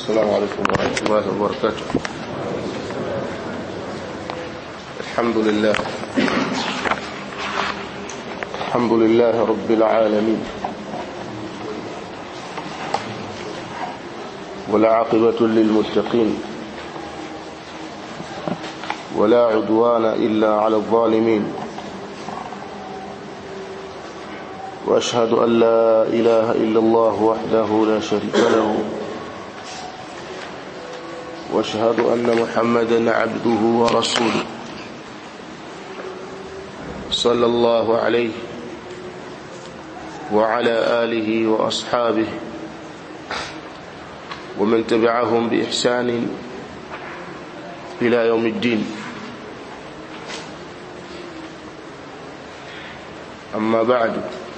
السلام عليكم ورحمة الله وبركاته الحمد لله الحمد لله رب العالمين والعاقبة للمتقين ولا عدوان إلا على الظالمين وأشهد أن لا إله إلا الله وحده لا شريك له واشهد أن محمدا عبده ورسوله صلى الله عليه وعلى آله وأصحابه ومن تبعهم بإحسان إلى يوم الدين أما بعد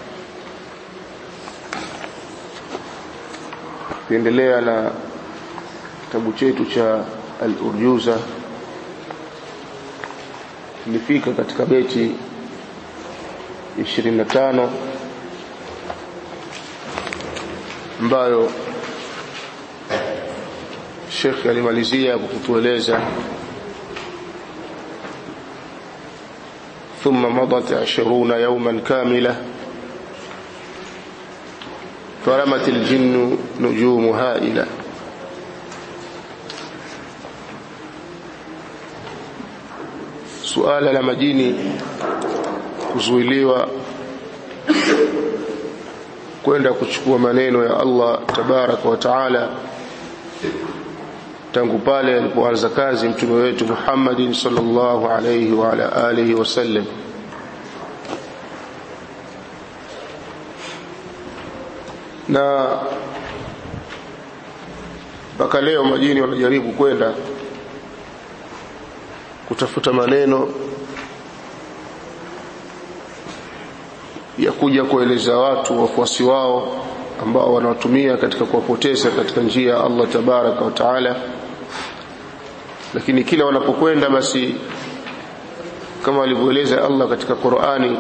tuendelea na kitabu chetu cha al-urjuza tulifika katika beti 25 ambayo Sheikh alimalizia kwa kutueleza ثم مضت عشرون يوما كاملة فرمت الجن نجوم هائلة suala la majini kuzuiliwa kwenda kuchukua maneno ya Allah tabaraka wa taala tangu pale alipoanza kazi mtume wetu Muhammad sallallahu alayhi wa ala alihi wasallam na mpaka leo majini wanajaribu kwenda kutafuta maneno ya kuja kueleza watu wafuasi wao ambao wanawatumia katika kuwapoteza katika njia ya Allah tabaraka wa taala lakini kila wanapokwenda basi kama alivyoeleza Allah katika Qur'ani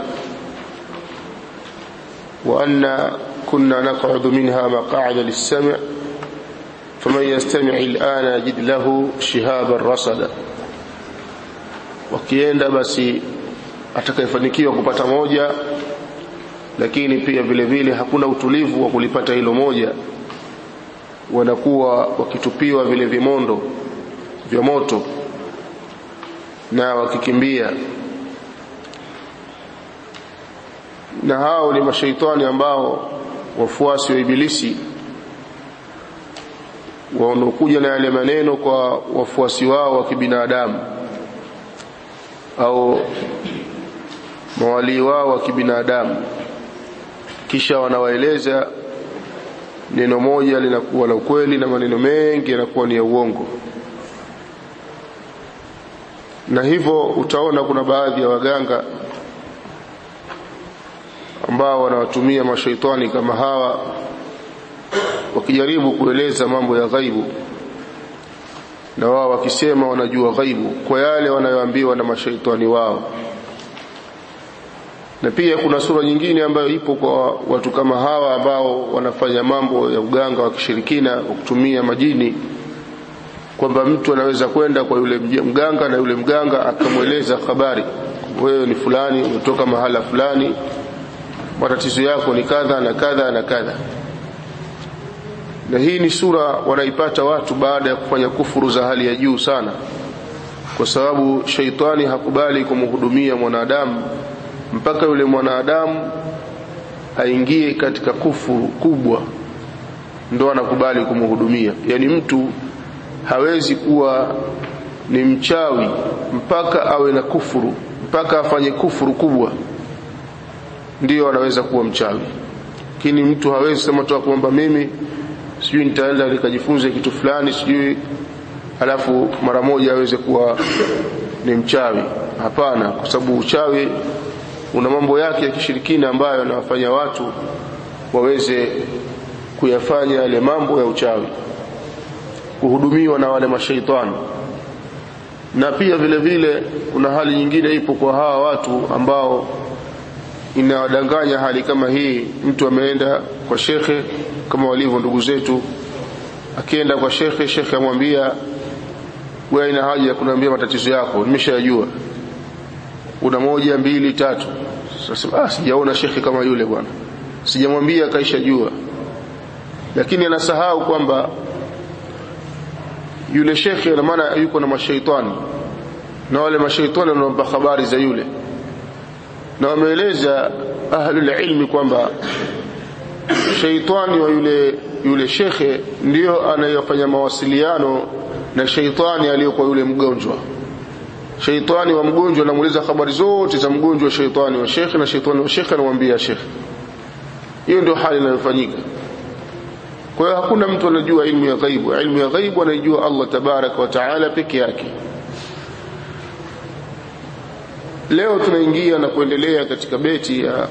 wa anna kunna naq'udu minha maq'ada lis-sam' faman yastami' al-ana yajid lahu shihaban rasada wakienda basi atakayefanikiwa kupata moja lakini pia vile vile hakuna utulivu wa kulipata hilo moja wanakuwa wakitupiwa vile vimondo vya moto na wakikimbia na hao ni mashaitani ambao wafuasi wa ibilisi wanaokuja na yale maneno kwa wafuasi wao wa kibinadamu au mawalii wao wa kibinadamu kisha wanawaeleza neno moja linakuwa la ukweli na maneno mengi yanakuwa ni ya uongo na hivyo utaona kuna baadhi ya waganga ambao wanawatumia mashaitani kama hawa wakijaribu kueleza mambo ya ghaibu na wao wakisema wanajua ghaibu kwa yale wanayoambiwa na mashaitani wao na pia kuna sura nyingine ambayo ipo kwa watu kama hawa ambao wanafanya mambo ya uganga wa kishirikina kwa kutumia majini kwamba mtu anaweza kwenda kwa yule mganga na yule mganga akamweleza habari wewe ni fulani umetoka mahala fulani matatizo yako ni kadha na kadha na kadha na hii ni sura wanaipata watu baada ya kufanya kufuru za hali ya juu sana kwa sababu shaitani hakubali kumhudumia mwanadamu mpaka yule mwanadamu aingie katika kufuru kubwa ndo anakubali kumhudumia yani mtu hawezi kuwa ni mchawi mpaka awe na kufuru mpaka afanye kufuru kubwa ndiyo anaweza kuwa mchawi lakini mtu hawezi sema tu kwamba mimi sijui nitaenda nikajifunze kitu fulani sijui alafu mara moja aweze kuwa ni mchawi hapana kwa sababu uchawi una mambo yake ya kishirikina ambayo yanawafanya watu waweze kuyafanya yale mambo ya uchawi kuhudumiwa na wale mashaitani na pia vile vile kuna hali nyingine ipo kwa hawa watu ambao inawadanganya hali kama hii mtu ameenda kwa shekhe kama walivyo ndugu zetu akienda kwa shekhe shekhe amwambia wewe ina haja ya kuniambia matatizo yako nimeshayajua una moja mbili tatu sasa ah sijaona shekhe kama yule bwana sijamwambia kaisha jua lakini anasahau kwamba yule shekhe na maana yuko na mashaitani na wale mashaitani wanampa habari za yule na wameeleza ahlul ilmi kwamba shaitani wa yule yule shekhe ndio anayefanya mawasiliano na shaitani aliyokuwa yule mgonjwa shaitani wa mgonjwa anamuuliza habari zote za mgonjwa shaitani wa shekhe na shaitani wa shekhe anamwambia shekhe hiyo ndio hali inayofanyika kwa hiyo hakuna mtu anajua ilmu ya ghaibu ilmu ya ghaibu anaijua Allah tabarak wa taala peke yake leo tunaingia na kuendelea katika beti ya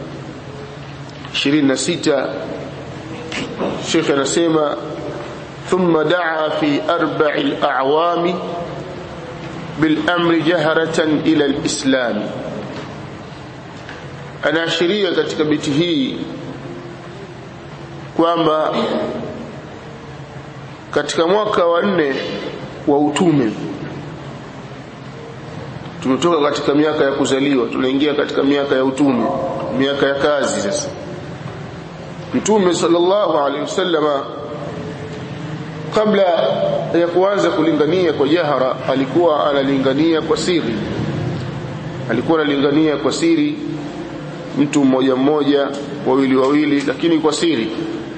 26 Sheikh anasema ثم دعا في أربع الأعوام بالأمر جهرة إلى الإسلام anaashiria katika beti hii kwamba katika mwaka wa nne wa utume tumetoka katika miaka ya kuzaliwa tunaingia katika miaka ya utume miaka ya kazi sasa mtume sallallahu alaihi wasallama kabla ya kuanza kulingania kwa jahara alikuwa analingania kwa siri alikuwa analingania kwa siri mtu mmoja mmoja wawili wawili lakini kwa siri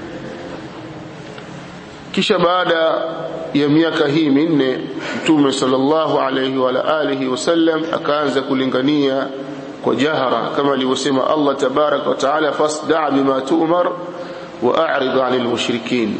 kisha baada ya miaka hii minne mtume sallallahu alayhi wa alihi wasallam akaanza kulingania kwa jahara kama alivyosema Allah tabarak wa taala fasda' bima tu'mar wa a'rid 'anil mushrikin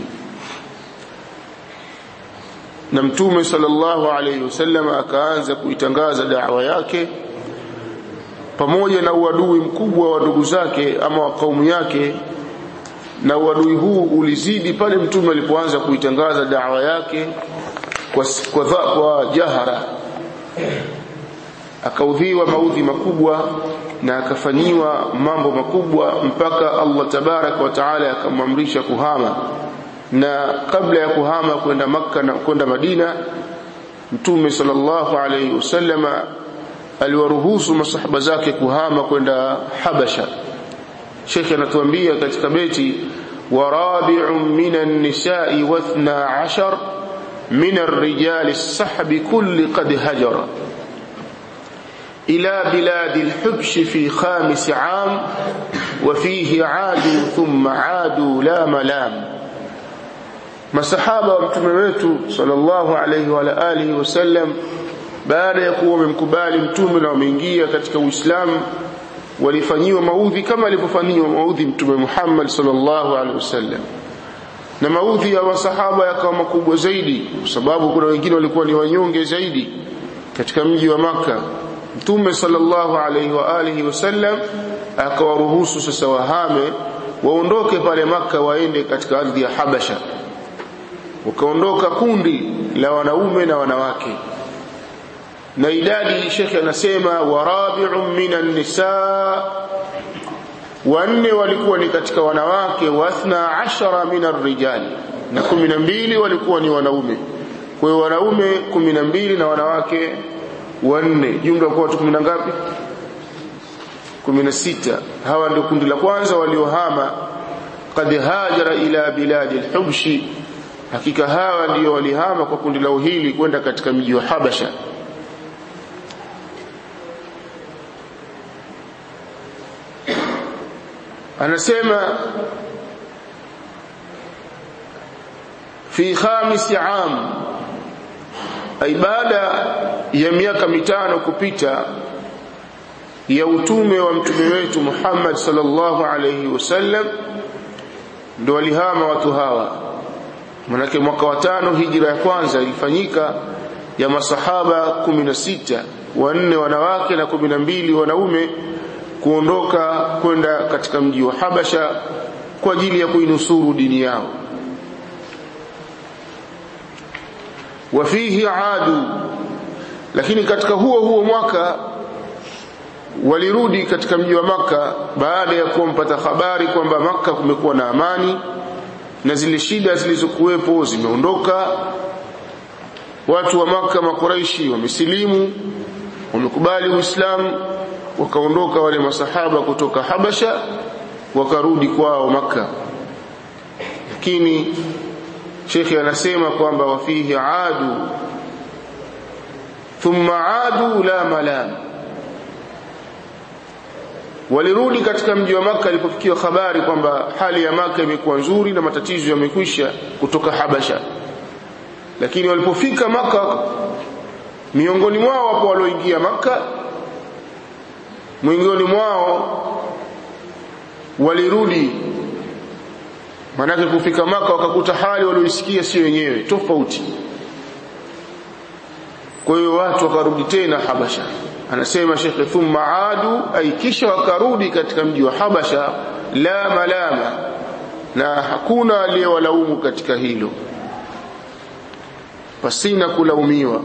na mtume sallallahu alayhi wasallam akaanza kuitangaza da'wa yake pamoja na uadui mkubwa wa ndugu zake ama wa kaumu yake na uadui huu ulizidi pale mtume alipoanza kuitangaza dawa yake kwa, kwa, kwa jahara akaudhiwa maudhi makubwa na akafanyiwa mambo makubwa mpaka Allah tabarak wa taala akamwamrisha kuhama na kabla ya kuhama kwenda makka na kwenda madina mtume sallallahu alayhi wasallama aliwaruhusu masahaba zake kuhama kwenda habasha Sheikh anatuambia katika beti warabi'un minan nisa'i wa 12 min ar-rijali as-sahbi kulli qad hajara ila biladi al-hubsh fi khamis 'am wa fihi 'adu thumma 'adu la malam masahaba wa mtume wetu sallallahu alayhi wa alihi wasallam baada ya kuwa wamemkubali mtume na wameingia katika Uislamu walifanyiwa maudhi kama alivyofanyiwa maudhi mtume Muhammad sallallahu alaihi wasallam na maudhi ya masahaba yakawa makubwa zaidi kwa sababu kuna wengine walikuwa ni wanyonge zaidi katika mji wa maka mtume sallallahu alaihi wa alihi wasallam akawaruhusu sasa wahame waondoke pale maka waende katika ardhi ya Habasha wakaondoka kundi la wanaume na wanawake na idadi shekhe anasema warabi'un minan nisa wanne walikuwa ni katika wanawake wa athna ashara minar rijali na kumi na mbili walikuwa ni wanaume kwa hiyo wanaume kumi na mbili na wanawake wanne jumla kwa watu kumi na ngapi kumi na sita hawa ndio kundi la kwanza waliohama qad hajara ila biladi al-hubshi hakika hawa ndio walihama kwa kundi lao hili kwenda katika mji wa Habasha anasema fi khamis am ay baada ya miaka mitano kupita ya utume wa mtume wetu Muhammad sallallahu alayhi wasallam ndo walihama watu hawa manake mwaka wa tano hijra ya kwanza ilifanyika ya masahaba 16 wanne wanawake na 12 wanaume kuondoka kwenda katika mji wa Habasha kwa ajili ya kuinusuru dini yao wafihi adu lakini katika huo huo mwaka walirudi katika mji wa maka baada ya kumpata habari kwamba maka kumekuwa na amani na zile shida zilizokuwepo zimeondoka watu wa maka makuraishi wamesilimu wamekubali uislamu wakaondoka wale masahaba kutoka habasha wakarudi kwao maka lakini shekhe anasema kwamba wafihi adu thumma adu la malam walirudi katika mji wa maka alipofikiwa habari kwamba hali ya maka imekuwa nzuri na matatizo yamekwisha kutoka habasha lakini walipofika maka miongoni mwao wapo walioingia maka miongoni mwao walirudi manake kufika maka wakakuta hali walioisikia sio wenyewe tofauti kwa hiyo watu wakarudi tena habasha anasema shekhe thumma adu ay kisha wakarudi katika mji wa habasha la malama na hakuna aliyewalaumu katika hilo pasina kulaumiwa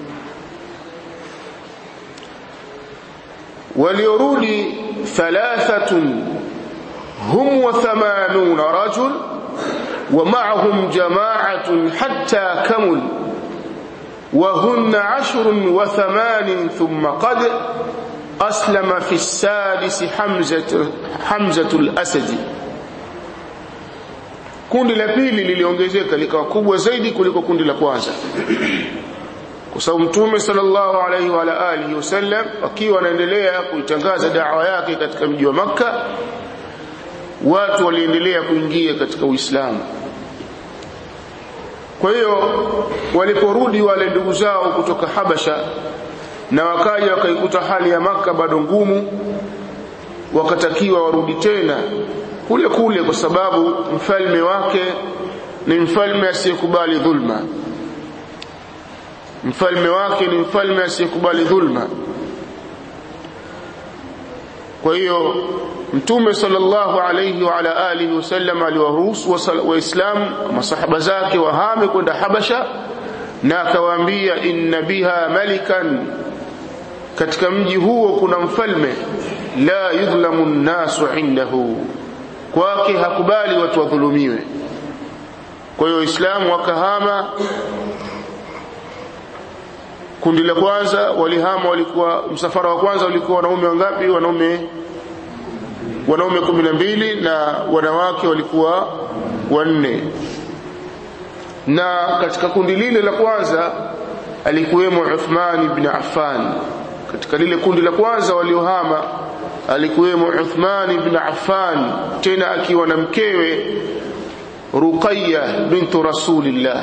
waliorudi thalathatun hum wa thamanuna rajul wa ma'ahum jama'atun hatta kamul وهن عشر وثمان ثم قد أسلم في السادس حمزة, حمزة الأسد kundi la pili liliongezeka likawa kubwa zaidi kuliko kundi la kwanza kwa sababu mtume sallallahu alaihi wa alihi wasallam akiwa anaendelea kuitangaza dawa yake katika mji wa Makka watu waliendelea kuingia katika Uislamu kwa hiyo waliporudi wale ndugu zao kutoka Habasha na wakaja wakaikuta hali ya maka bado ngumu wakatakiwa warudi tena kule kule kwa sababu mfalme wake ni mfalme asiyekubali dhulma mfalme wake ni mfalme asiyekubali dhulma kwa hiyo mtume sallallahu alayhi wa ala alihi wasallam aliwaruhusu waislamu masahaba zake wahame kwenda habasha na akawaambia inna biha malikan katika mji huo kuna mfalme la yudhlamu nnasu indahu kwake hakubali watu wadhulumiwe kwa hiyo waislamu wakahama kundi la kwanza walihama walikuwa msafara wa kwanza walikuwa wanaume wangapi wanaume wanaume kumi na mbili na wanawake walikuwa wanne na katika kundi lile la kwanza alikuwemo Uthman ibn Affan katika lile kundi la kwanza waliohama alikuwemo Uthman ibn Affan tena akiwa na mkewe Ruqayya bintu Rasulillah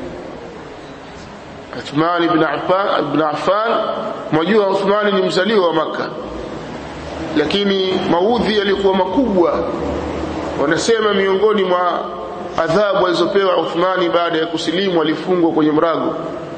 Uthman ibn Affan ibn Affan mwajua Uthman ni mzaliwa wa Makka lakini maudhi yalikuwa makubwa wanasema miongoni mwa adhabu alizopewa Uthmani baada ya kusilimu alifungwa kwenye mrago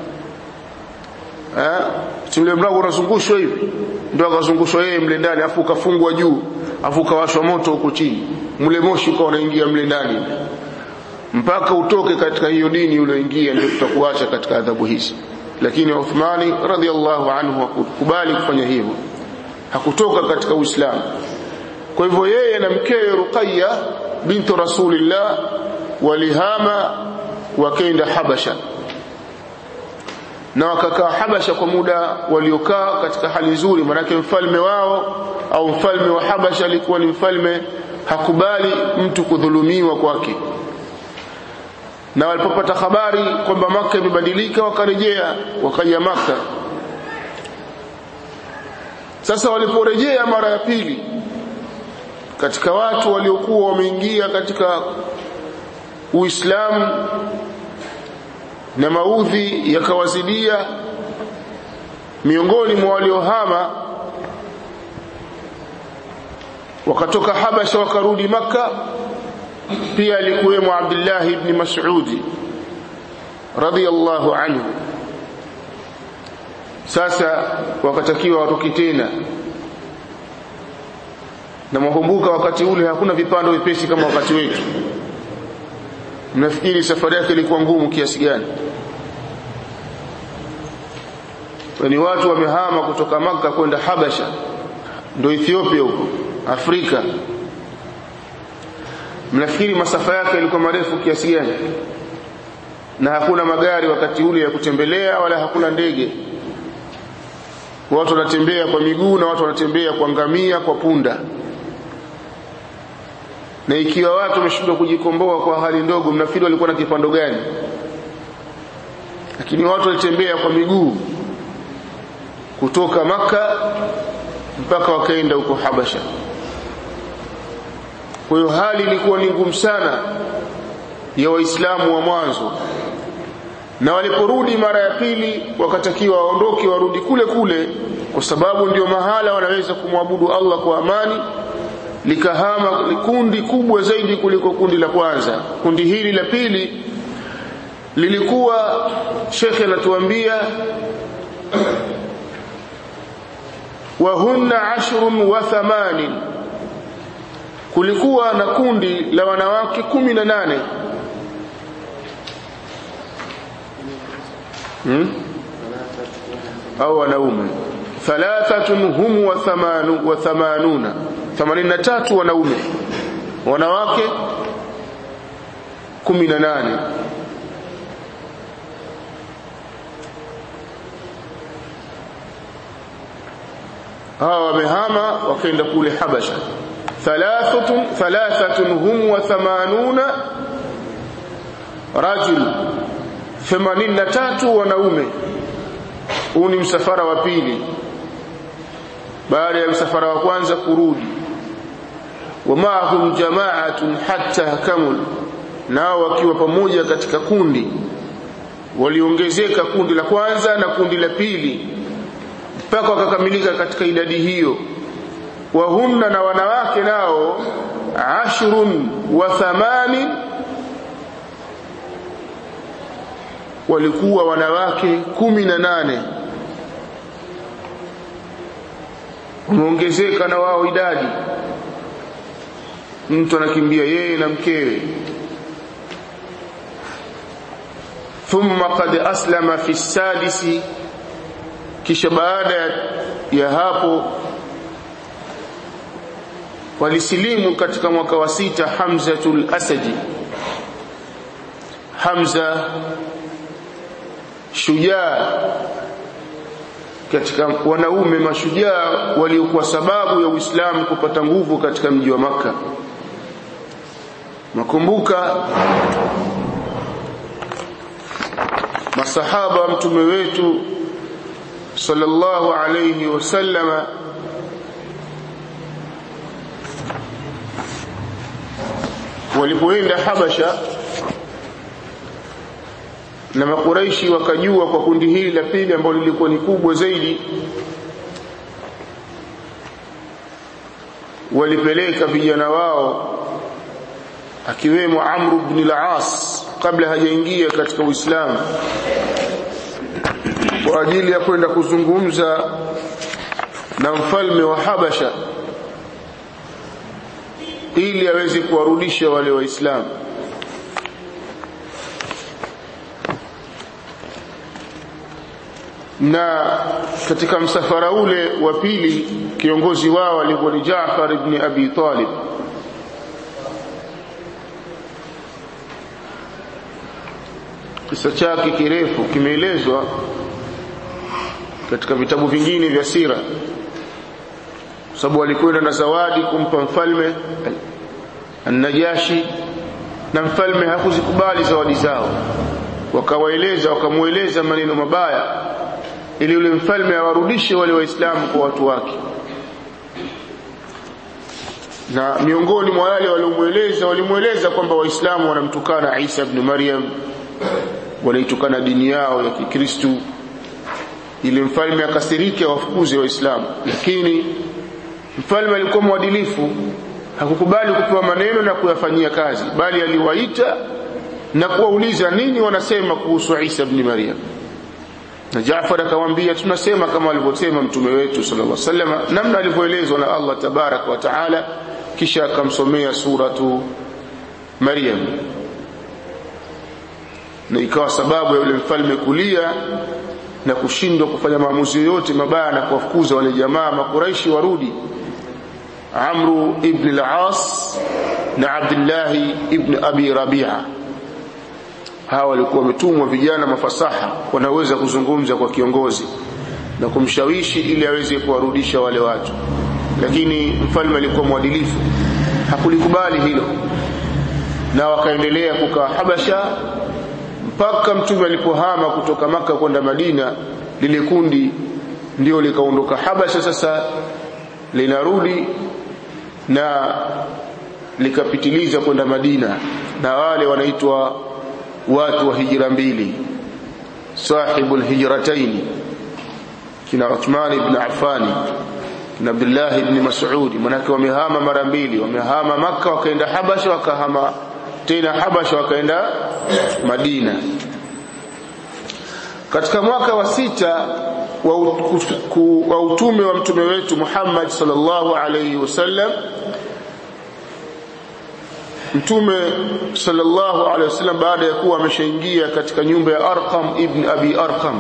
eh ule mrago unazungushwa hivi ndio akazungushwa yeye mle ndani afu ukafungwa juu afu ukawashwa moto huko chini mle moshi ukawa unaingia mle ndani mpaka utoke katika hiyo dini ulioingia ndio tutakuacha katika adhabu hizi lakini Uthmani radhiallahu anhu hakukubali kufanya hivyo hakutoka katika Uislamu kwa hivyo yeye na mkewe Ruqayya bintu Rasulillah walihama wakaenda Habasha na wakakaa Habasha kwa muda waliokaa katika hali nzuri manake mfalme wao au mfalme wa Habasha alikuwa ni mfalme hakubali mtu kudhulumiwa kwake na walipopata habari kwamba Maka imebadilika wakarejea wakaja Maka sasa waliporejea mara ya pili katika watu waliokuwa wameingia katika Uislamu na maudhi yakawazidia miongoni mwa waliohama wakatoka Habasha wakarudi Makka pia alikuwemo Abdullah ibn Mas'ud radiyallahu anhu sasa wakatakiwa watoke tena na mwakumbuka wakati ule hakuna vipando vipesi kama wakati wetu mnafikiri safari yake ilikuwa ngumu kiasi gani ni watu wamehama kutoka maka kwenda Habasha ndio Ethiopia huko Afrika mnafikiri masafa yake yalikuwa marefu kiasi gani na hakuna magari wakati ule ya kutembelea wala hakuna ndege watu wanatembea kwa miguu na watu wanatembea kwa ngamia kwa punda na ikiwa watu wameshindwa kujikomboa kwa hali ndogo mnafikiri walikuwa na kipando gani lakini watu walitembea kwa miguu kutoka maka mpaka wakaenda huko habasha kwa hiyo hali ilikuwa ni ngumu sana ya waislamu wa mwanzo na waliporudi mara ya pili wakatakiwa waondoke warudi kule kule kwa sababu ndio mahala wanaweza kumwabudu Allah kwa amani likahama kundi kubwa zaidi kuliko kundi la kwanza kundi hili la pili lilikuwa shekhe anatuambia wa hunna ashrun wa thamanin kulikuwa na kundi la wanawake kumi na nane hmm? au wanaume thalathatun hum wa thamanu wa thamanuna 83 wanaume wanawake 18 hawa wamehama wakaenda kule Habasha thalathatun thalathatun hum wa thamanuna rajul 83 wanaume huu ni msafara wa pili baada ya msafara wa kwanza kurudi wamaahum jamaatun hatta kamul nao wakiwa pamoja katika kundi waliongezeka kundi la kwanza na kundi la pili mpaka wakakamilika katika idadi hiyo wahunna na wanawake nao ashrun wa thamanin walikuwa wanawake kumi na nane wameongezeka na wao idadi mtu anakimbia yeye na mkewe thumma qad aslama fi sadisi kisha baada ya hapo walisilimu katika mwaka wa sita Hamzatul Asadi Hamza shujaa katika wanaume mashujaa waliokuwa sababu ya Uislamu kupata nguvu katika mji wa maka nakumbuka masahaba wa mtume wetu sallallahu alayhi wasallama walipoenda Habasha na makuraishi wakajua kwa kundi hili la pili ambalo lilikuwa ni kubwa zaidi walipeleka vijana wao akiwemo Amr ibn al-As kabla hajaingia katika Uislamu kwa ajili ya kwenda kuzungumza na mfalme wa Habasha ili aweze kuwarudisha wale waislamu na katika msafara ule wa pili kiongozi wao alikuwa ni Jaafar ibn Abi Talib kisa chake kirefu kimeelezwa katika vitabu vingine vya sira sababu alikwenda na zawadi kumpa mfalme An-Najashi na mfalme hakuzikubali zawadi zao wakawaeleza wakamueleza maneno mabaya ili yule mfalme awarudishe wale waislamu kwa watu wake na miongoni mwa wale waliomueleza walimueleza kwamba waislamu wanamtukana Isa ibn Maryam wanaitukana dini yao ya Kikristo ili mfalme akasirike wafukuze waislamu lakini mfalme alikuwa mwadilifu hakukubali kupewa maneno na kuyafanyia kazi bali aliwaita na kuwauliza nini wanasema kuhusu Isa ibn Maryam na Jaafar akamwambia tunasema kama alivyosema mtume wetu sallallahu alaihi wasallam namna alivyoelezwa na Allah tabarak wa taala kisha akamsomea suratu Maryam na ikawa sababu ya yule mfalme kulia na kushindwa kufanya maamuzi yoyote mabaya na kuwafukuza wale jamaa makuraishi warudi Amru ibn al-As na Abdullah ibn Abi Rabi'a hawa walikuwa wametumwa vijana mafasaha wanaweza kuzungumza kwa kiongozi na kumshawishi ili aweze kuwarudisha wale watu lakini mfalme alikuwa mwadilifu hakulikubali hilo na wakaendelea kukaa Habasha mpaka mtume alipohama kutoka maka kwenda Madina lile kundi ndio likaondoka Habasha sasa linarudi na likapitiliza kwenda Madina na wale wanaitwa watu wa hijra mbili sahibul hijrataini kina Uthman ibn Affan kina Abdullah ibn Mas'ud manake wamehama mara mbili wamehama maka wakaenda Habasha wakahama tena Habasha wakaenda Madina katika mwaka wa sita wa, wa utume wa mtume wetu Muhammad sallallahu alayhi wasallam mtume sallallahu alayhi wasallam baada ya kuwa ameshaingia katika nyumba ya Arqam ibn Abi Arqam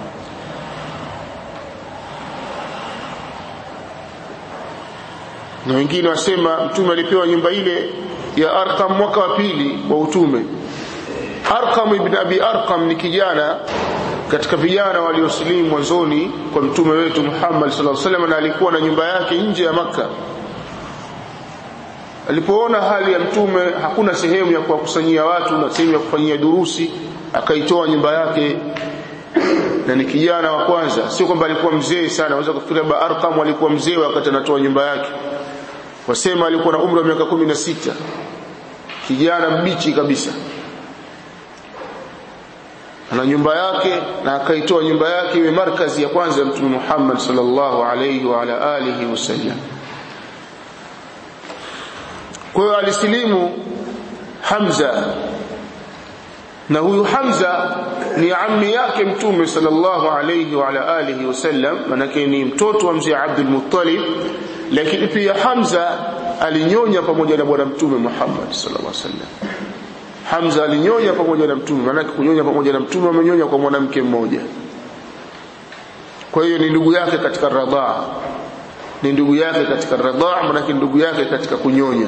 na wengine wasema mtume alipewa nyumba ile ya Arqam mwaka wa pili wa utume Arqam ibn Abi Arqam ni kijana katika vijana waliosilimu mwanzoni kwa mtume wetu Muhammad sallallahu alaihi wasallam na alikuwa na nyumba yake nje ya maka alipoona hali ya mtume hakuna sehemu ya kuwakusanyia watu na sehemu ya kufanyia durusi akaitoa nyumba yake na ni kijana wa kwanza sio kwamba alikuwa mzee sana unaweza kufikiria ba Arqam alikuwa mzee wakati anatoa nyumba yake wasema alikuwa na umri wa miaka kumi na sita kijana mbichi kabisa ana nyumba yake na akaitoa nyumba yake iwe markazi ya kwanza ya mtume Muhammad sallallahu alayhi wa ala alihi wasallam kwa hiyo alisilimu Hamza na huyu Hamza ni ammi yake mtume sallallahu alayhi wa ala alihi wasallam manake ni mtoto wa mzee Abdul Muttalib lakini pia Hamza alinyonya pamoja na bwana mtume Muhammad sallallahu alaihi wasallam Hamza alinyonya pamoja na mtume maana kunyonya pamoja na mtume amenyonya kwa mwanamke mmoja kwa hiyo ni ndugu yake katika radhaa ni ndugu yake katika radhaa maana ndugu yake katika kunyonya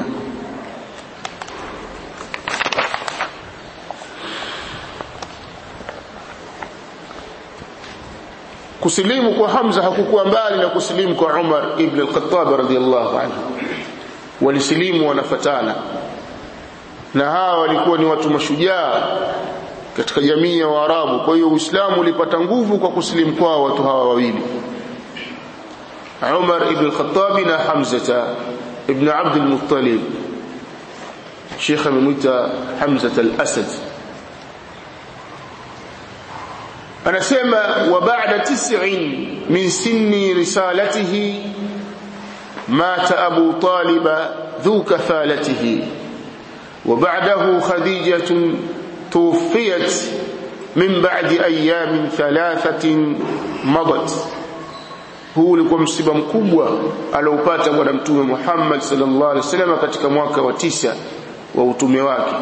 kusilimu kwa Hamza hakukuwa mbali na kusilimu kwa Umar ibn al-Khattab radhiyallahu anhu walisilimu wanafatana na hawa walikuwa ni watu mashujaa katika jamii ya Waarabu kwa hiyo Uislamu ulipata nguvu kwa kusilimu kwao watu hawa wawili Umar ibn al-Khattab na Hamza ibn Abd al-Muttalib Sheikh amemwita Hamza al-Asad anasema wa ba'da tis'in min sinni risalatihi mata Abu Talib dhu kafalatihi وبعده خديجة توفيت من بعد أيام ثلاثة مضت huu ulikuwa msiba mkubwa aliopata bwana mtume Muhammad sallallahu alaihi wasallam katika mwaka wa tisa wa utume wake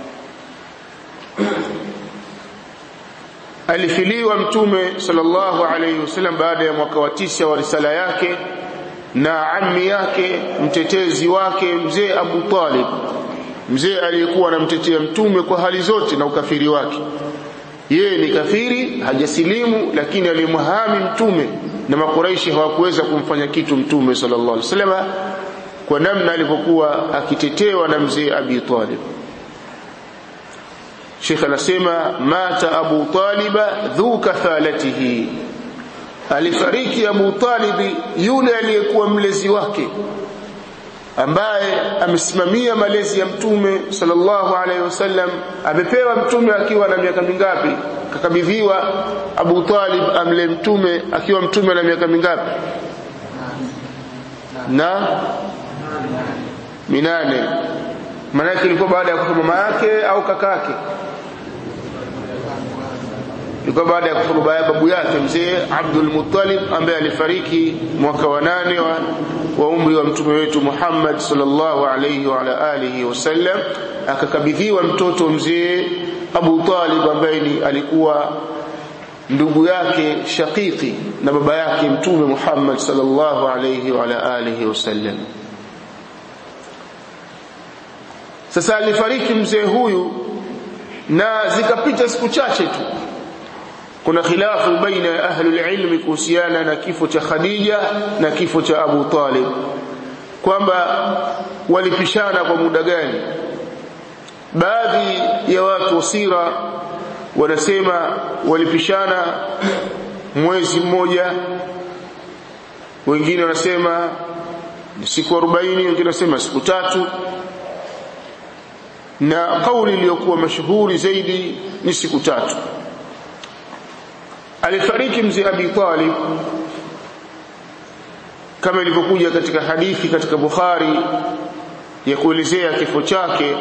alifiliwa mtume sallallahu alaihi wasallam baada ya mwaka wa tisa wa risala yake na ammi yake mtetezi wake mzee Abu Talib mzee aliyekuwa anamtetea mtume kwa hali zote na ukafiri wake yeye ni kafiri hajasilimu lakini alimhami mtume na makuraishi hawakuweza kumfanya kitu mtume sallallahu alaihi wasallam kwa namna alivyokuwa akitetewa na mzee Abi Talib Sheikh anasema mata Abu Talib dhu kafalatihi alifariki Abu Talib yule aliyekuwa mlezi wake ambaye amesimamia malezi ya mtume sallallahu alaihi wasallam amepewa mtume akiwa na miaka mingapi kakabidhiwa Abu Talib amle mtume akiwa mtume na miaka mingapi na minane maana ilikuwa baada ya kufa mama yake au kakake ilikuwa baada ya kufa baba babu yake mzee Abdul Muttalib ambaye alifariki mwaka wa nane wa, wa umri wa mtume wetu Muhammad sallallahu alayhi wa ala alihi wasallam akakabidhiwa mtoto mzee Abu Talib ambaye ni alikuwa ndugu yake shakiki na baba yake mtume Muhammad sallallahu alayhi wa ala alihi wasallam sasa alifariki mzee huyu na zikapita siku chache tu kuna khilafu baina ya ahlul ilmi kuhusiana na kifo cha Khadija na kifo cha Abu Talib kwamba walipishana kwa muda gani baadhi ya watu wa sira wanasema walipishana mwezi mmoja wengine wanasema siku 40 wengine wanasema siku tatu na kauli iliyokuwa mashuhuri zaidi ni siku tatu alifariki mzee Abi Talib kama ilivyokuja katika hadithi katika Bukhari ya kuelezea kifo chake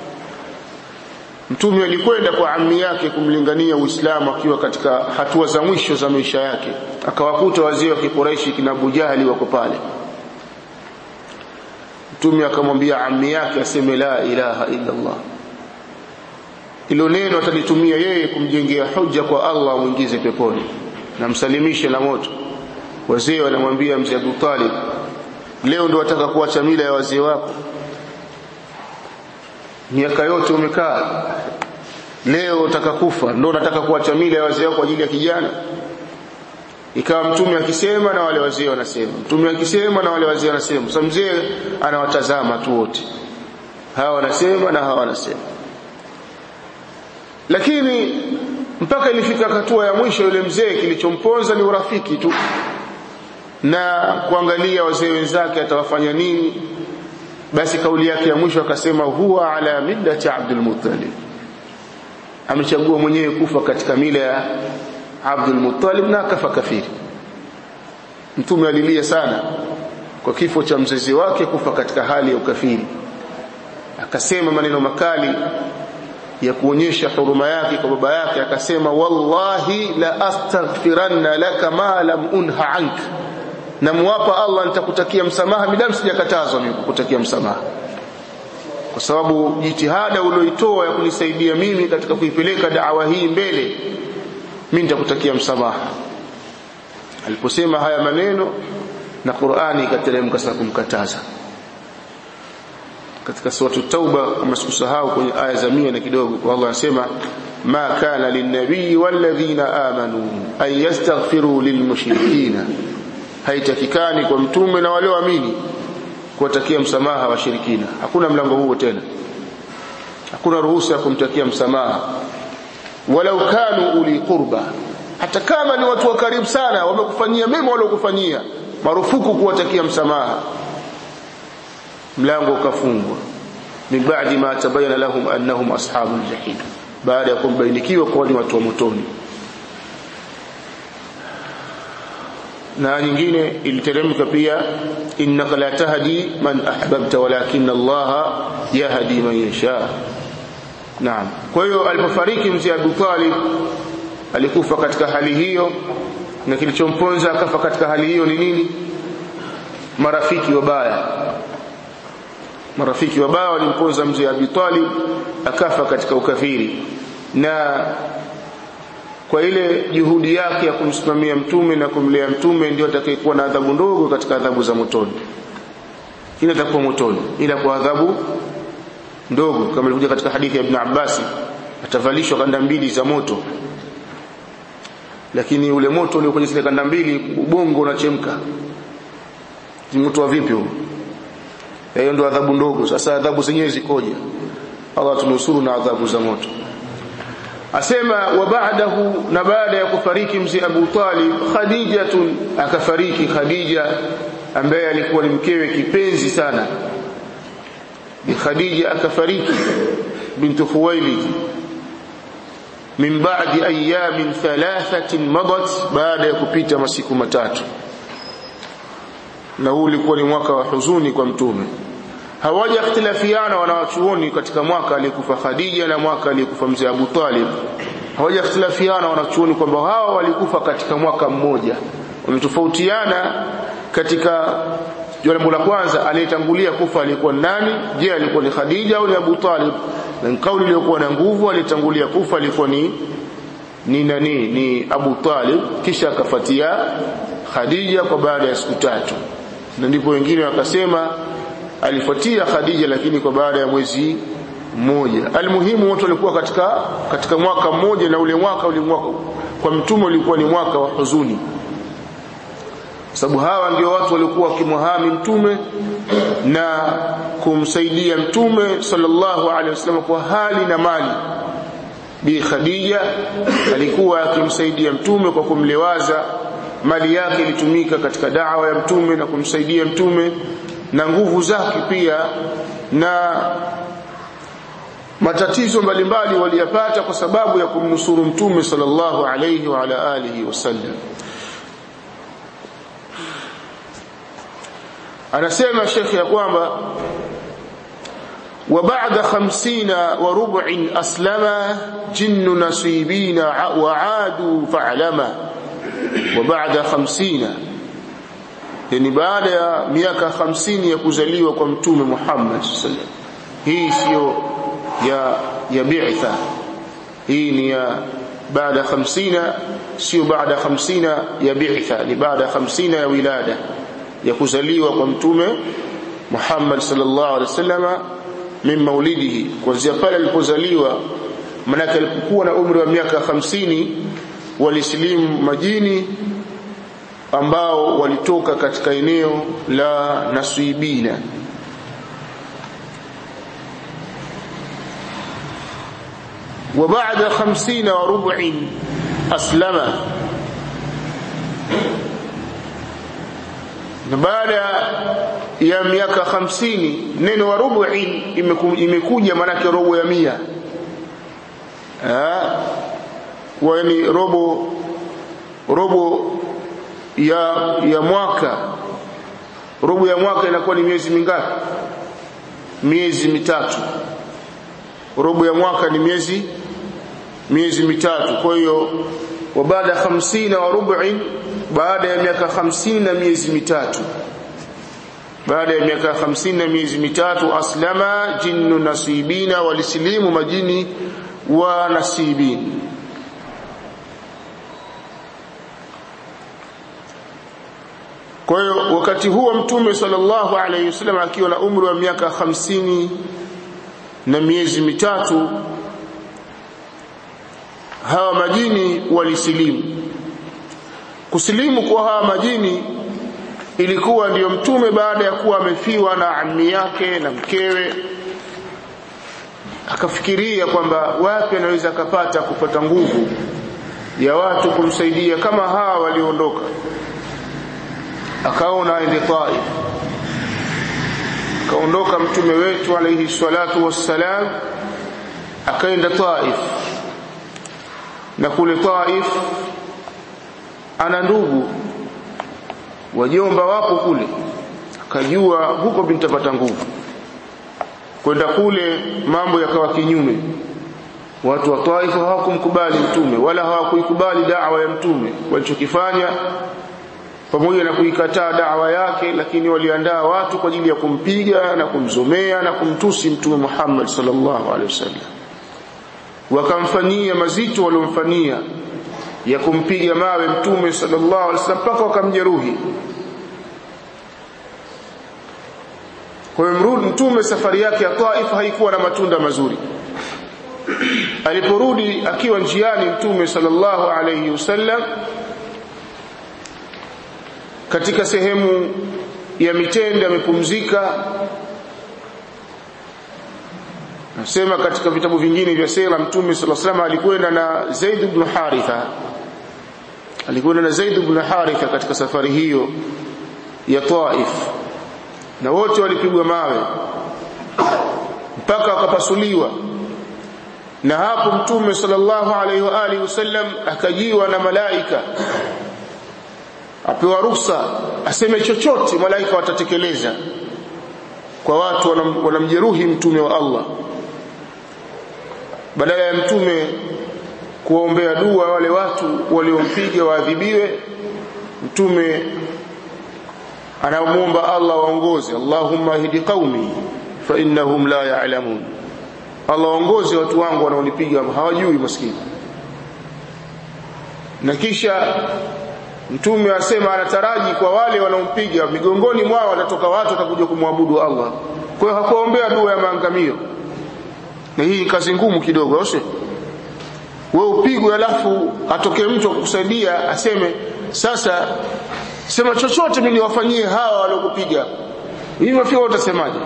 mtume alikwenda kwa ammi yake kumlingania Uislamu akiwa katika hatua za mwisho za maisha yake akawakuta wazee wa Kikuraishi kina Abu Jahali wako pale mtume akamwambia ammi yake aseme la ilaha illa Allah ilo neno atalitumia yeye kumjengea hoja kwa Allah muingize peponi na msalimishe na moto wazee wanamwambia mzee Abu Talib leo ndo wataka kuacha mila ya wazee wako miaka yote umekaa leo utaka kufa ndo unataka kuacha mila ya wazee wako kwa ajili ya kijana ikawa mtume akisema na wale wazee wanasema mtume akisema na wale wazee wanasema sasa mzee anawatazama tu wote hawa wanasema na hawa wanasema lakini mpaka ilifika hatua ya mwisho yule mzee kilichomponza ni urafiki tu na kuangalia wazee wenzake atawafanya nini basi kauli yake ya mwisho akasema huwa ala millati Abdul Muttalib amechagua mwenyewe kufa katika mila ya Abdul Muttalib na akafa kafiri mtume alilia sana kwa kifo cha mzazi wake kufa katika hali ya ukafiri akasema maneno makali ya kuonyesha huruma yake kwa baba yake akasema wallahi la astaghfiranna laka ma lam unha anka namwapa Allah nitakutakia msamaha midamu sijakatazwa mimi kukutakia msamaha kwa sababu jitihada ulioitoa ya kunisaidia mimi katika kuipeleka da'wa hii mbele mimi nitakutakia msamaha aliposema haya maneno na Qur'ani ikateremka sasa kumkataza katika sura tauba kama sikusahau kwenye aya za 100 na kidogo Allah anasema ma kana linnabii walladhina amanu an yastaghfiru lilmushrikina haitakikani kwa mtume na walioamini kuwatakia msamaha washirikina hakuna mlango huo tena hakuna ruhusa ya kumtakia msamaha walau kanu uli qurba hata kama ni watu wa karibu sana wamekufanyia mema waliokufanyia marufuku kuwatakia msamaha mlango ukafungwa min ba'di ma tabayyana lahum annahum ashabul jahim baada ya kumbainikiwa kwa ni watu wa motoni na nyingine iliteremka pia innaka la tahdi man ahbabta walakin Allah yahdi man yasha naam kwa hiyo alipofariki mzee Abu Talib alikufa katika hali hiyo na kilichomponza akafa katika hali hiyo ni nini marafiki wabaya marafiki wabaya walimponza mzee Abi Talib akafa katika ukafiri na kwa ile juhudi yake ya kumsimamia mtume na kumlea mtume ndio atakayekuwa na adhabu ndogo katika adhabu za motoni ila atakuwa motoni ila kwa adhabu ndogo kama ilikuja katika hadithi ya Ibn Abbas atavalishwa kanda mbili za moto lakini ule moto ulio kwenye zile kanda mbili ubongo unachemka ni moto wa vipi huo hiyo ndio adhabu ndogo sasa adhabu zenyewe zikoje Allah tunusuru na adhabu za moto asema wa ba'dahu na baada ya kufariki mzee Abu Talib Khadijatun akafariki Khadija ambaye alikuwa ni mkewe kipenzi sana bi Khadija akafariki bintu Khuwailid min ba'di ayamin thalathatin madat baada ya kupita masiku matatu na huu ulikuwa ni mwaka wa huzuni kwa mtume hawaja ikhtilafiana wanawachuoni katika mwaka aliyekufa Khadija na mwaka aliyekufa mzee Abu Talib hawaja ikhtilafiana wanachuoni kwamba hawa walikufa katika mwaka mmoja wametofautiana katika jambo la kwanza aliyetangulia kufa alikuwa nani je alikuwa ni Khadija au ni Abu Talib na kauli iliyokuwa na nguvu aliyetangulia kufa alikuwa ni ni nani ni Abu Talib kisha akafuatia Khadija kwa baada ya siku tatu na ndipo wengine wakasema alifuatia Khadija lakini kwa baada ya mwezi mmoja almuhimu wote walikuwa katika katika mwaka mmoja na ule mwaka ule mwaka kwa mtume ulikuwa ni mwaka wa huzuni sababu hawa ndio watu walikuwa wakimwahami mtume na kumsaidia mtume sallallahu alaihi wasallam kwa hali na mali bi Khadija alikuwa akimsaidia mtume kwa kumlewaza mali yake ilitumika katika dawa ya mtume na kumsaidia mtume na nguvu zake pia na matatizo mbalimbali waliyapata kwa sababu ya kumnusuru mtume sallallahu alayhi wa ala alihi wasallam anasema shekhi ya kwamba وبعد خمسين وربع أسلم جن نصيبين وعادوا فعلما وبعد خمسين yani baada ya miaka 50 ya kuzaliwa kwa mtume Muhammad sallallahu hii sio ya ya bi'tha hii ni ya baada 50 sio baada 50 ya bi'tha ni baada 50 ya wilada ya kuzaliwa kwa mtume Muhammad sallallahu alaihi wasallama min maulidihi kuanzia pale alipozaliwa manake alipokuwa na umri wa miaka 50 walisilimu majini ambao walitoka katika eneo la Nasibina وبعد خمسين وربع أسلم na baada ya miaka hamsini neno wa rubuin imekuja maanake robo ya mia ni robo robo ya ya mwaka robo ya mwaka inakuwa ni miezi mingapi miezi mitatu robo ya mwaka ni miezi miezi mitatu kwa hiyo wa baada ya 50 wa rubu'in baada ya miaka 50 na miezi mitatu baada ya miaka 50 na miezi mitatu aslama jinnu nasibina walisilimu majini wa nasibin kwa hiyo wakati huo mtume sallallahu alayhi wasallam akiwa na umri wa miaka 50 na miezi mitatu hawa majini walisilimu kusilimu kwa hawa majini ilikuwa ndiyo mtume baada ya kuwa amefiwa na ammi yake na mkewe akafikiria kwamba wapi anaweza akapata kupata nguvu ya watu kumsaidia kama hawa walioondoka akaona aende Taif akaondoka mtume wetu alayhi salatu wassalam akaenda Taif na kule Taif ana ndugu wajomba wapo kule akajua huko nitapata nguvu kwenda kule mambo yakawa kinyume watu wa Taif hawakumkubali mtume wala hawakuikubali da'wa ya mtume walichokifanya pamoja na kuikataa da'wa yake lakini waliandaa watu kwa ajili ya kumpiga na kumzomea na kumtusi mtume Muhammad sallallahu alaihi wasallam wakamfanyia mazito waliomfanyia ya kumpiga mawe mtume sallallahu alaihi wasallam mpaka wakamjeruhi kwa hiyo mtume safari yake ya Taif haikuwa na matunda mazuri aliporudi akiwa njiani mtume sallallahu alaihi wasallam katika sehemu ya mitende amepumzika nasema katika vitabu vingine vya sera mtume sallallahu alaihi wasallam alikwenda na Zaid ibn Haritha alikwenda na Zaid ibn Haritha katika safari hiyo ya Taif na wote walipigwa mawe mpaka wakapasuliwa na hapo mtume sallallahu alaihi wa alihi wasallam akajiwa na malaika apewa ruhusa aseme chochote malaika watatekeleza kwa watu wanamjeruhi mtume wa Allah badala ya mtume kuwaombea dua wale watu waliompiga waadhibiwe mtume anamuomba Allah waongoze Allahumma hidi qaumi fa innahum la ya'lamun Allah waongoze watu wangu wanaonipiga hawajui maskini na kisha mtume asema anataraji kwa wale wanaompiga migongoni mwao watatoka watu watakuja kumwabudu Allah kwa hiyo hakuombea dua ya maangamio na hii kazi ngumu kidogo au wewe upigwe alafu atokee mtu akukusaidia aseme sasa sema chochote mimi niwafanyie hawa waliokupiga hivi wafiwa utasemaje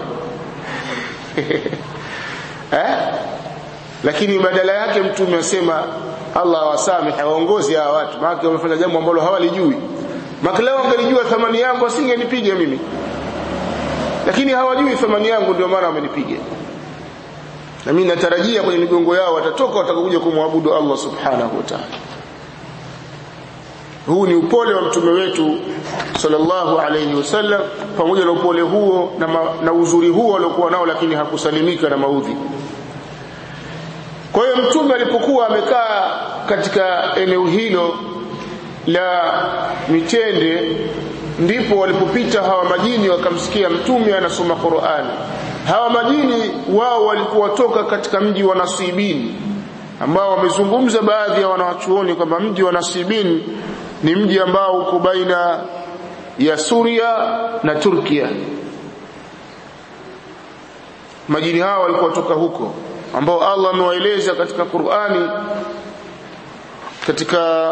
eh lakini badala yake mtume asema Allah awasamehe waongozi hawa watu maana wamefanya jambo ambalo hawalijui maana leo angelijua thamani yangu asingenipiga mimi lakini hawajui thamani yangu ndio maana wamenipiga na mimi natarajia kwenye migongo yao watatoka watakuja kumwabudu Allah subhanahu wa ta'ala huu ni upole wa mtume wetu sallallahu alayhi wasallam pamoja na upole huo na, ma, na uzuri huo aliokuwa nao lakini hakusalimika na maudhi kwa hiyo mtume alipokuwa amekaa katika eneo hilo la mitende ndipo walipopita hawa majini wakamsikia mtume anasoma Qur'ani hawa majini wao walikuwa toka katika mji wa Nasibin ambao wamezungumza baadhi ya wanawachuoni kwamba mji wa Nasibin ni mji ambao uko baina ya Suria na Turkia majini hao walikuwa toka huko ambao Allah amewaeleza katika Qur'ani katika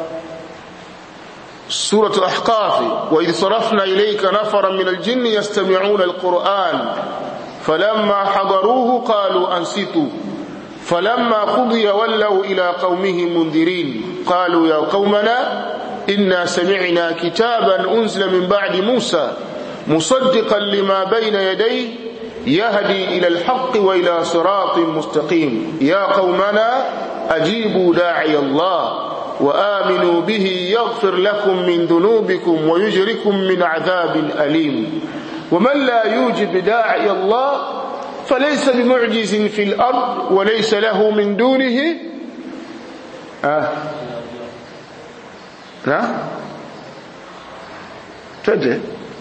سورة الأحقاف وإذ صرفنا إليك نفرا من الجن يستمعون القرآن فلما حضروه قالوا أنصتوا فلما قضي ولوا إلى قومهم منذرين قالوا يا قومنا إنا سمعنا كتابا أنزل من بعد موسى مصدقا لما بين يديه يهدي إلى الحق وإلى صراط مستقيم يا قومنا أجيبوا داعي الله وآمنوا به يغفر لكم من ذنوبكم ويجركم من عذاب أليم ومن لا يوجب داعي الله فليس بمعجز في الأرض وليس له من دونه آه. نعم تجد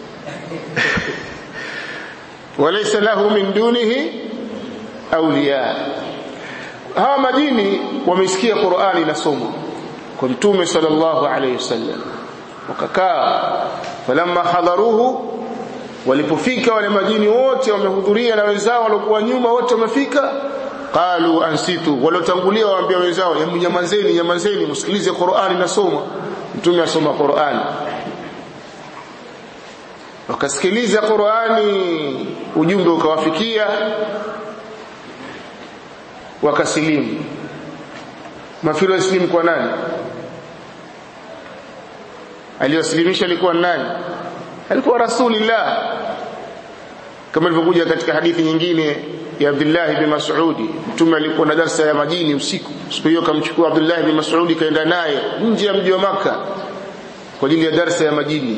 وليس له من دونه أولياء hawa majini wamesikia Qur'ani inasomwa kwa mtume sallallahu alayhi wasallam wakakaa falamma hadharuhu walipofika wale majini wote wamehudhuria na wenzao waliokuwa nyuma wote wamefika qalu ansitu waliotangulia waambia wenzao nyamazeni nyamazeni msikilize Qur'ani nasoma mtume asoma Qur'ani wakasikiliza Qur'ani ujumbe ukawafikia wakasilimu mafiro islimu kwa nani aliyosilimisha alikuwa nani alikuwa rasulillah kama ilivyokuja katika hadithi nyingine ya Abdullah ibn Mas'ud mtume alikuwa na darasa ya majini usiku siku hiyo kamchukua Abdullah ibn Mas'ud kaenda naye nje ya mji wa maka kwa ajili ya darasa ya majini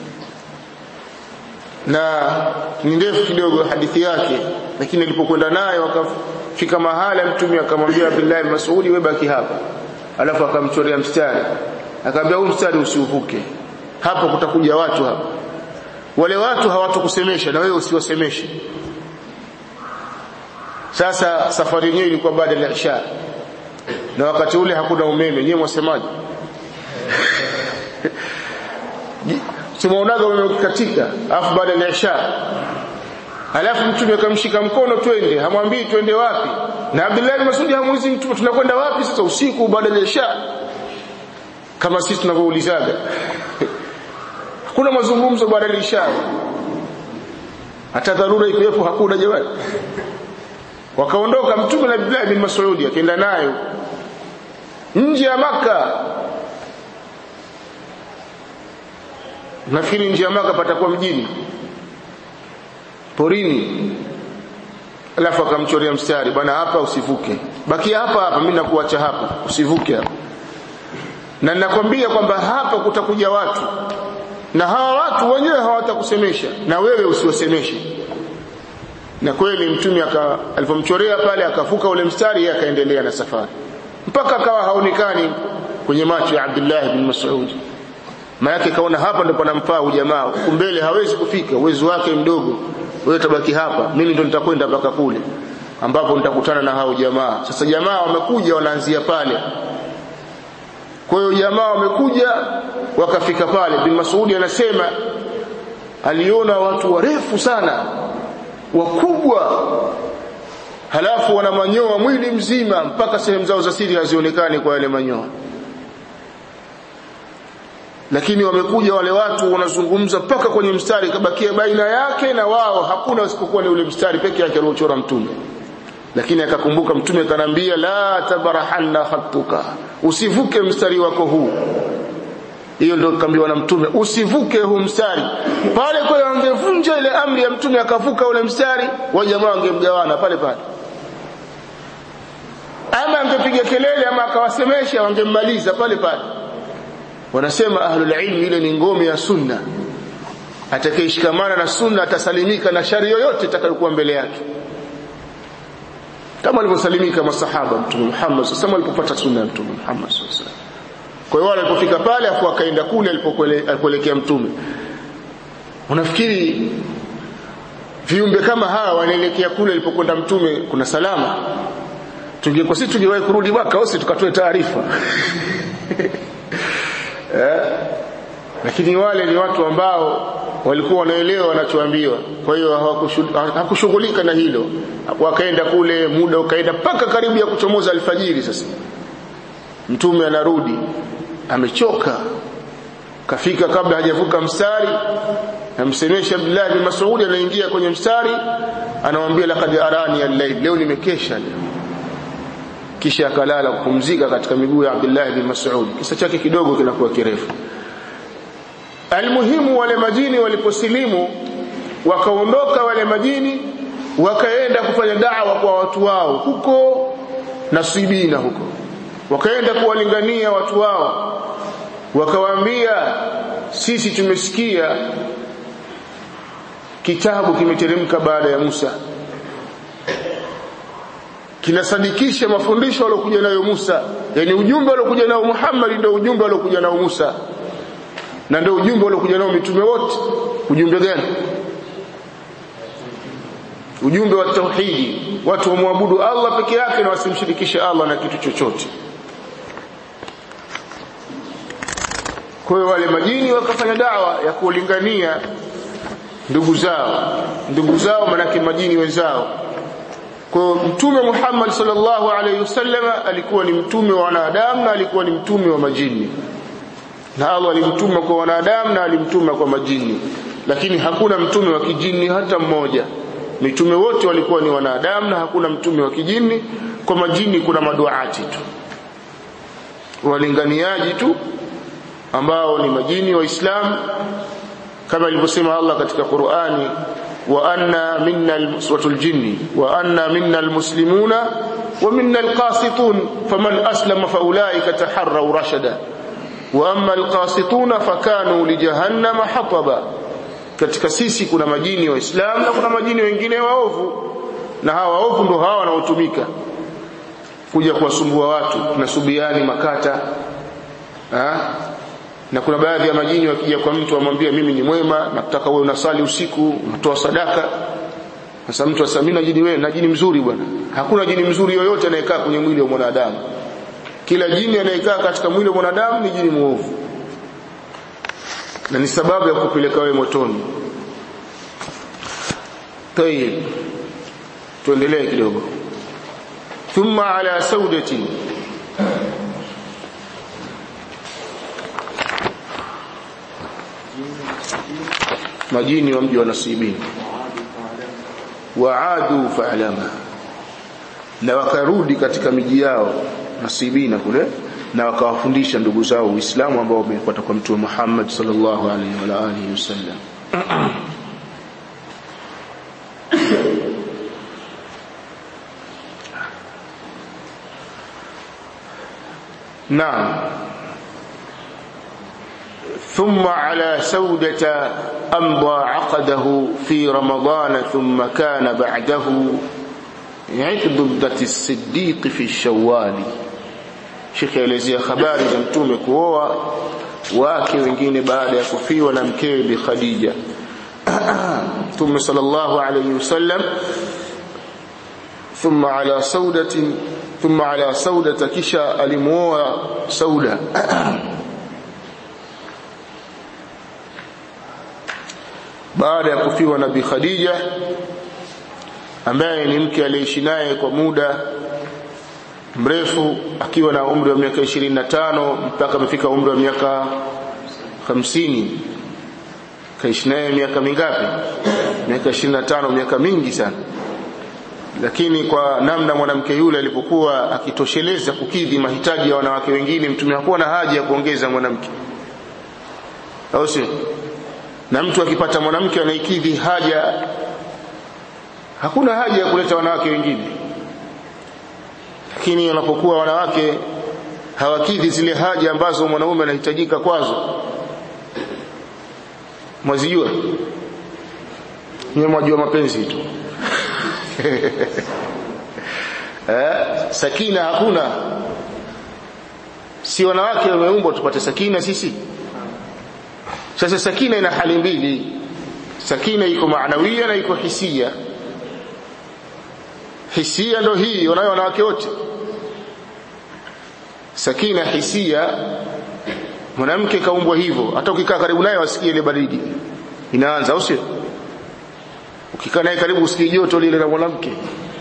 na ni ndefu kidogo hadithi yake lakini alipokwenda naye wakafika mahala mtume akamwambia Abdullah ibn Mas'ud wewe baki hapa alafu akamchorea mstari akamwambia huu mstari usiuvuke hapo kutakuja watu hapa wale watu hawatakusemesha na wewe usiwasemeshe sasa safari yenyewe ilikuwa baada ya isha na wakati ule hakuna umeme nyewe mwasemaje tumeonaga umeme ukikatika alafu baada ya isha alafu mtume akamshika mkono twende hamwambii twende wapi na Abdullah ibn Mas'ud hamuulizi mtume tunakwenda wapi sasa usiku baada ya isha kama sisi tunavyoulizaga hakuna mazungumzo baada ya isha hata dharura ikiwepo hakuna jamani wakaondoka mtume na Abdullah bin Mas'ud akaenda nayo nje ya maka nafikiri nje ya maka patakuwa mjini porini alafu akamchorea mstari bwana hapa usivuke bakia hapa hapa mimi nakuacha hapa usivuke hapa na ninakwambia kwamba hapa kutakuja watu na hawa watu wenyewe hawatakusemesha na wewe usiwasemeshe na kweli mtume alipomchorea pale akavuka ule mstari yeye akaendelea na safari mpaka akawa haonekani kwenye macho ya Abdullah bin Mas'ud maana kaona hapa ndipo panamfaa ujamaa huko mbele hawezi kufika uwezo wake mdogo wewe tabaki hapa mimi ndo nitakwenda mpaka kule ambapo nitakutana na hao jamaa sasa jamaa wamekuja wanaanzia pale kwa hiyo jamaa wamekuja wakafika pale bin Mas'ud anasema aliona watu warefu sana wakubwa halafu wana manyoa mwili mzima mpaka sehemu zao za siri hazionekani kwa yale manyoa lakini wamekuja wale watu wanazungumza mpaka kwenye mstari kabakia baina yake na wao hakuna isipokuwa ni ule mstari peke yake aliochora mtume lakini akakumbuka mtume akanambia la tabarahanna khatuka usivuke mstari wako huu hiyo ndio kaambiwa na mtume usivuke huu mstari pale kwa wangevunja ile amri ya mtume akavuka ule mstari wa jamaa wangemgawana pale pale ama angepiga kelele ama akawasemesha wangemmaliza pale pale wanasema ahlul ilmi ile ni ngome ya sunna atakayeshikamana na sunna atasalimika na shari yoyote itakayokuwa mbele yake kama alivyosalimika masahaba mtume Muhammad sasa alipopata sunna ya mtume Muhammad sallallahu alaihi kwa hiyo walipofika pale afu akaenda kule alipokuelekea mtume unafikiri viumbe kama hawa wanaelekea kule alipokwenda mtume kuna salama tungekuwa sisi tungewahi kurudi mwaka au tukatoe taarifa eh? lakini wale ni watu ambao walikuwa wanaelewa wanachoambiwa kwa hiyo hawakushughulika na hilo wakaenda kule muda ukaenda mpaka karibu ya kuchomoza alfajiri sasa mtume anarudi amechoka kafika kabla hajavuka mstari namsemesha Abdullah bin Mas'ud anaingia kwenye mstari anamwambia laqad arani al-layl leo nimekesha leo kisha akalala kupumzika katika miguu ya Abdullah bin Mas'ud kisa chake kidogo kinakuwa kirefu almuhimu wale majini waliposilimu wakaondoka wale majini wakaenda kufanya da'wa kwa watu wao huko nasibina huko wakaenda kuwalingania watu wao wakawaambia sisi tumesikia kitabu kimeteremka baada ya Musa kinasadikisha mafundisho aliyokuja nayo Musa yani ujumbe aliokuja nao Muhammad ndio ujumbe aliokuja nao Musa na ndio ujumbe aliokuja nao mitume wote ujumbe gani ujumbe wa tauhidi watu wamwabudu Allah peke yake na wasimshirikishe Allah na kitu chochote kwa hiyo wale majini wakafanya dawa ya kuulingania ndugu zao ndugu zao manake majini wenzao kwa mtume Muhammad sallallahu alaihi wasallam alikuwa ni mtume wa wanadamu na alikuwa ni mtume wa majini na Allah alimtuma kwa wanadamu na alimtuma kwa majini lakini hakuna mtume wa kijini hata mmoja mitume wote walikuwa ni wanadamu na hakuna mtume wa kijini kwa majini kuna maduati tu walinganiaji tu ambao ni majini waislamu kama ilivyosema Allah katika Qur'ani wa anna minna suratul jinni wa anna minna almuslimuna wa minna alqasitun faman aslama faulaika taharraw rashada wa amma alqasituna fakanu lijahannama hataba katika sisi kuna majini waislamu na kuna majini wengine waovu na hawa waovu ndio hawa wanaotumika kuja kuwasumbua watu na subiani makata ha? na kuna baadhi ya majini wakija kwa mtu amwambia mimi ni mwema nataka wewe unasali usiku unatoa sadaka sasa mtu asamina jini wewe na jini mzuri bwana hakuna jini mzuri yoyote anayekaa kwenye mwili wa mwanadamu kila jini anayekaa katika mwili wa mwanadamu ni jini muovu na ni sababu ya kupeleka wewe motoni tayib tuendelee kidogo thumma ala saudati majini wa mji wa nasibini waadu fa'lama na wakarudi katika miji yao nasibina kule na wakawafundisha ndugu zao Uislamu ambao wamepata kwa Mtume Muhammad sallallahu alaihi wa alihi wasallam نعم ثم على سودة أمضى عقده في رمضان ثم كان بعده عقد الصديق في الشوال Sheikh aelezea habari za mtume kuoa wake wengine baada ya kufiwa na mkewe Bi Khadija. Mtume sallallahu alayhi wasallam thumma ala saudatin thumma ala saudata kisha alimuoa Sauda baada ya kufiwa na Bi Khadija ambaye ni mke aliyeishi naye kwa muda mrefu akiwa na umri wa miaka 25 mpaka amefika umri wa miaka 50 kaishi naye miaka mingapi miaka 25 miaka mingi sana lakini kwa namna mwanamke yule alipokuwa akitosheleza kukidhi mahitaji ya wanawake wengine mtume hakuwa na haja ya kuongeza mwanamke au sio na mtu akipata mwanamke anaikidhi haja hakuna haja ya kuleta wanawake wengine lakini wanapokuwa wanawake hawakidhi zile haja ambazo mwanaume anahitajika kwazo mwazijua nyewe mwajua mapenzi tu eh, sakina hakuna si wanawake wameumbwa tupate sakina sisi sasa sakina ina hali mbili sakina iko maanawia na iko hisia hisia ndo hii wanayo wanawake wote sakina hisia mwanamke kaumbwa hivyo hata ukikaa karibu naye wasikie ile baridi inaanza au sio ukikaa naye karibu usikie joto lile la mwanamke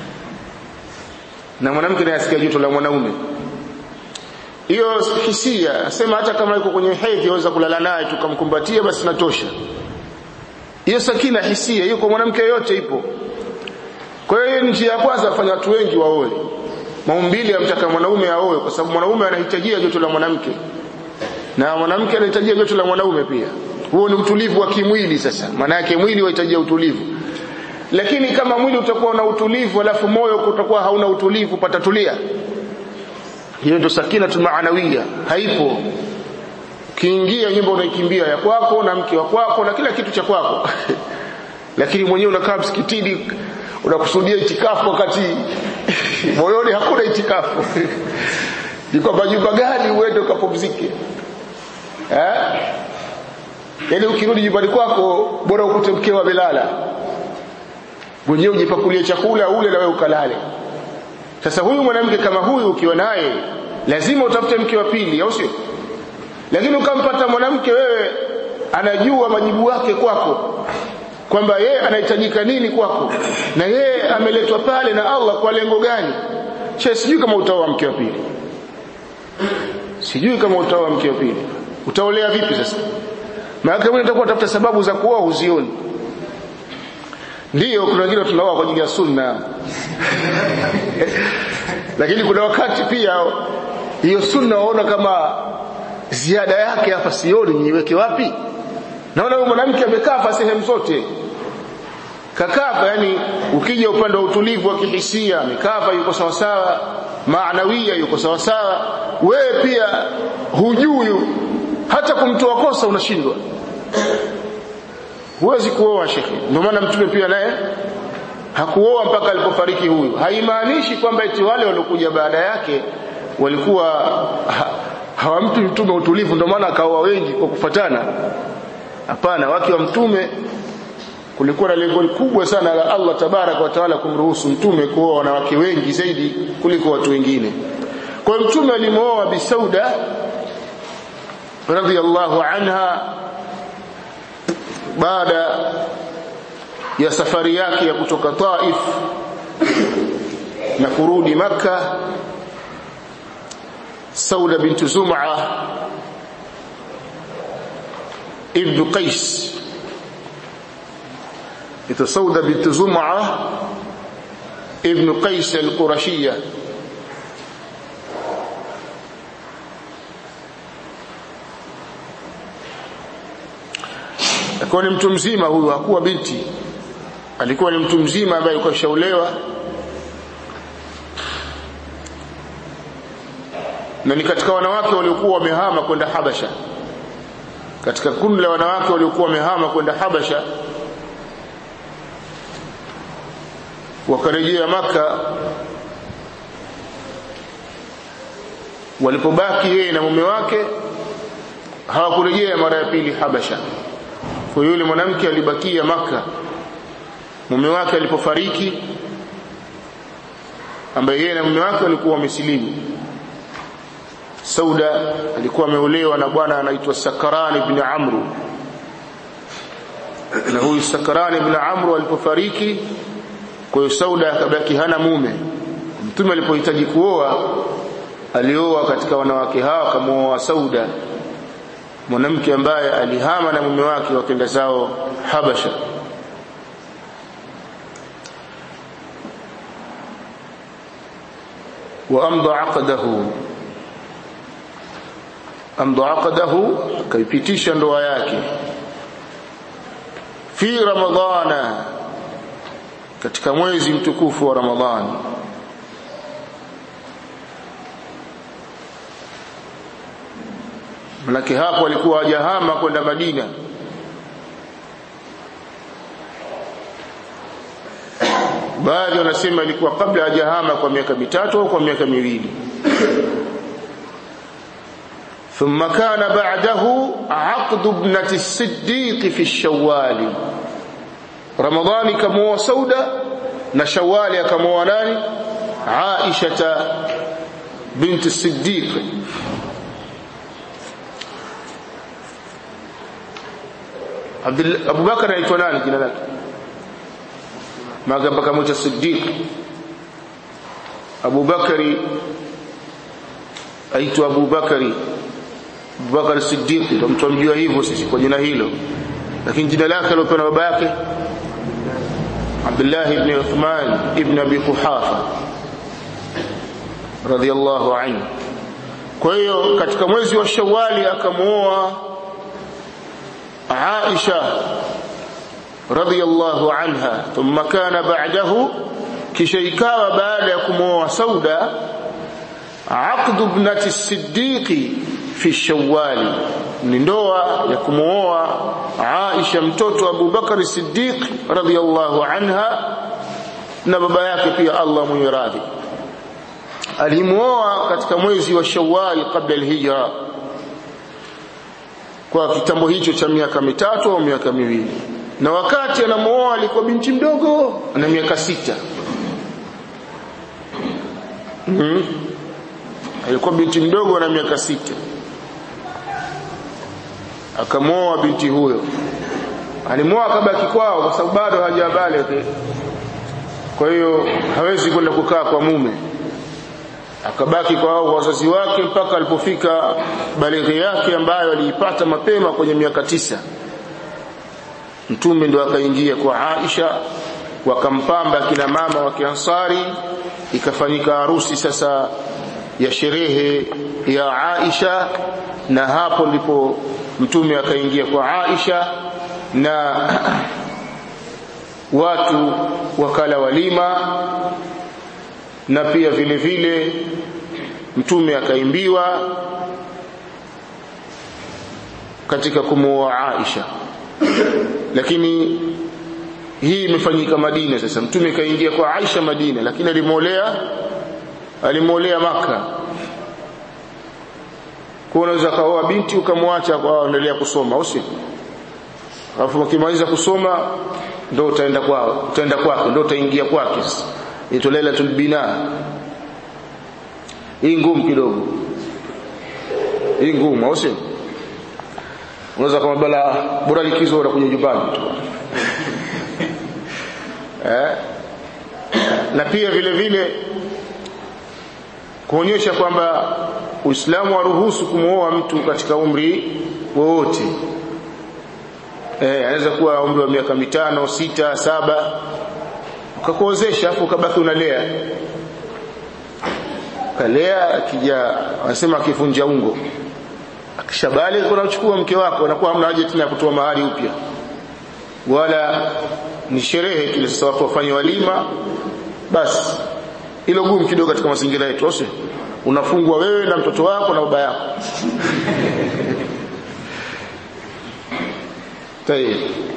na mwanamke naye asikia joto la mwanaume hiyo hisia asema hata kama yuko kwenye hedhi aweza kulala naye tukamkumbatia basi natosha hiyo sakina hisia hiyo kwa mwanamke yote ipo kwa hiyo njia ya kwanza afanya watu wengi waoe maumbili yamtaka mwanaume aoe kwa sababu mwanaume anahitajia joto la mwanamke na mwanamke anahitajia joto la mwanaume pia huo ni utulivu wa kimwili sasa maana yake mwili wahitajia utulivu lakini kama mwili utakuwa na utulivu alafu moyo utakuwa hauna utulivu patatulia hiyo ndio sakina maanawia haipo kiingia nyumba unaikimbia ya kwako na mke wa kwako na kila kitu cha kwako lakini mwenyewe unakaa msikitini unakusudia itikafu wakati moyoni hakuna itikafu ni kwamba nyumba gani uende ukapumzike eh yaani ukirudi nyumbani kwako bora ukute mkeo amelala mwenyewe ujipakulie chakula ule na wewe ukalale sasa huyu mwanamke kama huyu ukiwa naye lazima utafute mke wa pili au sio lakini ukampata mwanamke wewe anajua majibu yake kwako kwamba yeye anahitajika nini kwako na yeye ameletwa pale na Allah kwa lengo gani che sijui kama utaoa mke wa pili sijui kama utaoa mke wa pili utaolea vipi sasa maana kama utakuwa tafuta sababu za kuoa uzioni ndio kuna wengine tunaoa kwa ajili ya sunna lakini kuna wakati pia hiyo sunna waona kama ziada yake hapa sioni niweke wapi naona huyo mwanamke amekaa sehemu zote kakafa yani ukija upande wa utulivu wa kihisia amekafa yuko sawa sawa maanawia yuko sawa sawa wewe pia hujui hata kumtoa kosa unashindwa huwezi kuoa shekhi ndio maana mtume pia naye hakuoa mpaka alipofariki huyu haimaanishi kwamba eti wale waliokuja baada yake walikuwa ha, hawampi mtume utulivu ndio maana akaoa wengi kwa kufatana hapana wake wa mtume kulikuwa na lengo kubwa sana la Allah tabarak wa taala kumruhusu mtume kuoa wanawake wengi zaidi kuliko watu wengine kwa hiyo mtume alimwoa bisauda radhiyallahu anha baada ya safari yake ya kutoka Taif na kurudi maka Sauda bintu Zum'a ibn Qais ito Sauda bintu Zum'a ibn Qais al-Qurashiyya alikuwa ni mtu mzima huyu hakuwa binti alikuwa ni mtu mzima ambaye alikuwa shaolewa na ni katika wanawake waliokuwa wamehama kwenda Habasha katika kundi la wanawake waliokuwa wamehama kwenda Habasha wakarejea maka walipobaki yeye na mume wake hawakurejea mara ya pili Habasha kwa yule mwanamke alibakia maka mume wake alipofariki ambaye yeye na mume wake walikuwa wamesilimu Sauda alikuwa ameolewa na bwana anaitwa Sakaran ibn Amru na huyu Sakaran ibn Amru alipofariki kwa hiyo Sauda akabaki hana mume mtume alipohitaji kuoa alioa katika wanawake hawa akamwoa Sauda mwanamke ambaye alihama na mume wake wakenda zao Habasha وامضى عقده amdha aqdahu kaipitisha ndoa yake fi ramadhana katika mwezi mtukufu wa ramadhani manake hapo alikuwa hajahama kwenda madina baadhi wanasema ilikuwa kabla hajahama kwa miaka mitatu au kwa miaka miwili ثم كان بعده عقد ابنة الصديق في الشوال رمضان كموا سودة نشوال كموا ناني عائشة بنت الصديق عبد ابو بكر aitwa nani jina lake magamba kama cha Siddiq Abu Bakari aitwa Abu Bakari Abubakar Siddiq ndio mtu amjua hivyo sisi kwa jina hilo lakini jina lake alilopewa na baba yake Abdullah ibn Uthman ibn Abi Quhafa radhiyallahu anhu kwa hiyo katika mwezi wa Shawwali akamuoa Aisha radhiyallahu anha thumma kana ba'dahu kisha ikawa baada ya kumuoa Sauda aqdu ibnati Siddiqi fi shawwali ni ndoa ya kumuoa Aisha mtoto Abu Bakar Siddiq radhiyallahu anha na baba yake pia Allah mwenye radhi alimuoa katika mwezi wa Shawwal kabla al-hijra kwa kitambo hicho cha miaka mitatu au miaka miwili na wakati anamuoa alikuwa binti mdogo ana miaka sita mm. alikuwa binti mdogo na miaka sita akamwoa binti huyo alimwoa akabaki kwao kwa sababu bado hajabaligh kwa hiyo hawezi kwenda kukaa kwa mume akabaki kwa wazazi wake mpaka alipofika balighi yake ambayo aliipata mapema kwenye miaka tisa mtume ndo akaingia kwa Aisha wakampamba kina mama wa Kiansari ikafanyika harusi sasa ya sherehe ya Aisha na hapo ndipo mtume akaingia kwa Aisha na watu wakala walima na pia vile vile mtume akaimbiwa katika kumuoa Aisha lakini hii imefanyika Madina sasa mtume kaingia kwa Aisha Madina lakini alimolea alimolea maka kwa unaweza kaoa binti ukamwacha kwa endelea kusoma au si alafu ukimaliza kusoma ndio utaenda kwao utaenda kwake ndio utaingia kwake sasa ito lailatul bina hii ngumu kidogo hii ngumu au si unaweza kama bala bora likizo unakuja nyumbani tu eh na pia vile vile kuonyesha kwamba Uislamu waruhusu kumwoa mtu katika umri wowote eh anaweza kuwa umri wa miaka mitano sita saba ukakuozesha afu ukabaki unalea kalea akija wanasema akivunja ungo akishabali kuna uchukua mke wako anakuwa hamna haja tena ya kutoa mahari upya wala ni sherehe tu sasa watu wafanye walima basi hilo gumu kidogo katika mazingira yetu au unafungwa wewe na mtoto wako na baba yako tayeb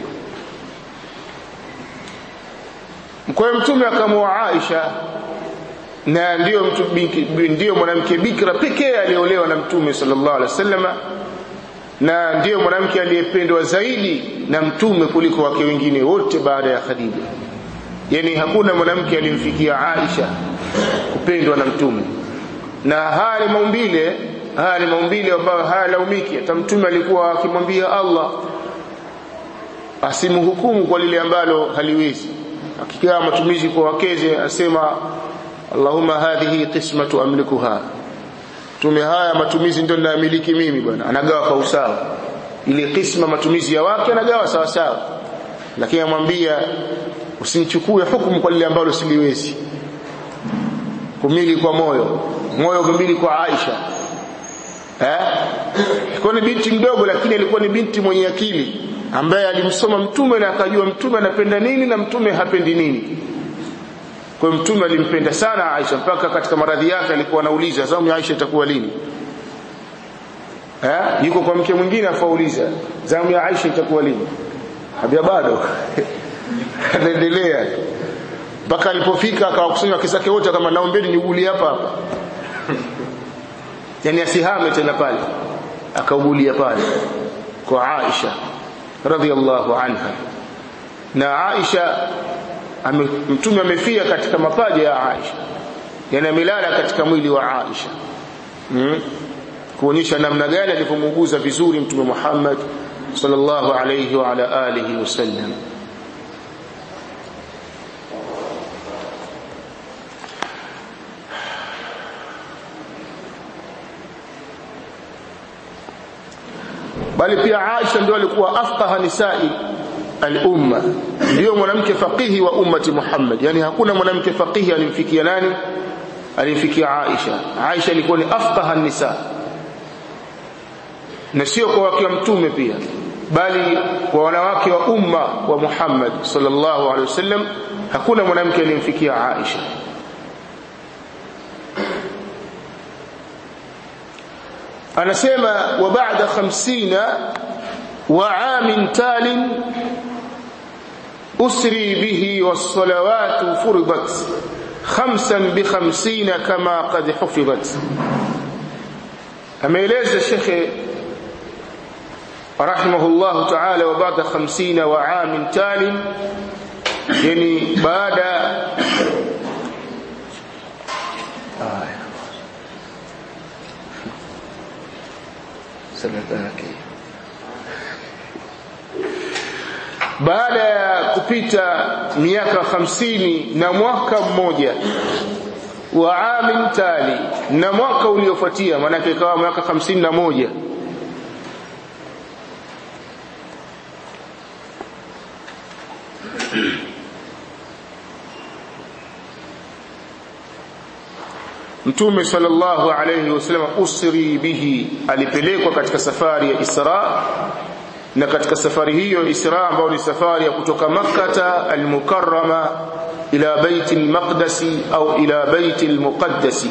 kwa mtume akamwoa Aisha na ndio mtu ndio mwanamke bikra pekee aliolewa na mtume sallallahu alaihi wasallam na ndio mwanamke aliyependwa zaidi na mtume kuliko wake wengine wote baada ya Khadija yani hakuna mwanamke alimfikia Aisha kupendwa na mtume na haya ni maumbile haya ni maumbile ambayo hayalaumiki hata mtume alikuwa akimwambia Allah asimhukumu kwa lile ambalo haliwezi akigawa matumizi kwa wakeze asema Allahumma hadhihi qismatu amlikuha tume haya matumizi ndio ninayamiliki mimi bwana anagawa kwa usawa ile kisma matumizi ya wake anagawa sawa sawa lakini amwambia usinichukue hukumu kwa lile ambalo siliwezi kumili kwa moyo moyo kumili kwa Aisha eh ilikuwa ni binti mdogo lakini alikuwa ni binti mwenye akili ambaye alimsoma mtume na akajua mtume anapenda nini na mtume hapendi nini kwa hiyo mtume alimpenda sana Aisha mpaka katika maradhi yake alikuwa anauliza zamu ya Aisha itakuwa lini eh yuko kwa mke mwingine afauliza zamu ya Aisha itakuwa lini habia bado anaendelea mpaka alipofika akawakusanya wake zake wote kama naombeni niugulie hapa hapa yani asihame tena pale akaugulia pale kwa Aisha radhiallahu anha na Aisha ame, mtume amefia katika mapaja ya Aisha yani amelala katika mwili wa Aisha hmm? kuonyesha namna gani alivyomuuguza vizuri mtume Muhammad sallallahu alayhi wa ala alihi wasallam bali pia Aisha ndio alikuwa afqaha nisai al-umma ndio mwanamke faqihi wa ummati Muhammad yani hakuna mwanamke faqihi alimfikia nani alimfikia Aisha Aisha ilikuwa ni afqaha nisa na sio kwa wake wa mtume pia bali kwa wanawake wa umma wa Muhammad sallallahu alaihi wasallam hakuna mwanamke alimfikia Aisha anasema wa ba'da 50 wa amin talin usri bihi was-salawatu furidat khamsan bi 50 kama qad hufizat ameeleza shekhe rahimahullah ta'ala wa ba'da 50 wa amin talin yani baada sanatake baada ya kupita miaka hamsini na mwaka mmoja wa amin tali na mwaka uliofuatia maanake ikawa mwaka hamsini na moja Mtume sallallahu alayhi wasallam usri bihi alipelekwa katika safari ya Isra na katika safari hiyo Isra ambayo ni safari ya kutoka Makkah al-Mukarrama ila Bait al-Maqdis au ila Bait al-Muqaddas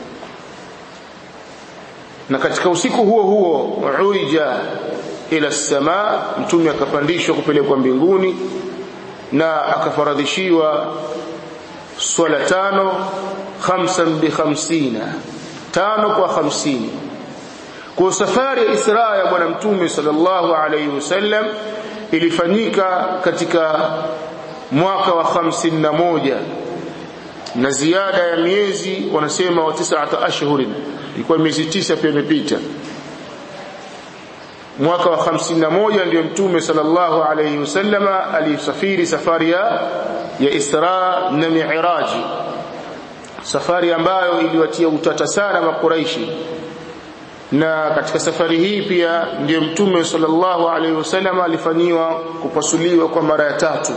na katika usiku huo huo uija ila sama mtume akapandishwa kupelekwa mbinguni na akafaradhishiwa swala tano khamsan bi khamsina tano kwa hamsini kwa safari ya Isra ya bwana mtume sallallahu alayhi wasallam ilifanyika katika mwaka wa hamsini na moja na ziada ya miezi wanasema wa tisata ashhurin ilikuwa miezi tisa pia imepita mwaka wa hamsini na moja ndio mtume sallallahu alayhi wasallama alisafiri safari ya ya Isra na Mi'raji safari ambayo iliwatia utata sana makuraishi na katika safari hii pia ndiyo mtume sallallahu alaihi wasallam alifanyiwa kupasuliwa kwa mara ya tatu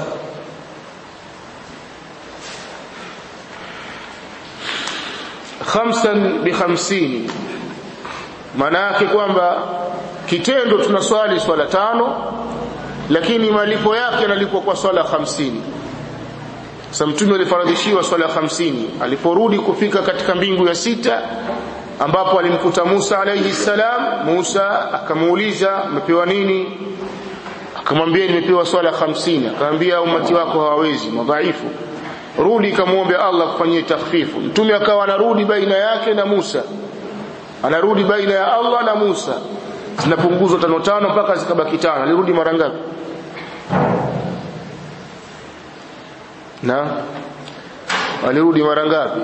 khamsan bi khamsini maana yake kwamba kitendo tunaswali swala tano lakini malipo yake yanalipwa kwa swala hamsini sasa mtume alifaradhishiwa swala hamsini aliporudi kufika katika mbingu ya sita ambapo alimkuta Musa alayhi salam Musa akamuuliza umepewa nini akamwambia nimepewa swala hamsini akamwambia umati wako hawawezi madhaifu rudi kamuombe Allah kufanyia takhfifu mtume akawa anarudi baina yake na Musa anarudi baina ya Allah na Musa zinapunguzwa tano tano mpaka zikabaki tano alirudi mara ngapi na alirudi mara ngapi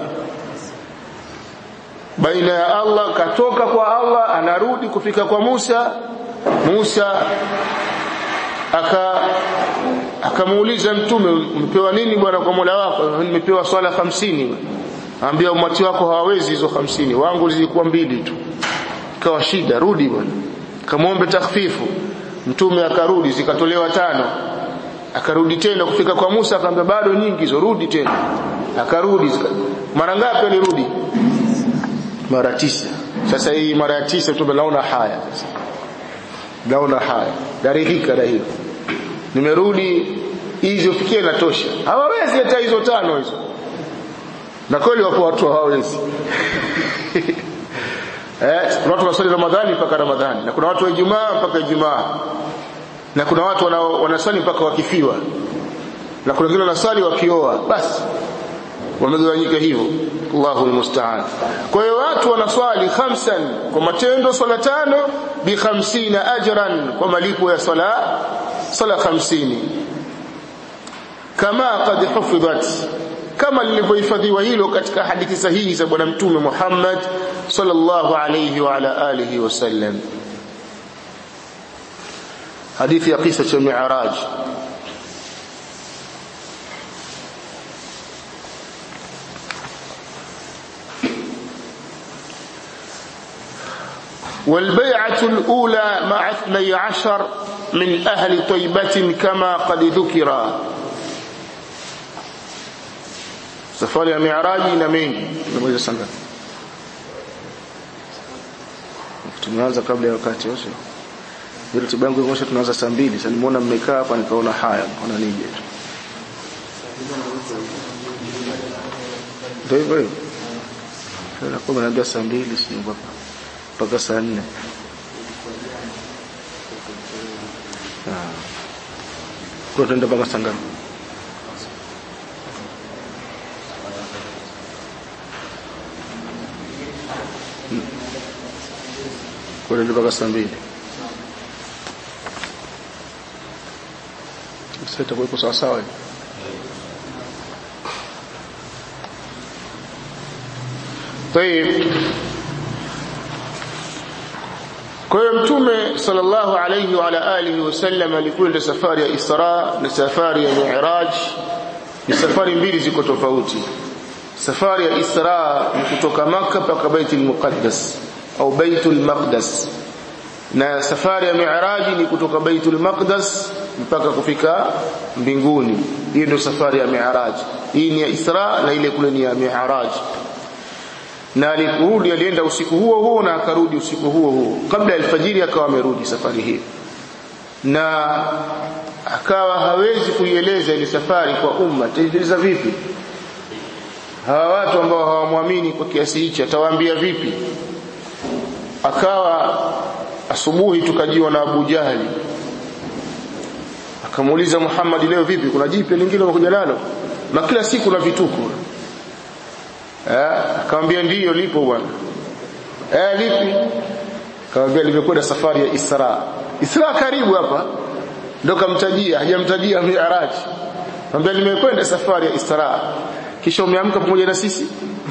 baina ya Allah katoka kwa Allah anarudi kufika kwa Musa Musa aka akamuuliza mtume umepewa nini bwana kwa Mola wako nimepewa swala hamsini ambia umati wako hawawezi hizo hamsini wangu zilikuwa mbili tu ikawa shida rudi bwana kamwombe takhfifu mtume akarudi zikatolewa tano akarudi tena kufika kwa Musa akamwambia bado nyingi hizo rudi tena akarudi mara ngapi alirudi mara tisa sasa hii mara ya tisa mtume naona haya sasa naona haya darihika na hilo nimerudi hizo fikie natosha hawawezi hata hizo tano hizo na kweli wapo watu hawawezi eh kuna watu wanasali Ramadhani mpaka Ramadhani na kuna watu wa Ijumaa mpaka Ijumaa na kuna watu wanasali mpaka wakifiwa na kuna wengine wanasali wakioa basi wamegawanyika hivyo Allahu almusta'an kwa hiyo watu wanaswali khamsan kwa matendo swala tano bi 50 ajran kwa malipo ya swala swala 50 kama qad hufidhat kama lilivyohifadhiwa hilo katika hadithi sahihi za bwana mtume Muhammad sallallahu alayhi wa ala alihi wasallam hadithi ya kisa cha mi'raj والبيعة الأولى مع اثني عشر من أهل طيبة كما قد ذكر safari ya miaraji na mengi nimeweza sana tumeanza kabla ya wakati wote ile tiba yangu imesha tunaanza saa mbili sasa nimeona mmekaa hapa nikaona haya naona nije tu ndio hivyo hivyo sasa kwa naambia saa mbili sio mpaka mpaka saa nne kwa tuenda mpaka saa ngapi kwa ndio mpaka saa mbili sasa itakuwa sawa sawa طيب kwa hiyo mtume sallallahu alayhi wa ala alihi wasallam alikwenda safari ya Isra na safari ya Mi'raj ni safari mbili ziko tofauti safari ya Isra ni kutoka Makka mpaka Baitul Muqaddas au Baitul Maqdas na safari ya Mi'raj ni kutoka Baitul Maqdas mpaka kufika mbinguni hiyo ndio safari ya Mi'raj hii ni ya Isra na ile kule ni ya Mi'raj na aliporudi alienda usiku huo huo na akarudi usiku huo huo kabla ya alfajiri akawa amerudi safari hii na akawa hawezi kuieleza ile safari kwa umma taeleza vipi hawa watu ambao hawamwamini kwa kiasi hichi atawaambia vipi akawa asubuhi tukajiwa na Abu Jahali akamuuliza Muhammad leo vipi kuna jipe lingine umekuja nalo na kila siku na vituko eh akamwambia ndiyo lipo bwana eh lipi akamwambia limekwenda safari ya Isra Isra karibu hapa ndo kamtajia hajamtajia Mi'raj akamwambia limekwenda safari ya Isra kisha umeamka pamoja na sisi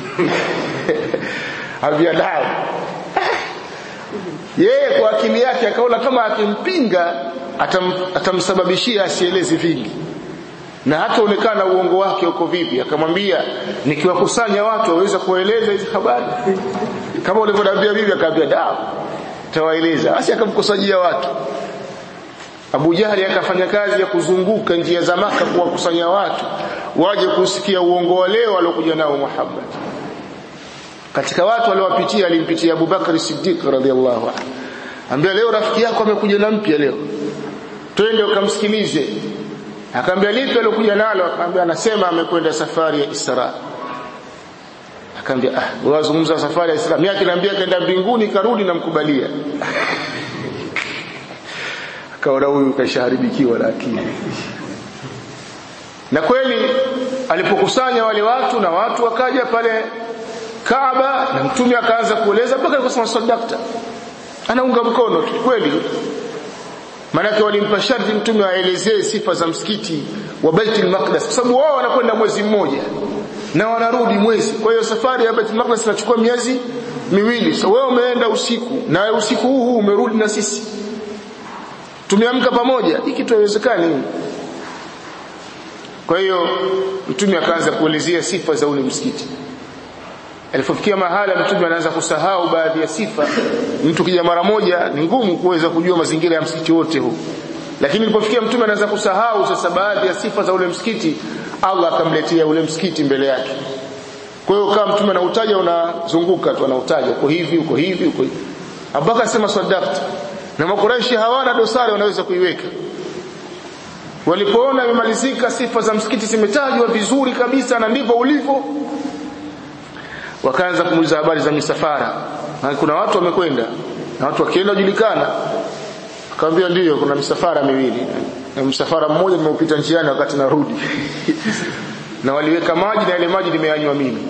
ambia nao yeye kwa akili yake akaona kama akimpinga atam, atamsababishia asielezi vingi na hataonekana uongo wake uko vipi akamwambia nikiwakusanya watu waweza kueleza hizi habari kama ulivyoniambia bibi akamwambia dawa tawaeleza basi akamkusanyia watu Abu Jahali akafanya kazi ya kuzunguka njia za maka kuwakusanya watu waje kusikia uongo wa leo aliokuja nao Muhammad katika watu waliowapitia alimpitia Abu Bakar Siddiq radhiallahu anhu ambia leo rafiki yako amekuja na mpya leo twende ukamsikilize akamwambia lipi alikuja nalo akamwambia anasema amekwenda safari ya Isra akamwambia ah wazungumza safari ya Isra mimi akiniambia kaenda mbinguni karudi namkubalia akaona huyu kashaharibikiwa na akili na kweli alipokusanya wale watu na watu wakaja pale Kaaba na mtume akaanza kueleza mpaka akasema sadakta anaunga mkono tu kweli Manake walimpa sharti mtume aelezee sifa za msikiti wa Baitul Maqdis kwa sababu wao wanakwenda mwezi mmoja na wanarudi mwezi. Kwa hiyo safari ya Baitul Maqdis inachukua miezi miwili. So wewe umeenda usiku na usiku huu huu umerudi na sisi. Tumeamka pamoja. Hiki tuwezekani. kwa hiyo mtume akaanza kuelezea sifa za ule msikiti alipofikia mahala mtume anaanza kusahau baadhi ya sifa mtu kija mara moja ni ngumu kuweza kujua mazingira ya msikiti wote huu lakini ilipofikia mtume anaanza kusahau sasa baadhi ya sifa za ule msikiti Allah akamletea ule msikiti mbele yake kwa hiyo kama mtume anautaja unazunguka tu anautaja uko hivi uko hivi uko hivi Abubakar sema sadaqta na makuraishi hawana dosari wanaweza kuiweka walipoona imemalizika sifa za msikiti zimetajwa vizuri kabisa na ndivyo ulivyo wakaanza kumuuliza habari za misafara na kuna watu wamekwenda na watu wakienda julikana akamwambia ndiyo kuna misafara miwili na msafara mmoja nimeupita njiani wakati narudi na waliweka maji na ile maji nimeyanywa mimi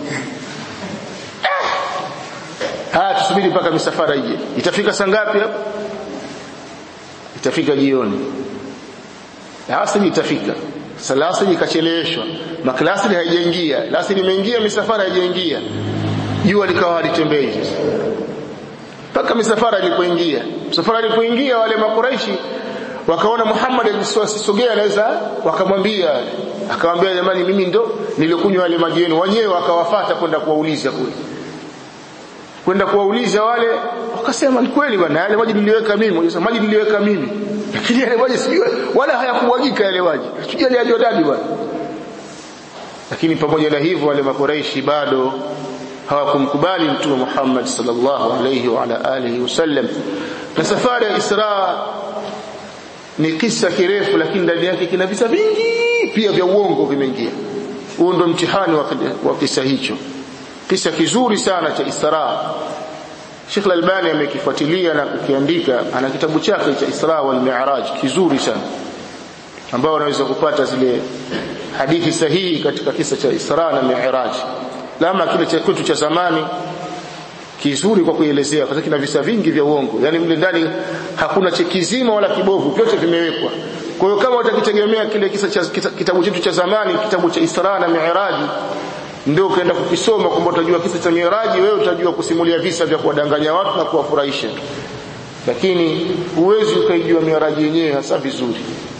haya tusubiri mpaka misafara ije itafika saa ngapi hapo itafika jioni asili itafika sasa asili ikacheleweshwa maklasili haijaingia asili imeingia misafara haijaingia jua likawa halitembei mpaka misafara ilipoingia misafara ilipoingia wale makuraishi wakaona Muhammad asisogea anaweza wakamwambia akamwambia jamani mimi ndo nilikunywa yale maji yenu wenyewe wakawafata kwenda kuwauliza kule kwenda kuwauliza wale wakasema ni kweli bwana yale maji niliweka mimi mmoja maji niliweka mimi lakini yale maji sijui wala hayakumwagika yale maji sijui yale ya Jordani bwana lakini pamoja na hivyo wale makoreishi bado hawakumkubali mtume Muhammad sallallahu alayhi wa ala alihi wasallam na safari ya Isra ni kisa kirefu lakini ndani yake kina visa vingi pia vya uongo vimeingia huo ndo mtihani wa, wa kisa hicho kisa kizuri sana cha Isra Sheikh Al-Albani amekifuatilia na kukiandika ana kitabu chake cha Isra wal Mi'raj kizuri sana ambao unaweza kupata zile hadithi sahihi katika kisa cha Isra na Mi'raj lama kile cha kwetu cha zamani kizuri kwa kuelezea kwa sababu kina visa vingi vya uongo yani mle ndani hakuna chekizima wala kibovu vyote vimewekwa kwa hiyo kama utakitegemea kile kisa cha kitabu chetu cha zamani kitabu cha Isra na Mi'raj ndio ukaenda kukisoma kwamba utajua kisa cha Miraji wewe utajua kusimulia visa vya kuwadanganya watu na kuwafurahisha lakini huwezi ukaijua Miraji yenyewe hasa vizuri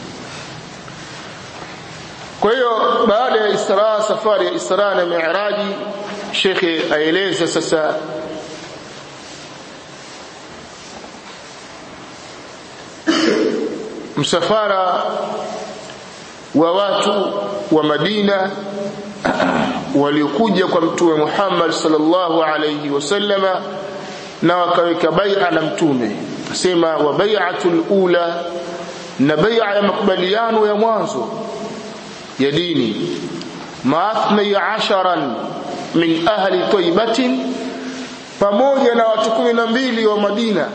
kwa hiyo baada ya Isra safari ya Isra na Miraji shekhe aeleza sasa msafara wa watu wa Madina waliokuja kwa mtume Muhammad sallallahu alayhi wasallama na wakaweka bai'a na mtume asema wa bai'atul ula na bai'a ya makubaliano ya mwanzo ya dini maathna asharan min ahli taibatin pamoja na watu kumi na mbili wa Madina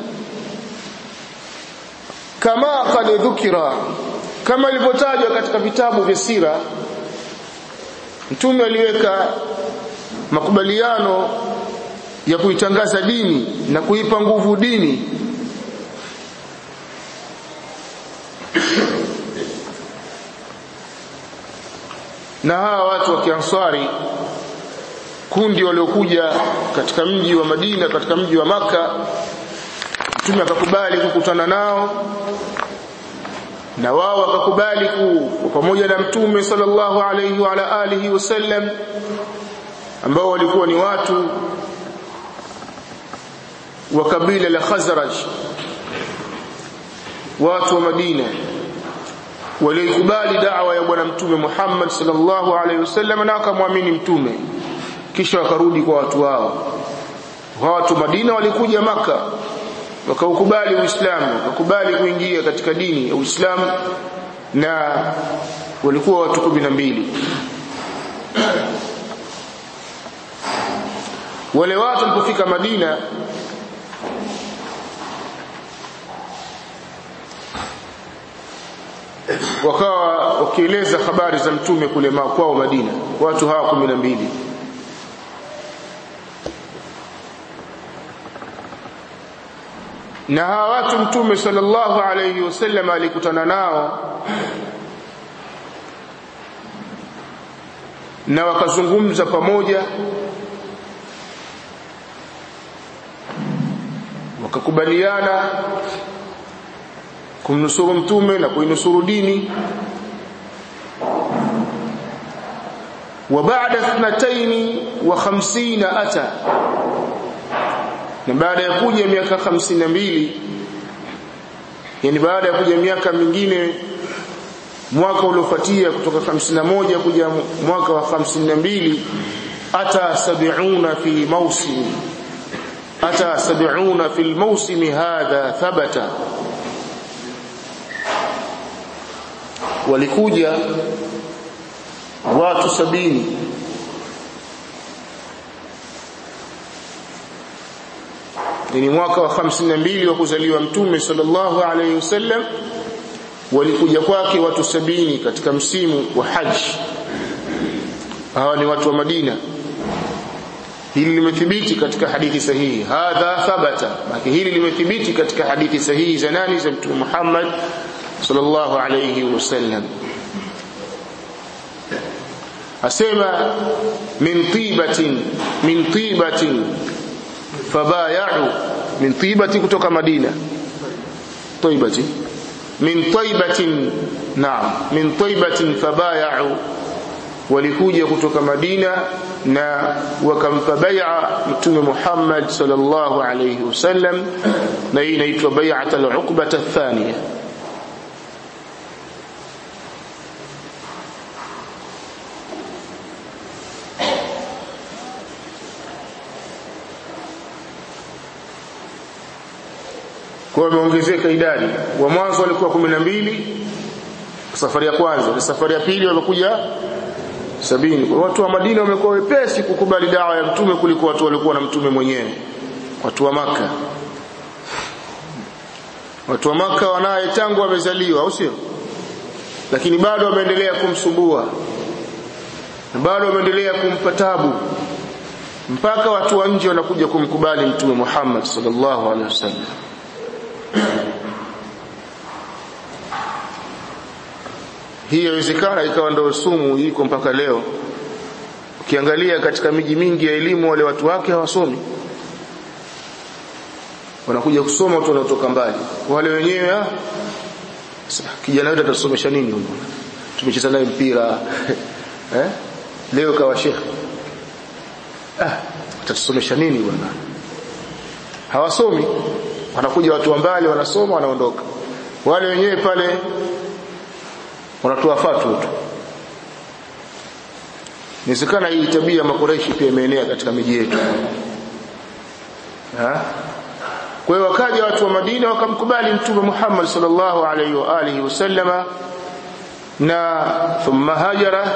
kama qad dhukira kama ilivyotajwa katika vitabu vya sira mtume aliweka makubaliano ya kuitangaza dini na kuipa nguvu dini na hawa watu wa Kiansari kundi waliokuja katika mji wa Madina katika mji wa maka mtume akakubali kukutana nao na wao wakakubali ku pamoja na mtume sallallahu alayhi wa ala alihi wasallam ambao walikuwa ni watu wa kabila la Khazraj watu wa Madina walikubali da'wa ya bwana mtume Muhammad sallallahu alayhi wasallam na akamwamini mtume kisha wakarudi kwa watu wao watu Madina walikuja maka wakaukubali Uislamu wakakubali kuingia katika dini ya Uislamu na walikuwa watu kumi na mbili wale watu walipofika Madina wakawa wakieleza habari za mtume kule kwao Madina watu hawa kumi na mbili na hawa watu mtume sallallahu alayhi wasallam alikutana nao na wakazungumza pamoja wakakubaliana kumnusuru mtume na kuinusuru dini wa ba'da ithnataini wa khamsina ata na baada ya kuja miaka 52 yani baada ya kuja miaka mingine mwaka uliofuatia kutoka 51 kuja mwaka wa 52 ata sab'una fi mawsim ata sab'una fi al-mawsim hadha thabata walikuja watu sabini ni mwaka wa 52 wa kuzaliwa mtume sallallahu alayhi wasallam walikuja kwake watu sabini katika msimu wa haji hawa ni watu wa Madina hili limethibiti katika hadithi sahihi hadha thabata maki hili limethibiti katika hadithi sahihi za nani za mtume Muhammad sallallahu alayhi wasallam asema min tibatin min tibatin fabaya'u min tibati kutoka Madina taibati min taibatin naam min taibatin fabaya'u walikuja kutoka Madina na wakampa bai'a mtume Muhammad sallallahu alayhi wasallam na hii inaitwa bai'at al-uqbah ath-thaniya kwa wameongezeka idadi wa mwanzo walikuwa 12 safari ya kwanza na safari ya pili wamekuja sabini kwa watu wa Madina wamekuwa wepesi kukubali dawa ya mtume kuliko watu walikuwa na mtume mwenyewe watu wa maka watu wa maka wanaye tangu wamezaliwa au sio lakini bado wameendelea kumsumbua na bado wameendelea kumpa tabu mpaka watu wa nje wanakuja kumkubali mtume Muhammad sallallahu alaihi wasallam hii inawezekana ikawa ndio sumu iko mpaka leo ukiangalia katika miji mingi ya elimu wale watu wake hawasomi wanakuja kusoma watu wanaotoka mbali wale wenyewe ah kijana wetu atasomesha nini huyo tumecheza naye mpira eh leo kawa shekhi ah atasomesha nini bwana hawasomi wanakuja watu wa mbali wanasoma wanaondoka wale wenyewe pale wanatoa fatwa tu Inawezekana hii tabia ya makoreshi pia imeenea katika miji yetu. Kwa hiyo wakaja watu wa Madina wakamkubali Mtume Muhammad sallallahu alaihi wa alihi wasallama na thumma hajara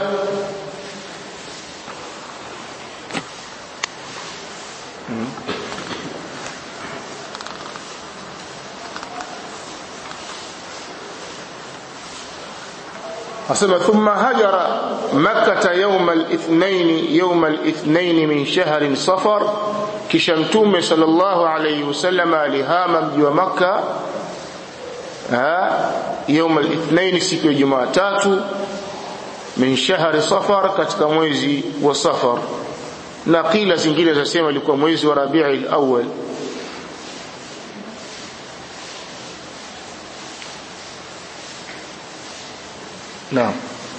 asema thumma hajara makkata yawm al-ithnain yawm al-ithnain min shahr safar kisha mtume sallallahu alayhi wasallam alihama mji wa makka yawm al-ithnain siku ya jumatatu min shahr safar katika mwezi wa safar na kila zingine zasema ilikuwa mwezi wa rabiul awwal Naam.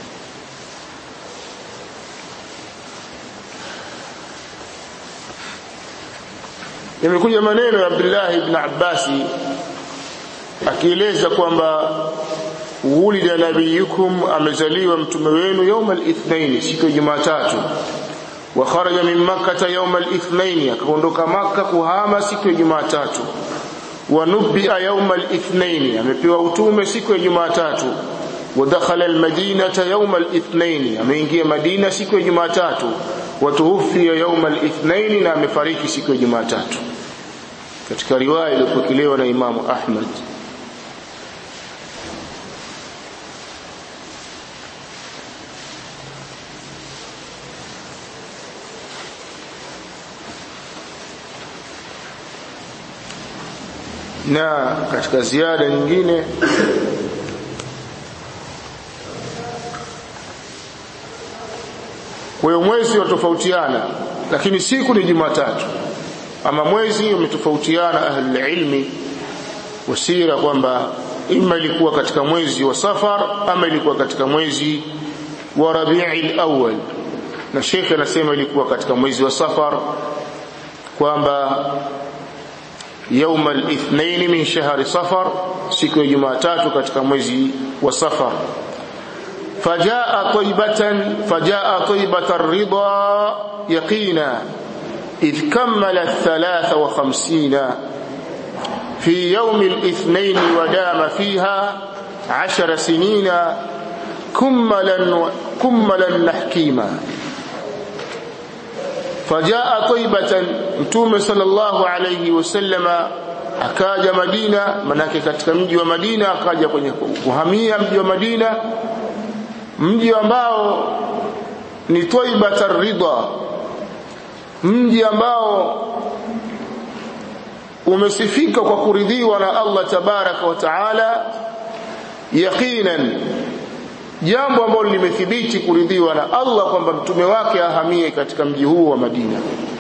Yamekuja maneno ya Abdullah ibn Abbas akieleza kwamba wulida nabiyukum amezaliwa mtume wenu يوم الاثنين siku ya Jumatatu wa kharaja min makkah يوم الاثنين akaondoka maka kuhama siku ya Jumatatu wa nubia يوم الاثنين amepewa utume siku ya Jumatatu ودخل المدينة يوم الاثنين ameingia Madina siku ya Jumatatu watuhufia يوم الاثنين na amefariki siku ya Jumatatu katika riwaya iliyopokelewa na Imamu Ahmad na katika ziada nyingine Kwa hiyo mwezi watofautiana lakini siku ni Jumatatu. Ama mwezi umetofautiana ahli ilmi wasira kwamba ima ilikuwa katika mwezi wa Safar ama ilikuwa katika mwezi wa Rabiul Awwal. na shekhe anasema ilikuwa katika mwezi wa safar kwamba يوم الاثنين من شهر صفر siku ya Jumatatu katika mwezi wa Safar فجاء طيبة فجاء طيبة الرضا يقينا إذ كمل الثلاث وخمسين في يوم الاثنين ودام فيها عشر سنين كملا كملا نحكيما فجاء طيبة متوم صلى الله عليه وسلم akaja Madina manake katika mji wa Madina akaja kwenye kuhamia mji wa Madina mji ambao ni Taibatar Ridha mji ambao umesifika kwa kuridhiwa na Allah tabaraka wa taala yaqinan jambo ambalo limethibiti kuridhiwa na Allah kwamba mtume wake ahamie katika mji huu wa Madina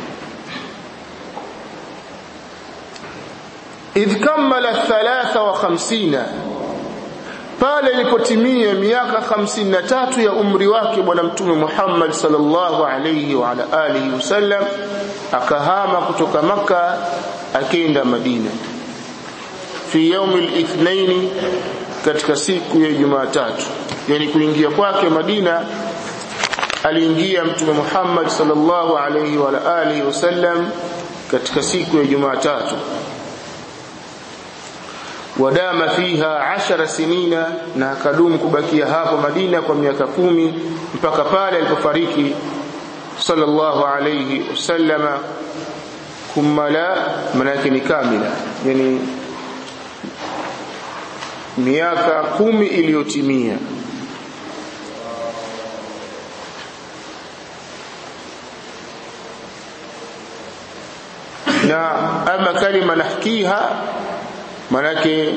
idh kammala 53 pale ilipotimia miaka 53 ya umri wake bwana mtume Muhammad sallallahu alayhi wa ala alihi wasallam akahama kutoka maka akaenda Madina fi yaumi al-ithnain katika siku ya Jumatatu yani kuingia kwake Madina aliingia mtume Muhammad sallallahu alayhi wa ala alihi wasallam katika siku ya Jumatatu wadama fiha ashara sinina na akadumu kubakia hapo Madina kwa miaka kumi mpaka pale alipofariki sallallahu alayhi wasallama kumala manake ni kamila yani miaka kumi iliyotimia na ama kalima nahkiha manake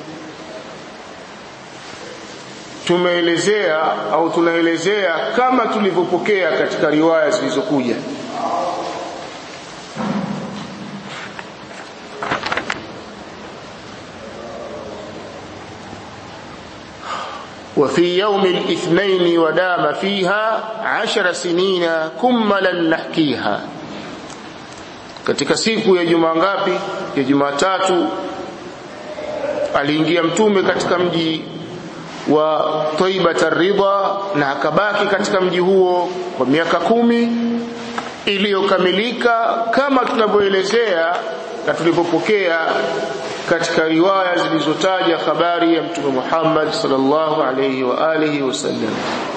tumeelezea au tunaelezea kama tulivyopokea katika riwaya zilizokuja وفي يوم الاثنين ودام فيها عشر سنين كملا نحكيها katika siku ya juma ngapi ya jumatatu aliingia mtume katika mji wa Taibat ar-Ridha na akabaki katika mji huo kwa miaka kumi iliyokamilika kama tunavyoelezea na tulivyopokea katika riwaya zilizotaja habari ya mtume Muhammad sallallahu alayhi wa alihi wasallam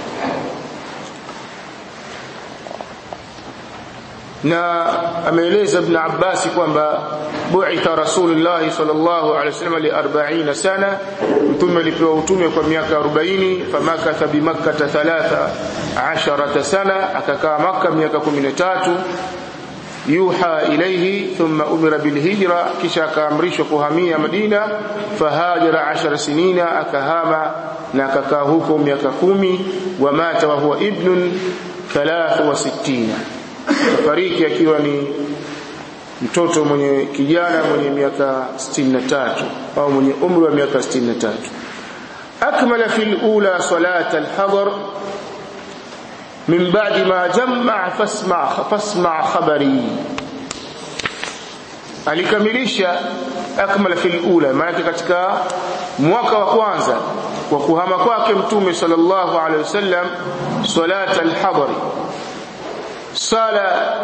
na ameeleza ibn Abbas kwamba bu'itha Rasulullah sallallahu alaihi wasallam li 40 sana mtume alipewa utume kwa miaka 40 famakatha bi makkah 13 sana akakaa maka miaka 13 yuha ilayhi thumma umira bil hijra kisha akaamrishwa kuhamia Madina fahajara 10 sinina akahama na akakaa huko miaka kumi wa mata wa huwa ibnun 63 kafariki akiwa ni mtoto mwenye kijana mwenye miaka 63 au mwenye umri wa miaka 63 akmala fil ula salat al-hadar min ba'di ma jamma fasma fasma khabari alikamilisha akmala fil ula maana katika mwaka wa kwanza wa kuhama kwake mtume sallallahu alaihi wasallam salat al-hadari sala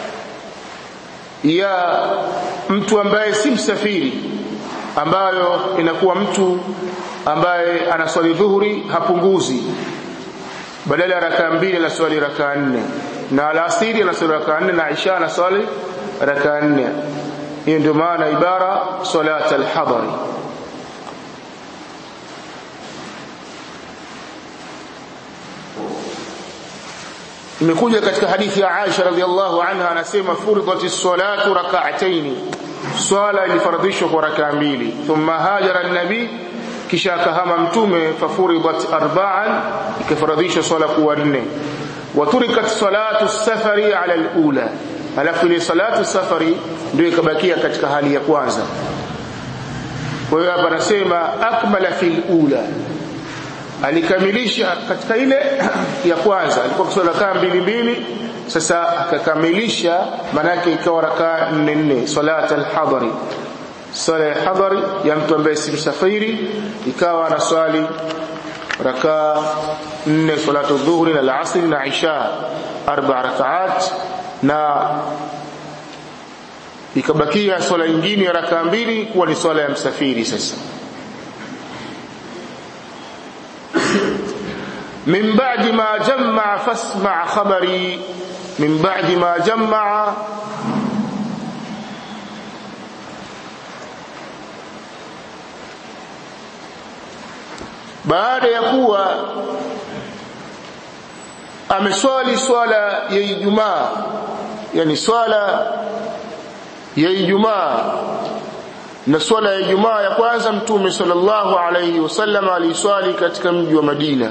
ya mtu ambaye si msafiri ambayo inakuwa mtu ambaye anaswali dhuhuri hapunguzi badala ya rakaa mbili anaswali rakaa nne na alasiri anaswali rakaa nne na isha anaswali rakaa nne hiyo ndio maana ibara salat alhadari imekuja katika hadithi ya Aisha radhiallahu anha anasema furidati salatu rak'atayn swala ilifaradhishwa kwa rakaa mbili thumma hajara an-nabi kisha akahama mtume fafuridat arba'an ikafaradhishwa swala kuwa nne waturikat salatu safari ala al-ula alafu ile salatu safari ndio ikabakia katika hali ya kwanza kwa hiyo hapa anasema akmala fil ula alikamilisha katika ile ya kwanza alikuwa kuswali rakaa mbili mbili sasa akakamilisha manake ikawa rakaa nne nne salat al-hadari swala ya hadari ya mtu ambaye si msafiri ikawa na swali rakaa nne salatu dhuhri na al-asr na isha arba rakaat na ikabakia swala nyingine ya rakaa mbili kuwa ni swala ya msafiri sasa من بعد ما جمع فاسمع خبري من بعد ما جمع baada ya kuwa ameswali swala ya Ijumaa yani swala ya Ijumaa na swala ya Ijumaa ya kwanza mtume sallallahu alayhi wasallam aliswali katika mji wa Madina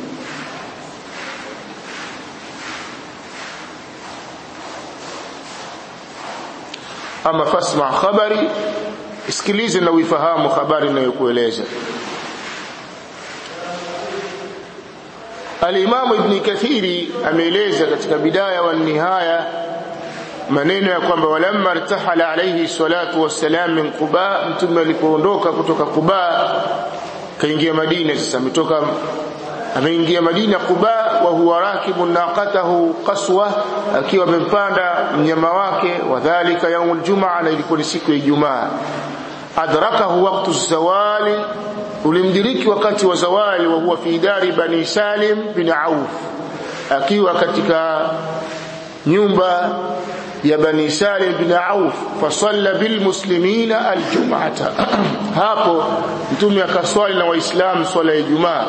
ama fasma khabari isikilize na uifahamu habari ninayokueleza Al-Imam Ibn Kathiri ameeleza katika bidaya wa nihaya maneno ya kwamba walamma irtahala alayhi salatu wassalam min Quba mtume alipoondoka kutoka Quba kaingia Madina sasa ametoka ameingia Madina Quba wa huwa rakibu naqatahu qaswa akiwa amempanda mnyama wake wadhālika yaumul jumaa na ilikuwa ni siku ya Ijumaa adrakahu waqtu zawali ulimdiriki wakati wa zawali wa huwa fi dari bani Salim bin Auf akiwa katika nyumba ya bani Salim bin Auf fasalla bil muslimina aljum'ata hapo mtume akaswali na waislamu swala ya Ijumaa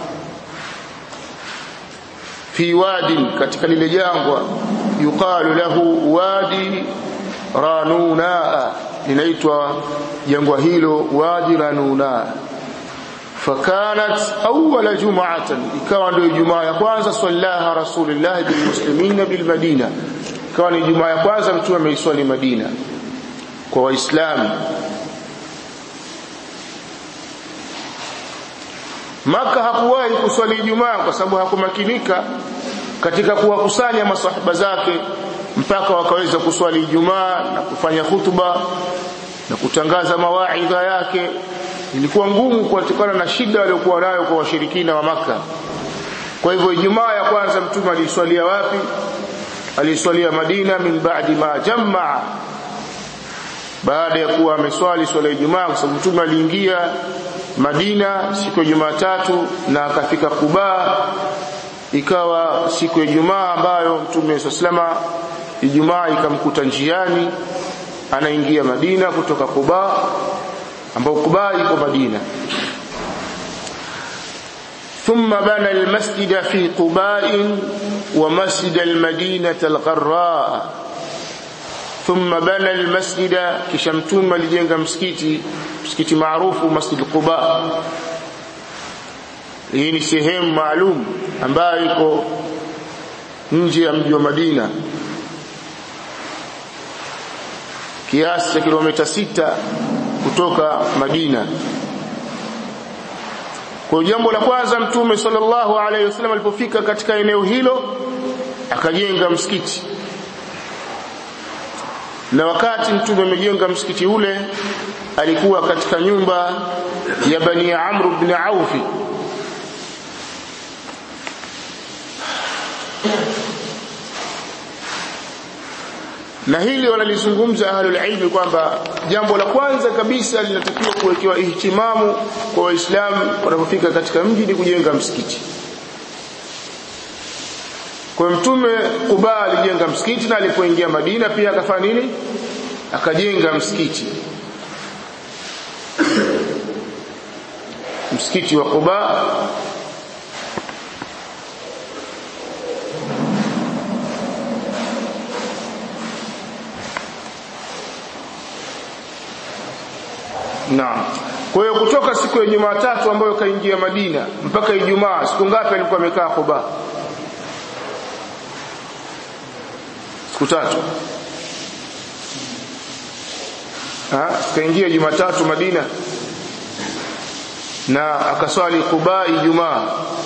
fi wadi katika lile jangwa yuqalu lahu wadi ranuna linaitwa jangwa hilo wadi ranuna fakanat awwala jum'atan ikawa ndio jumaa ya kwanza sallaha rasulullah bil muslimina bil madina ikawa ni jumaa ya kwanza mtume ameiswali madina kwa waislamu Maka hakuwahi kuswali Ijumaa kwa sababu hakumakinika katika kuwakusanya masahaba zake mpaka wakaweza kuswali Ijumaa na kufanya hutuba na kutangaza mawaidha yake ilikuwa ngumu kutokana na shida waliokuwa nayo kwa washirikina wa maka kwa hivyo Ijumaa ya kwanza mtume aliswalia wapi aliswalia Madina min ba'di ma jamaa baada ya kuwa ameswali swala ya Ijumaa kwa sababu mtume aliingia Madina siku ya Jumatatu na akafika Kuba ikawa siku ya Ijumaa ambayo Mtume sallama Ijumaa ikamkuta njiani anaingia Madina kutoka Kuba ambao Kuba iko Madina ثم بنى المسجد في قباء ومسجد المدينة الغراء ثم بنى المسجد كشمتوم لجنga msikiti msikiti maarufu Masjid Quba hii ni sehemu maalum ambayo iko nje ya mji wa Madina kiasi cha kilomita sita kutoka Madina kwa jambo la kwanza mtume sallallahu alaihi wasallam alipofika katika eneo hilo akajenga msikiti na wakati mtume amejenga msikiti ule alikuwa katika nyumba ya bani Amr ibn Auf na hili wanalizungumza ahlul ilmi kwamba jambo la kwanza kabisa linatakiwa kuwekewa ihtimamu kwa waislamu wanapofika katika mji ni kujenga msikiti kwa mtume Kuba alijenga msikiti na alipoingia Madina pia akafanya nini akajenga msikiti msikiti wa Quba Naam. Kwa hiyo kutoka siku ya Jumatatu ambayo kaingia Madina mpaka Ijumaa siku ngapi alikuwa amekaa Quba? Siku tatu. Ah, kaingia Jumatatu Madina. na akaswali Quba Ijumaa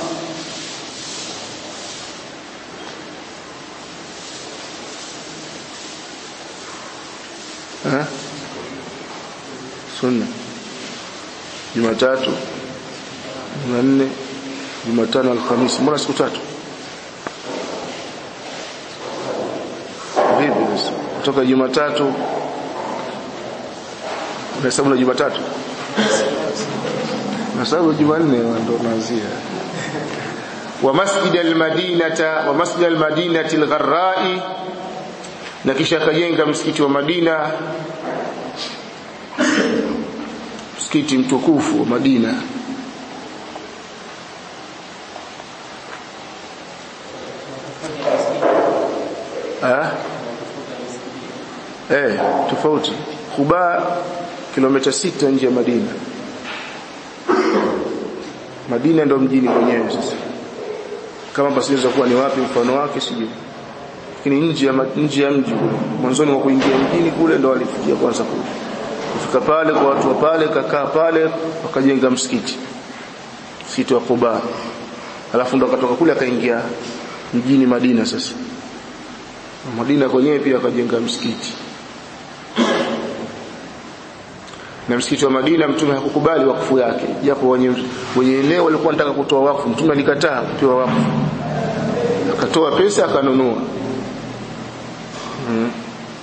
eh sunna Jumatatu Jumanne Jumatano Alhamisi mbona siku tatu vipi sasa kutoka Jumatatu unahesabu na Jumatatu nasabu Jumanne ndo naanzia wa masjid almadinata wa masjid almadinati algharrai na kisha akajenga msikiti wa Madina msikiti mtukufu wa Madina ah eh tofauti Kuba kilomita sita nje ya Madina Madina ndo mjini mwenyewe sasa kama basi kuwa ni wapi mfano wake sijui lakini nje ya nje ya mji kule mwanzoni wa kuingia mjini kule ndo alifikia kwanza kule kufika pale kwa watu wa pale kakaa pale wakajenga msikiti msikiti wa Quba alafu ndo akatoka kule akaingia mjini Madina sasa Madina kwenyewe pia akajenga msikiti na msikiti wa Madina mtume hakukubali wakfu yake japo wenye wenye eneo walikuwa wanataka kutoa wakfu mtume alikataa kupewa wakfu akatoa pesa akanunua hmm.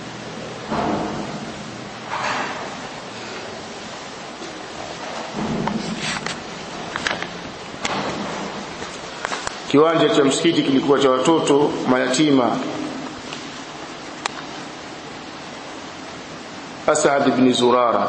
kiwanja cha msikiti kilikuwa cha watoto mayatima Asad ibn Zurara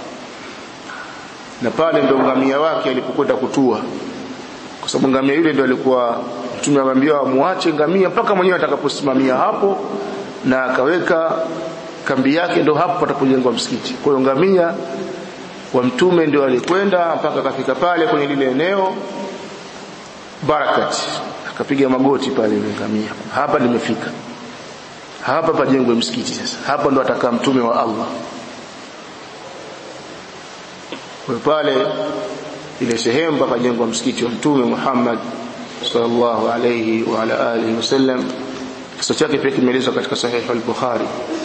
na pale ndo ngamia wake alipokwenda kutua kwa sababu ngamia yule ndo alikuwa mtume amwambia muache ngamia mpaka mwenyewe atakaposimamia hapo na akaweka kambi yake ndo hapo patapojengwa msikiti kwa hiyo ngamia wa mtume ndio alikwenda mpaka akafika pale kwenye lile eneo barakat akapiga magoti pale ngamia hapa nimefika hapa pajengwe msikiti sasa hapa ndo atakaa mtume wa Allah kwa pale ile sehemu pakajengwa msikiti wa mtume Muhammad sallallahu alayhi wa ala alihi wasallam kisa chake pia kimeelezwa katika sahih al-Bukhari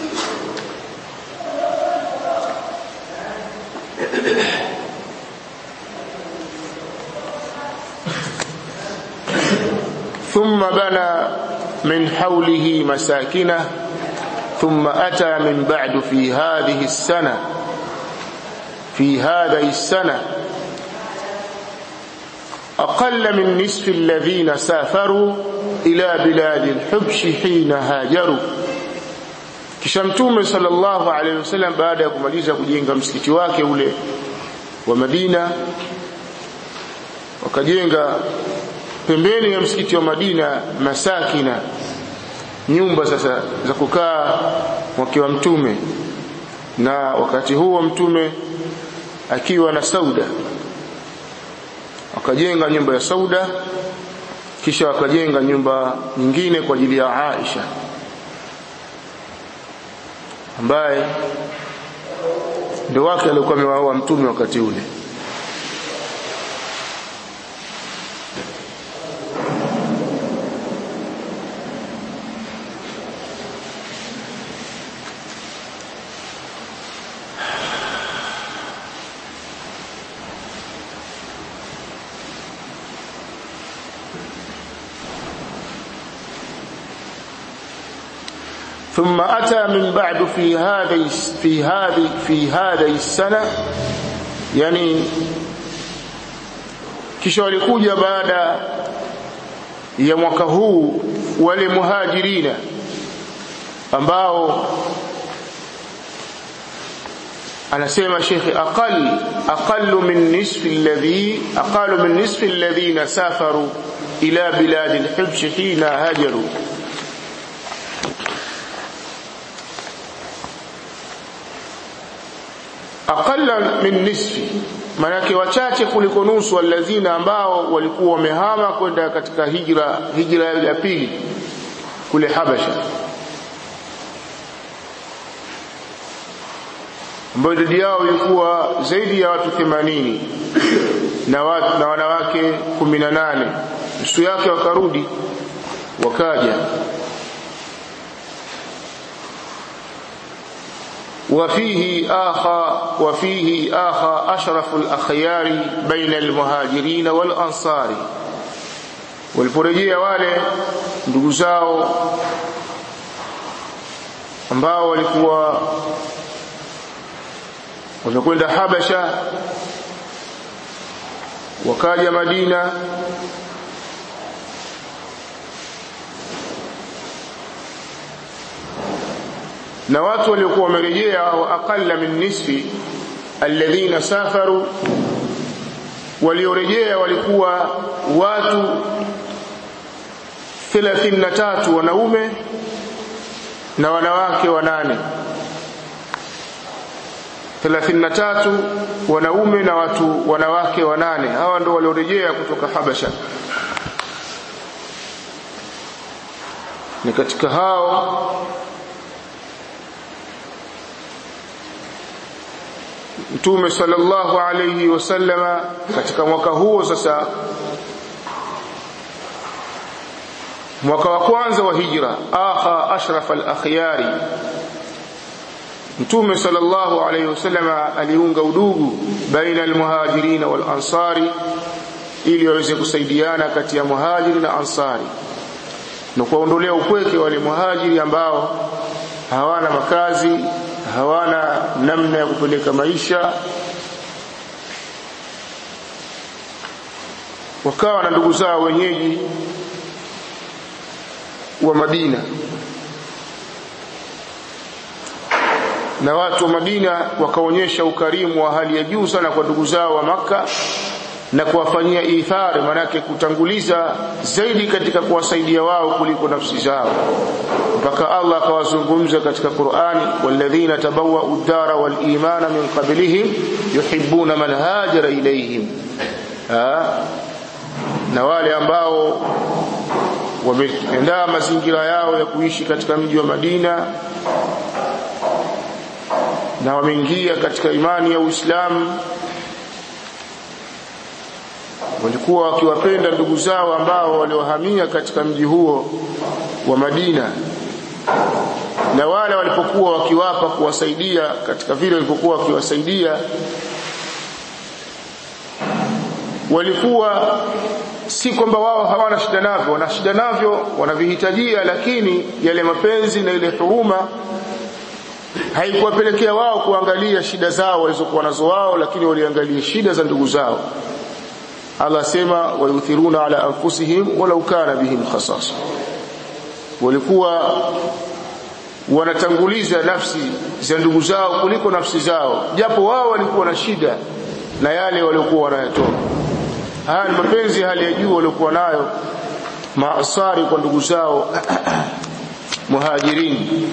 ثم بنى من حوله مساكنه ثم أتى من بعد في هذه السنة في هذه السنة أقل من نصف الذين سافروا إلى بلاد الحبش حين هاجروا kisha mtume sallallahu alaihi wasallam baada ya kumaliza kujenga msikiti wake ule wa Madina wakajenga pembeni ya msikiti wa Madina masakina nyumba sasa za kukaa wake wa mtume na wakati huo mtume akiwa na Sauda wakajenga nyumba ya Sauda kisha wakajenga nyumba nyingine kwa ajili ya Aisha ambaye ndio wake alikuwa amewaoa mtume wakati ule ثم أتى من بعد في هذه في هذه في هذه السنة يعني kisha walikuja baada ya mwaka huu wale muhajirina ambao anasema shekhi aqal aqallu min nisfi alladhi aqallu min nisfi alladhina safaru ila bilad al-hibsh hina hajaru aqalla min nisfi manake wachache kuliko nusu alladhina ambao walikuwa wamehama kwenda katika hijra hijra ya pili kule Habasha ambayo idadi yao ilikuwa zaidi ya watu 80 na, watu, na wanawake kumi na nane nusu yake wakarudi wakaja وفيه آخى وفيه آخى أشرف الأخيار بين المهاجرين والأنصار waliporejea wale ndugu zao ambao walikuwa wamekwenda Habasha wakaja Madina na watu waliokuwa wamerejea wa aqalla min nisfi alladhina safaru waliorejea walikuwa watu 33 wanaume na wanawake wanane 33 wanaume na watu wanawake wanane hawa ndio waliorejea kutoka Habasha ni katika hao Mtume sallallahu alayhi wasallama katika mwaka huo sasa mwaka wa kwanza wa hijra akha ashraf al-akhyari Mtume sallallahu alayhi wasallama aliunga udugu baina al-muhajirin wal ansari ili waweze kusaidiana kati ya muhajiri na ansari na kuondolea upweke wale muhajiri ambao hawana makazi hawana namna ya kupeleka maisha wakawa na ndugu zao wenyeji wa Madina na watu wa Madina wakaonyesha ukarimu wa hali ya juu sana kwa ndugu zao wa maka na kuwafanyia ithari manake kutanguliza zaidi katika kuwasaidia wao kuliko nafsi zao mpaka Allah akawazungumza katika Qur'ani walladhina tabawwa'u ad-dara wal imana min qablihim yuhibbuna man hajara ilayhim na wale ambao wameandaa mazingira yao ya kuishi katika mji wa Madina na wameingia katika imani ya Uislamu walikuwa wakiwapenda ndugu zao ambao waliohamia katika mji huo wa Madina na wale walipokuwa wakiwapa kuwasaidia katika vile walipokuwa wakiwasaidia walikuwa si kwamba wao hawana shida navyo wana shida navyo wanavihitajia lakini yale mapenzi na ile huruma haikuwapelekea wao kuangalia shida zao walizokuwa nazo wao lakini waliangalia shida za ndugu zao Allah asema wayuthiruna ala anfusihim walau kana bihim khasasa walikuwa wanatanguliza nafsi za ndugu zao kuliko nafsi zao japo wao walikuwa na shida na yale waliokuwa wanayatoa haya ni mapenzi hali ya juu waliokuwa nayo maasari kwa ndugu zao muhajirin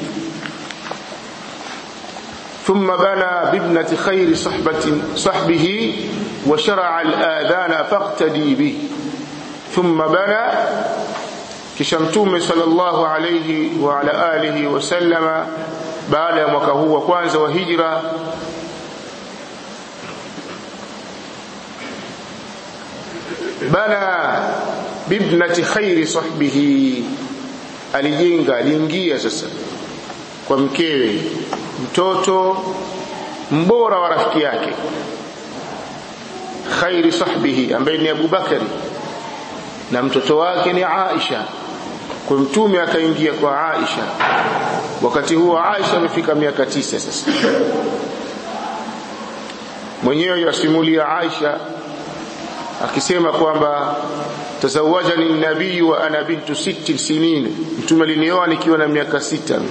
ثم بنى بابنة خير صحبة صحبه وشرع الآذان فاقتدي به ثم بنى كشمتوم صلى الله عليه وعلى آله وسلم بعد mwaka huu wa kwanza wa hijra bana bibnati khairi sahbihi alijenga aliingia sasa kwa mkewe mtoto mbora wa rafiki yake khairi sahbihi ambaye ni Abu Bakari na mtoto wake ni Aisha kwa mtume akaingia kwa Aisha wakati huo Aisha amefika miaka tisa sasa mwenyewe yasimulia Aisha akisema kwamba tazawajani nabii wa ana bintu sittin sinin mtume alinioa nikiwa na miaka sita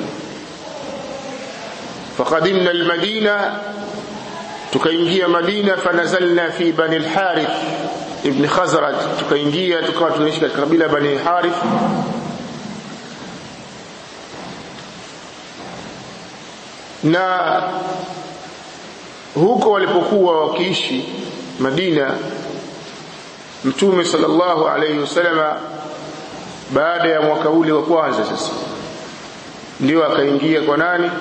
فقدمنا المدينة tukaingia Madina fanazalna fi bani al-Harith ibn Khazraj tukaingia tukawa tunaishi katika kabila bani Harith na huko walipokuwa wakiishi Madina Mtume sallallahu alayhi wasallama baada ya mwaka ule wa kwanza sasa ndio akaingia kwa nani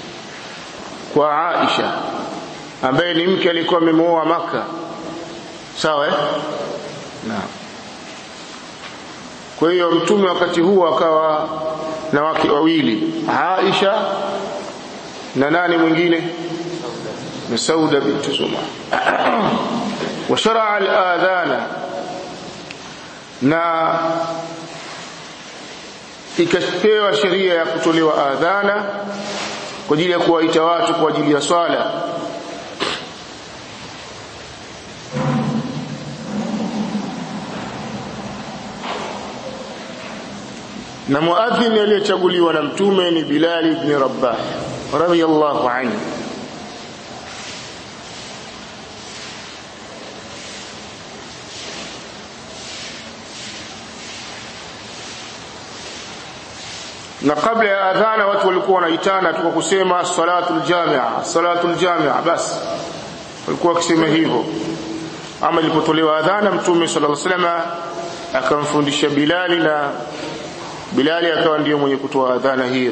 kwa Aisha ambaye ni mke alikuwa amemwoa maka sawa eh naam kwa hiyo mtume wakati huo akawa na wake wawili Aisha na nani mwingine na Sauda binti Zuma wa shar'a al-adhana na ikapewa sheria ya kutolewa adhana kwa ajili ya kuwaita watu kwa ajili ya swala na muadhin aliyechaguliwa na mtume ni Bilal ibn Rabbah radiyallahu anhu na kabla ya adhana watu walikuwa wanaitana tu kwa kusema salatul jamia salatul jamia basi walikuwa wakisema hivyo ama ilipotolewa adhana mtume sallallahu alaihi wasallam akamfundisha Bilali na Bilali akawa ndiyo mwenye kutoa adhana hiyo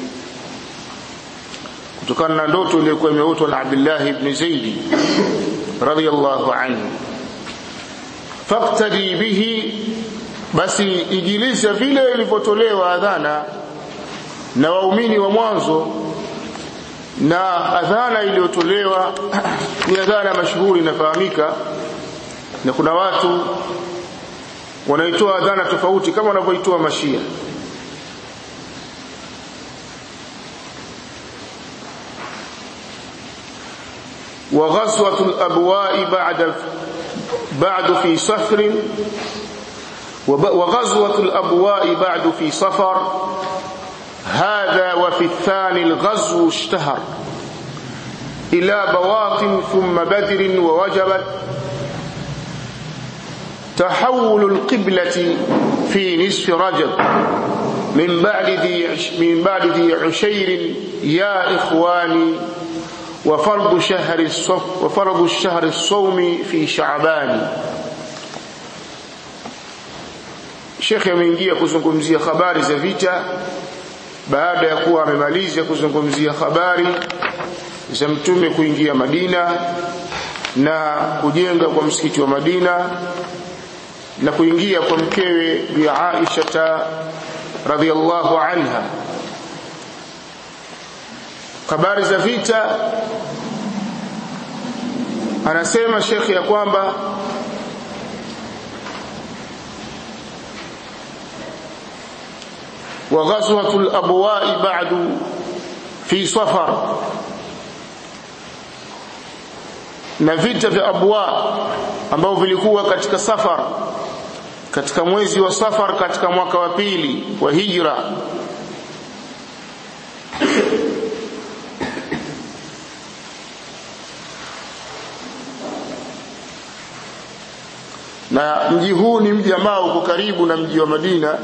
kutokana na ndoto iliyokuwa imeotwa na Abdullah ibn Zaid radhiyallahu anhu faqtadi bihi basi ijilisa vile ilivyotolewa adhana na waumini wa mwanzo na adhana iliyotolewa ni adhana mashuhuri inafahamika na kuna watu wanaitoa adhana tofauti kama wanavyoitoa mashia وغزوة الأبواء بعد بعد في صفر وغزوة الأبواء بعد في صفر هذا وفي الثاني الغزو اشتهر إلى بواط ثم بدر ووجبت تحول القبلة في نصف رجب من بعد ذي من بعد ذي عشير يا إخواني وفرض شهر الصف وفرض الشهر الصوم في شعبان Sheikh ameingia kuzungumzia habari za vita baada ya kuwa amemaliza kuzungumzia habari za mtume kuingia Madina na kujenga kwa msikiti wa Madina na kuingia kwa mkewe bi Aisha radhiallahu anha habari za vita anasema shekhi ya kwamba وغزوة الأبواء بعد في صفر na vita vya abwa ambao vilikuwa katika safar katika mwezi wa safar katika mwaka wa pili wa hijra na mji huu ni mji ambao uko karibu na mji wa Madina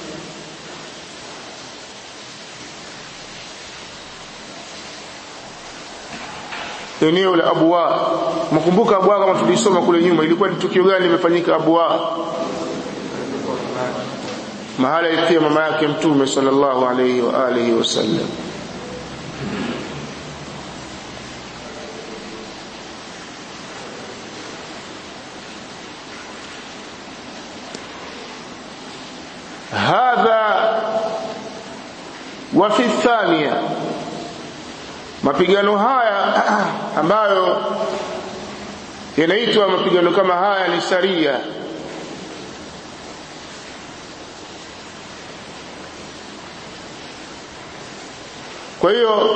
eneo la Abwa. Mkumbuka Abwa kama tulisoma kule nyuma, ilikuwa ni tukio gani limefanyika Abwa? Mahala ilikuwa mama yake Mtume sallallahu alayhi wa alihi wasallam. hadha wa fi thaniya mapigano haya ambayo yanaitwa mapigano kama haya ni saria kwa hiyo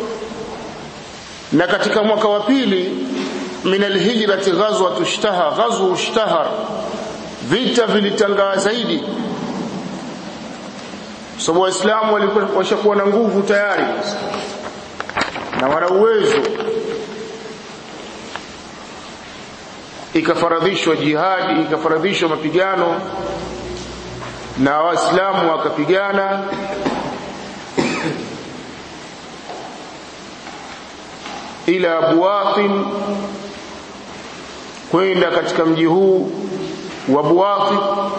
na katika mwaka wa pili min alhijrati ghazwatu ishtahar ghazwu ishtahar vita vilitangaa zaidi sababu waislamu walikuwa washakuwa na nguvu tayari na wana uwezo ikafaradhishwa jihadi ikafaradhishwa mapigano na waislamu wakapigana ila buwatin kwenda katika mji huu wa buwati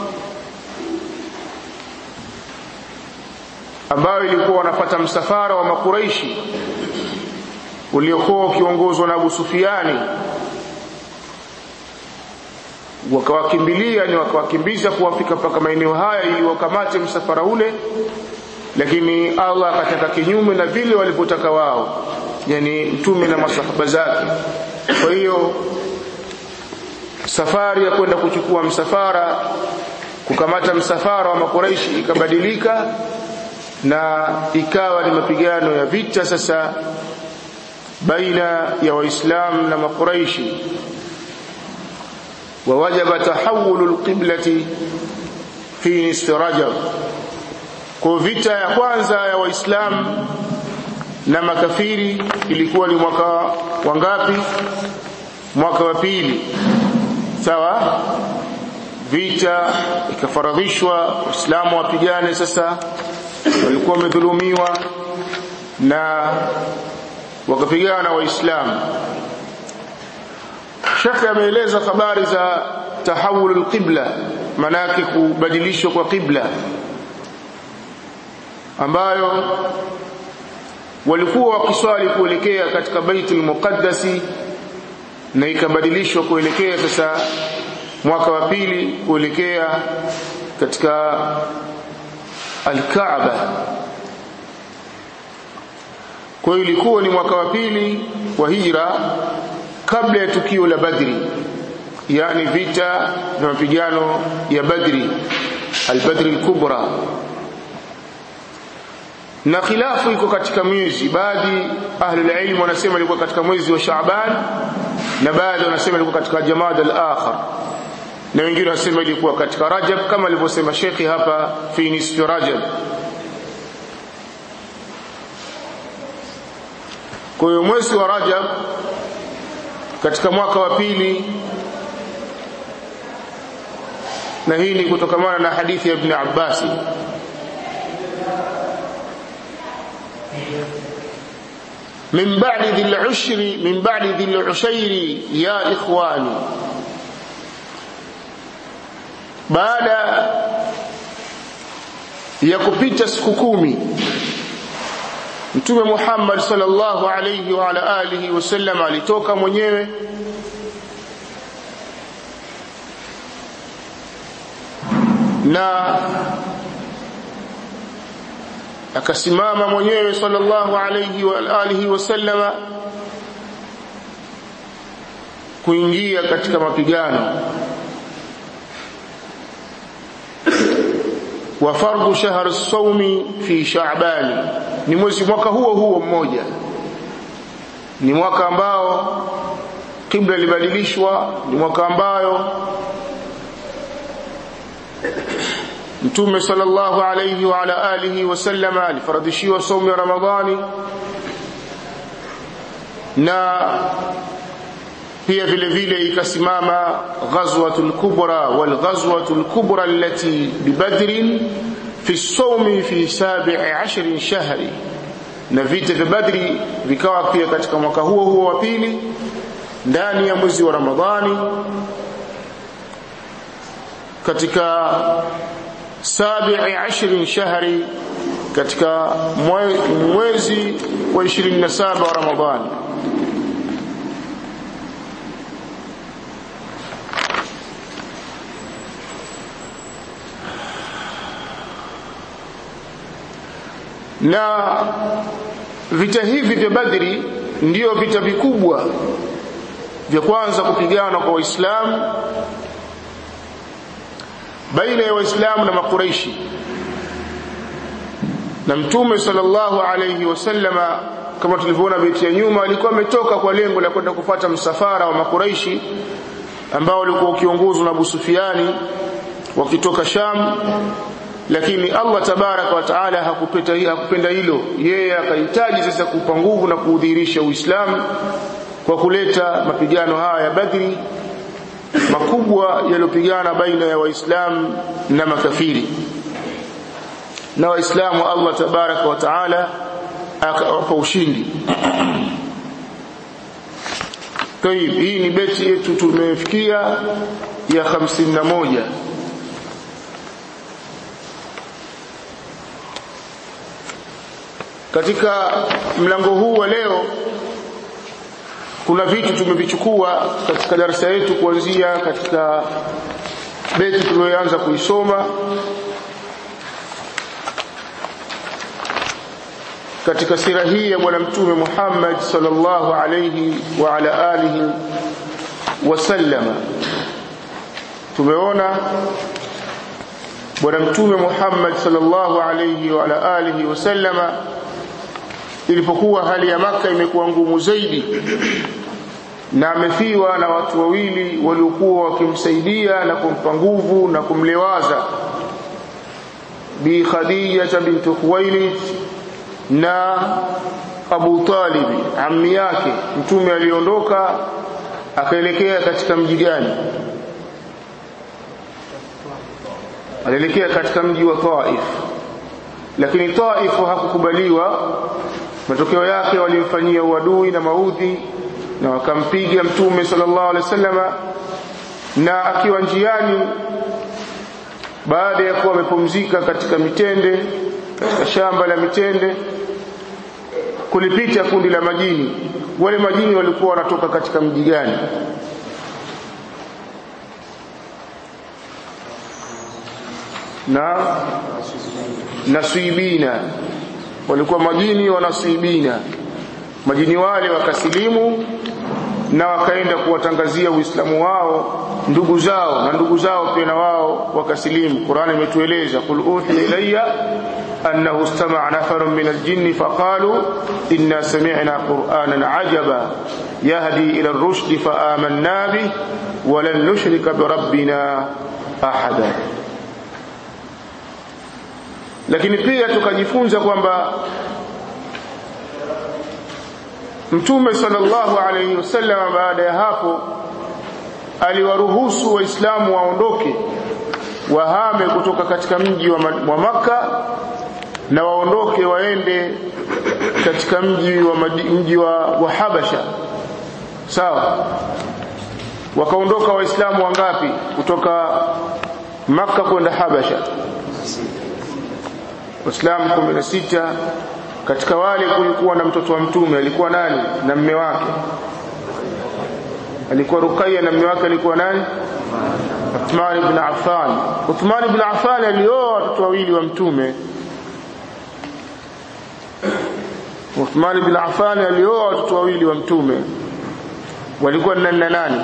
ambayo ilikuwa wanapata msafara wa makuraishi uliokuwa ukiongozwa na Abu Sufiani wakawakimbilia ni wakawakimbiza kuwafika mpaka maeneo haya ili wakamate msafara ule lakini Allah akataka kinyume na vile walivyotaka wao yani mtume na masahaba zake kwa hiyo safari ya kwenda kuchukua msafara kukamata msafara wa makuraishi ikabadilika na ikawa ni mapigano ya vita sasa baina ya waislamu na makuraishi ووجب تحول القبلة في نصف رجب kwa vita ya kwanza ya waislamu na makafiri ilikuwa ni mwaka wangapi mwaka wa pili sawa vita ikafaradhishwa waislamu wapigane sasa walikuwa wamedhulumiwa na wakapigana waislamu Shekhe ameeleza habari za tahawul alqibla manake kubadilishwa kwa qibla ambayo walikuwa wakiswali kuelekea katika Baitul Muqaddasi na ikabadilishwa kuelekea sasa mwaka wa pili kuelekea katika Al-Kaaba kwa hiyo ilikuwa ni mwaka wa pili wa hijra kabla ya tukio la Badri yani vita na mapigano ya Badri al-Badri al-Kubra na khilafu iko katika mwezi baadhi ahlul ilm wanasema ilikuwa katika mwezi wa Shaaban na baadhi wanasema ilikuwa katika Jamad al-akhir na wengine wanasema ilikuwa katika Rajab kama alivyosema Sheikh hapa fi nisfi Rajab kwa hiyo mwezi wa Rajab katika mwaka wa pili na hii ni kutokamana na hadithi ya Ibn Abbas من بعد ذي العشر من بعد ذي العشير يا إخواني baada ya kupita siku kumi Mtume Muhammad sallallahu alayhi wa ala alihi wasallam alitoka mwenyewe na akasimama mwenyewe sallallahu alayhi wa alihi wasallama kuingia katika mapigano wa fardhu shahr as-sawmi fi sha'ban ni mwezi mwaka huo huo mmoja ni mwaka ambao kibla libadilishwa ni mwaka ambayo Mtume sallallahu alayhi wa ala alihi wasallama alifaradhishiwa saumu ya Ramadhani na pia vile vile ikasimama ghazwatul kubra wal ghazwatul kubra allati bibadrin fi sawmi fi sabi'i ashrin shahri na vita vya Badri vikawa pia katika mwaka huo huo wa pili ndani ya mwezi wa Ramadhani katika sabi'i ashrin shahri katika mwezi wa 27 wa Ramadhani na vita hivi vya Badri ndiyo vita vikubwa vya kwanza kupigana kwa Waislamu baina ya Waislamu na Makuraishi na Mtume sallallahu alayhi wasallama kama tulivyoona beti ya nyuma alikuwa ametoka kwa lengo la kwenda kufata msafara wa Makuraishi ambao walikuwa ukiongozwa na Abu Sufiani wakitoka Sham lakini Allah tabaraka wa taala hakupenda hakupenda hilo yeye akahitaji sasa kupa nguvu na kuudhihirisha Uislamu kwa kuleta mapigano haya ya Badri makubwa yaliyopigana baina ya waislamu na makafiri na waislamu Allah tabaraka wa taala akawapa ushindi Tayib, hii ni beti yetu tumefikia ya 51 katika mlango huu wa leo kuna vitu tumevichukua katika darasa yetu kuanzia katika beti tuliyoanza kuisoma katika sira hii ya bwana mtume Muhammad sallallahu alayhi wa ala alihi wasallama tumeona bwana mtume Muhammad sallallahu alayhi wa ala alihi wasallama ilipokuwa hali ya maka imekuwa ngumu zaidi na amefiwa na watu wawili waliokuwa wakimsaidia na kumpa nguvu na kumlewaza bi Khadija bint Khuwailid na Abu Talib ammi yake mtume aliondoka akaelekea katika mji gani alielekea katika mji wa Taif lakini Taif hakukubaliwa matokeo yake walimfanyia uadui na maudhi na wakampiga mtume sallallahu alaihi wasallama na akiwa njiani baada ya kuwa amepumzika katika mitende katika shamba la mitende kulipita kundi la majini wale majini walikuwa wanatoka katika mji gani na nasibina walikuwa majini wanasibina majini wale wakasilimu na wakaenda kuwatangazia uislamu wao ndugu zao na ndugu zao pia na wao wakasilimu Qur'ani imetueleza qul uhiya ilayya annahu istama'a nafarun min al-jinni faqalu inna sami'na qur'anan 'ajaba yahdi ila ar-rushd fa amanna bih wa lan nushrika bi rabbina ahada lakini pia tukajifunza kwamba Mtume sallallahu alayhi wasallam baada ya hapo aliwaruhusu waislamu waondoke wahame kutoka katika mji wa, wa maka na waondoke waende katika mji wa mji wa, wa Habasha sawa wakaondoka waislamu wangapi kutoka maka kwenda Habasha waislamu 16 katika wale kulikuwa na mtoto wa mtume alikuwa nani na mme wake alikuwa Ruqayya na mme wake alikuwa nani Uthman ibn Affan Uthman ibn Affan alioa watoto wawili wa mtume Uthman ibn Affan alioa watoto wawili wa mtume walikuwa nani na nani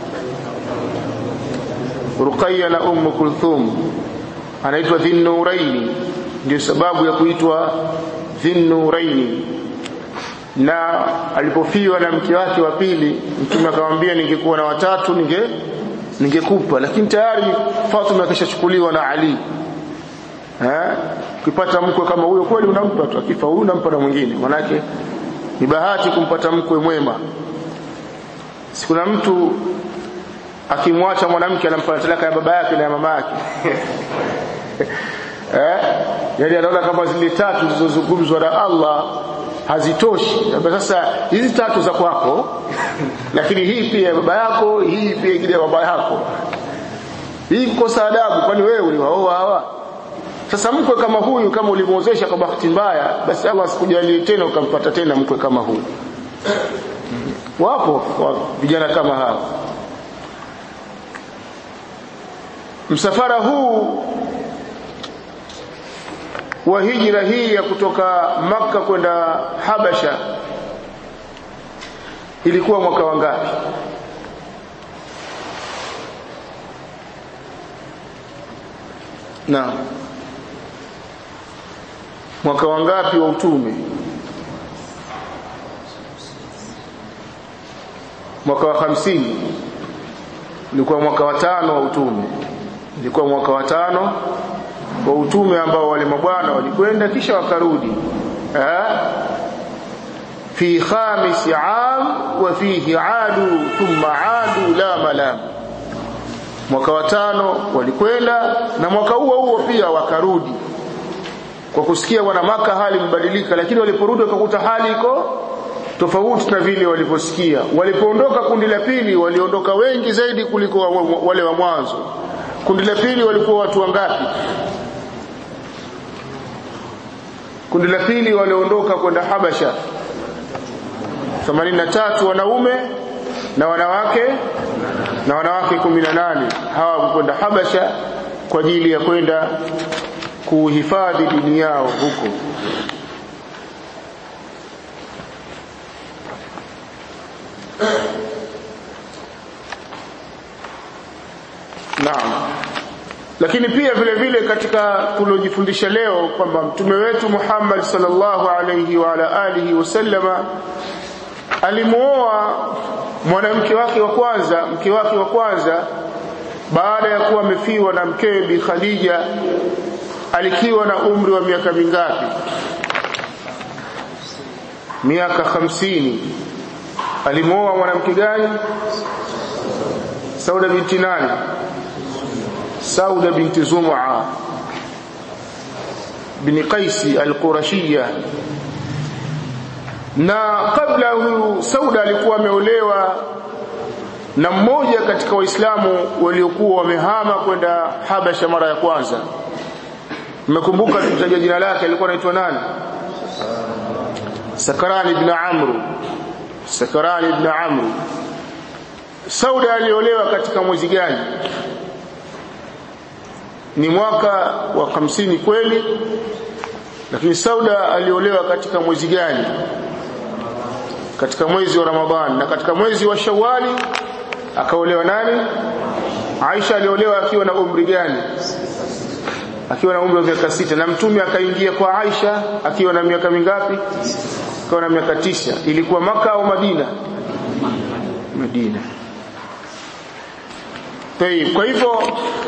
Ruqayya na Umm Kulthum anaitwa Dhinnuraini ndio sababu ya kuitwa Dhinnuraini na alipofiwa na mke wake wa pili mtume akamwambia ningekuwa na watatu ninge ningekupa lakini tayari Fatima akishachukuliwa na Ali eh ukipata mkwe kama huyo kweli unampa tu akifa huyu unampa na mwingine manake ni bahati kumpata mkwe mwema sikuna mtu akimwacha mwanamke anampa talaka ya baba yake na ya mama yake eh yani anaona kama zile tatu zilizozungumzwa na Allah hazitoshi sasa hizi tatu za kwako lakini hii pia ya baba yako hii pia ingine ya baba yako hii kukosa adabu kwani wewe uliwaoa hawa sasa mkwe kama huyu kama ulimwozesha kwa bahati mbaya basi Allah asikujalie tena ukampata tena mkwe kama huyu wapo vijana kama hawa msafara huu wa hijra hii ya kutoka maka kwenda Habasha ilikuwa mwaka wangapi na mwaka wangapi wa utume mwaka wa hamsini ulikuwa mwaka wa tano wa utume ilikuwa mwaka wa tano wa utume ambao wale mabwana walikwenda kisha wakarudi eh fi khamis am wa fihi adu thumma adu la malam mwaka wa tano walikwenda na mwaka huo huo pia wakarudi kwa kusikia wana maka hali mbadilika lakini waliporudi wakakuta hali iko tofauti na vile waliposikia walipoondoka kundi la pili waliondoka wengi zaidi kuliko wale wa mwanzo kundi la pili walikuwa watu wangapi kundi la pili waliondoka kwenda Habasha 83 wanaume na wanawake na wanawake 18 hawa kwenda Habasha kwa ajili ya kwenda kuhifadhi dini yao huko Naam. Lakini pia vile vile katika tulojifundisha leo kwamba mtume wetu Muhammad sallallahu alayhi wa ala alihi wasallama alimuoa mwanamke wake wa kwanza mke wake wa kwanza baada ya kuwa amefiwa na mkewe Bi Khadija alikiwa na umri wa miaka mingapi miaka hamsini alimuoa mwanamke gani Sauda binti nani Sauda binti Zum'a bin Qaisi al-Qurashiyya na kabla huyu Sauda alikuwa ameolewa na mmoja katika waislamu waliokuwa wamehama kwenda Habasha mara ya kwanza mmekumbuka tutaja jina lake alikuwa anaitwa nani Sakarani ibn Amr Sakarani ibn Amr Sauda aliolewa katika mwezi gani ni mwaka wa hamsini kweli lakini Sauda aliolewa katika mwezi gani katika mwezi wa Ramadhani na katika mwezi wa Shawwali akaolewa nani Aisha aliolewa akiwa na umri gani akiwa na umri wa miaka sita na mtume akaingia kwa Aisha akiwa na miaka mingapi akiwa na miaka tisa ilikuwa maka au Madina Madina Tayib kwa hivyo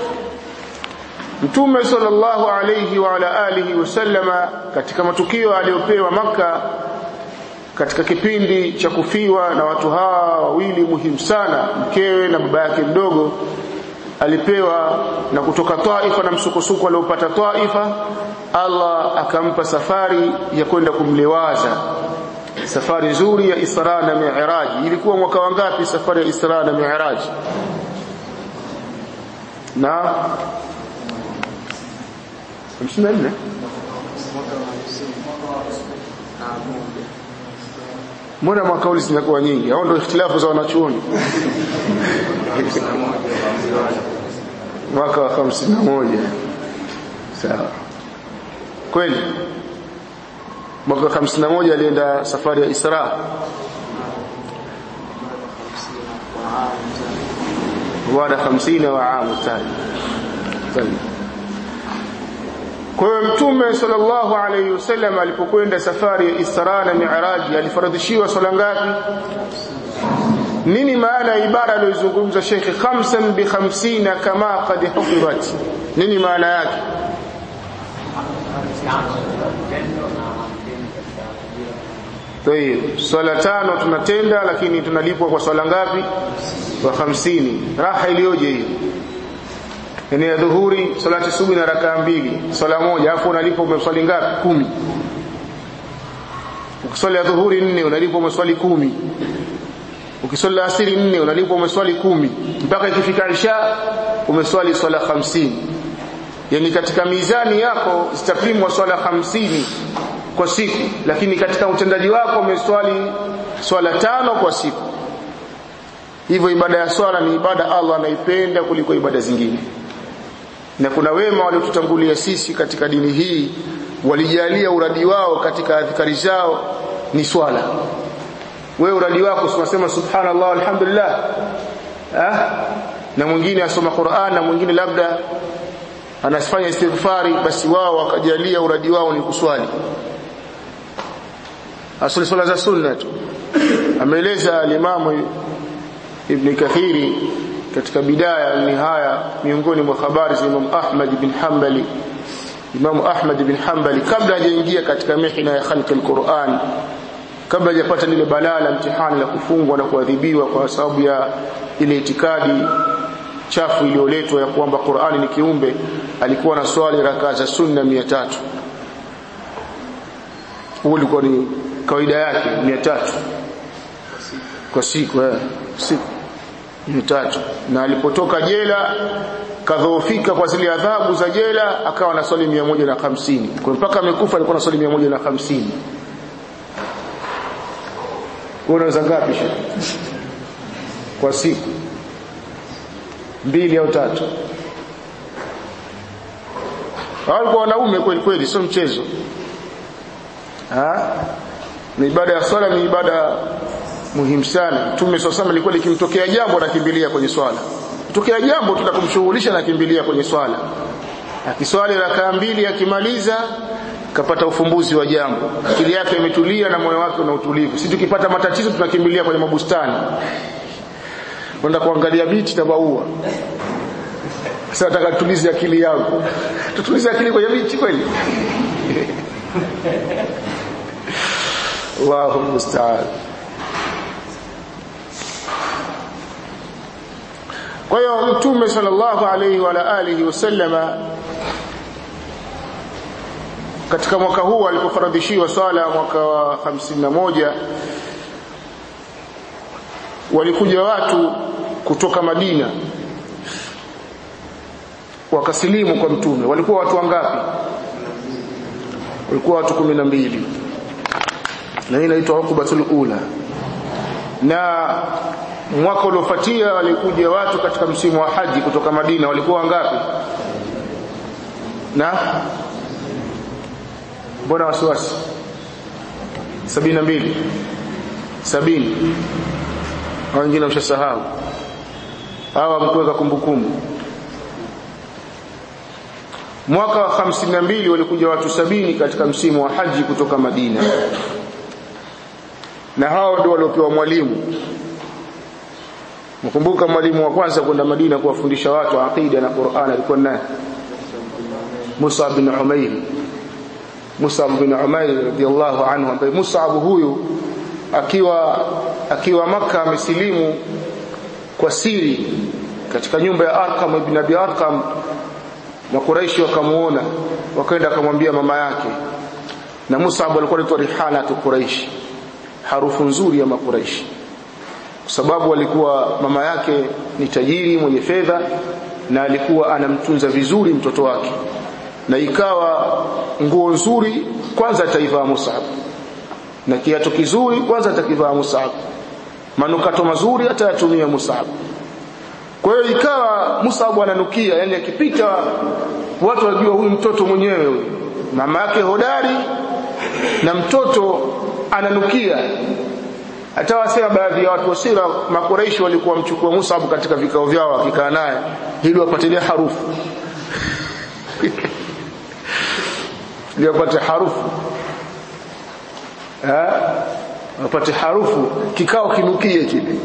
Mtume sallallahu alayhi wa ala alihi wasallama katika matukio aliyopewa maka katika kipindi cha kufiwa na watu hawa wawili muhimu sana mkewe na baba yake mdogo alipewa na kutoka Taifa na msukosuko aliopata Taifa Allah akampa safari ya kwenda kumlewaza safari nzuri ya Isra na Mi'raj ilikuwa mwaka wangapi safari ya Isra na Mi'raj na 54 Mbona makauli zinakuwa nyingi? Hao ndio ikhtilafu za wanachuoni. Mwaka wa 51. Sawa. Kweli? Mwaka wa 51 alienda safari ya Isra. Wada 50 wa amu tani. Tani. Kwa hiyo Mtume sallallahu alayhi wasallam alipokwenda safari ya Isra na Mi'raj alifaradhishiwa swala ngapi? Nini maana ya ibara aliyozungumza Sheikh khamsan bi khamsina kama qad hufirat? Nini maana yake? Tayeb, swala tano tunatenda lakini tunalipwa kwa swala ngapi? Kwa hamsini. Raha iliyoje hiyo? yani ya dhuhuri salati subuhi na rakaa mbili swala moja alafu unalipa umeswali ngapi kumi ukiswali ya dhuhuri nne unalipa umeswali kumi ukiswali asiri nne unalipa umeswali kumi mpaka ikifika isha umeswali swala hamsini yani katika mizani yako zitapimwa swala hamsini kwa siku lakini katika utendaji wako umeswali swala tano kwa siku hivyo ibada ya swala ni ibada Allah anaipenda kuliko ibada zingine na kuna wema waliotutangulia sisi katika dini hii walijalia uradi wao katika adhikari zao ni swala wewe uradi wako unasema subhanallah alhamdulillah ah na mwingine asoma Qur'an na mwingine labda anafanya istighfari basi wao wakajalia uradi wao ni kuswali asali swala za sunna tu ameeleza alimamu ibn Kathiri katika bidaya nihaya miongoni mwa habari za Imam Ahmad bin Hanbali Imam Ahmad bin Hanbali kabla hajaingia katika mihna ya khalqi al-Qur'an kabla hajapata lile balaa la mtihani la kufungwa na kuadhibiwa kwa sababu ya ile itikadi chafu iliyoletwa ya kwamba Qur'ani ni kiumbe alikuwa na swali rakaa za sunna 300 huo ulikuwa ni kawaida yake 300 kwa siku eh siku tatu na alipotoka jela kadhoofika kwa zile adhabu za jela akawa na swali 150 kwa mpaka amekufa alikuwa na swali 150 wewe unaweza ngapi kwa siku mbili au tatu walikuwa wanaume kweli kweli sio mchezo ha ni ibada ya swala ni ibada muhimu sana mtume swalla alikuwa likimtokea jambo anakimbilia kwenye swala kutokea jambo tutakumshughulisha nakimbilia kwenye swala akiswali rakaa mbili akimaliza kapata ufumbuzi wa jambo akili yake imetulia na moyo wake una utulivu si tukipata matatizo tunakimbilia kwenye mabustani kwenda kuangalia miti na maua sasa nataka tutulize akili yangu tutulize akili kwenye miti kweli Allahu musta'an kwa hiyo mtume sallallahu alayhi wa alihi wasallama katika mwaka huu alipofaradhishiwa swala mwaka wa 51 walikuja watu kutoka Madina wakasilimu kwa mtume walikuwa watu wangapi walikuwa watu 12 na hii inaitwa uqbatul ula na mwaka uliofuatia walikuja watu katika msimu wa haji kutoka Madina walikuwa wangapi na mbona wasiwasi sabini na mbili sabini au wengine ushasahau hawa mkuweka kumbukumbu mwaka wa hamsini na mbili walikuja watu sabini katika msimu wa haji kutoka Madina na hao ndio waliopewa mwalimu mkumbuka mwalimu wa kwanza kwenda Madina kuwafundisha watu aqida na Qur'an alikuwa nani Musa bin Umair Musa bin Umair radiyallahu anhu ambaye Musa huyu akiwa akiwa maka amesilimu kwa siri katika nyumba ya Arqam ibn Abi Arqam na Quraishi wakamuona wakaenda akamwambia mama yake na Musa alikuwa anaitwa Rihana tu Quraishi harufu nzuri ya makuraishi kwa sababu alikuwa mama yake ni tajiri mwenye fedha na alikuwa anamtunza vizuri mtoto wake na ikawa nguo nzuri kwanza ataivaa Musab na kiatu kizuri kwanza atakivaa Musab manukato mazuri atayatumia Musab kwa hiyo ikawa Musab ananukia yani akipita watu wajua huyu mtoto mwenyewe huyu mama yake hodari na mtoto ananukia hata wasema baadhi ya watu wasira makoreishi walikuwa mchukua Musab katika vikao vyao wakikaa naye ili wapatilie harufu ili wapate harufu eh wapate harufu kikao kinukie kile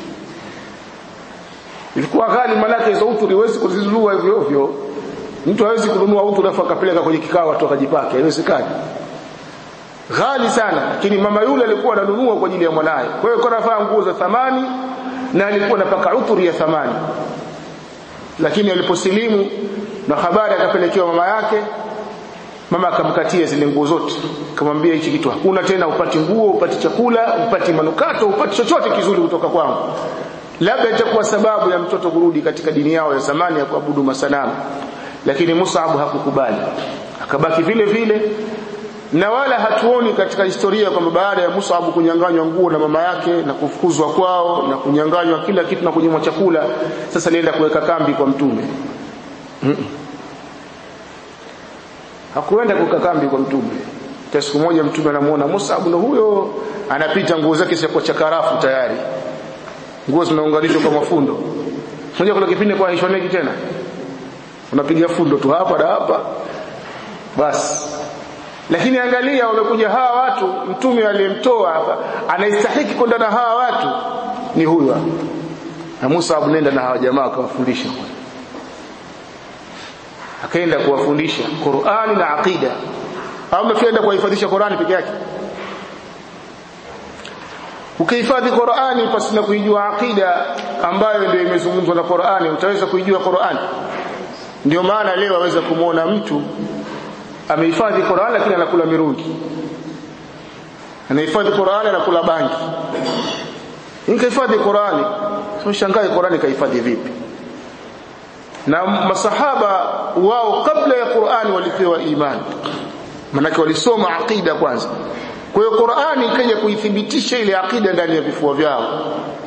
ilikuwa ghali manake hizo utu liwezi kuzizua hivyo hivyo mtu hawezi kununua utu alafu akapeleka kwenye kikao watu wakajipaka haiwezekani ghali sana lakini mama yule alikuwa ananunua kwa ajili ya mwanae kwa hiyo alikuwa anavaa nguo za thamani na alikuwa anapaka uturi ya thamani lakini aliposilimu na habari akapelekewa mama yake mama akamkatia zile nguo zote akamwambia hichi kitu hakuna tena upati nguo upati chakula upati manukato upati chochote kizuri kutoka kwangu labda itakuwa sababu ya mtoto kurudi katika dini yao ya zamani ya kuabudu masanamu lakini Mus'ab hakukubali akabaki vile vile na wala hatuoni katika historia kwamba baada ya Mus'ab kunyang'anywa nguo na mama yake na kufukuzwa kwao na kunyang'anywa kila kitu na kunyimwa chakula sasa alienda kuweka kambi kwa mtume mm -mm. hakuenda kuweka kambi kwa mtume ta siku moja mtume anamuona Mus'ab na huyo anapita nguo zake ziko chakarafu tayari nguo zimeunganishwa kwa mafundo unajua kuna kipindi kwa hishoneki tena unapiga fundo tu hapa na hapa basi lakini angalia wamekuja hawa watu mtume aliyemtoa hapa anaistahiki kwenda na hawa watu ni huyu hapa na Musa abunenda na hawa jamaa akawafundisha akaenda kuwafundisha Qur'ani na aqida au umefienda kuwahifadhisha Qur'ani peke yake ukihifadhi Qur'ani pasina kuijua aqida ambayo ndio imezungumzwa na Qur'ani utaweza kuijua Qur'ani ndio maana leo waweza kumuona mtu amehifadhi Qur'an lakini anakula mirungi anahifadhi Qur'an anakula bangi nikahifadhi Qur'ani sio shangae Qur'ani kahifadhi vipi na masahaba wao kabla ya Qur'ani walipewa imani manake walisoma aqida kwanza kwa hiyo Qur'ani ikaja kuithibitisha ile akida ndani ya vifua vyao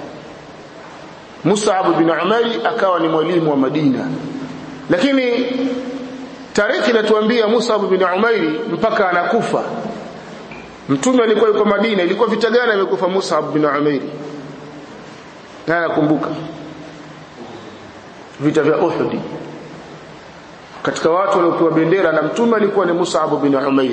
Mus'ab bin Umair akawa ni mwalimu wa Madina lakini tarehe inatuambia Mus'ab bin Umair mpaka anakufa mtume alikuwa yuko Madina ilikuwa vita gani amekufa Mus'ab bin Umair na nakumbuka vita vya Uhud katika watu waliopewa bendera na mtume alikuwa ni Mus'ab bin Umair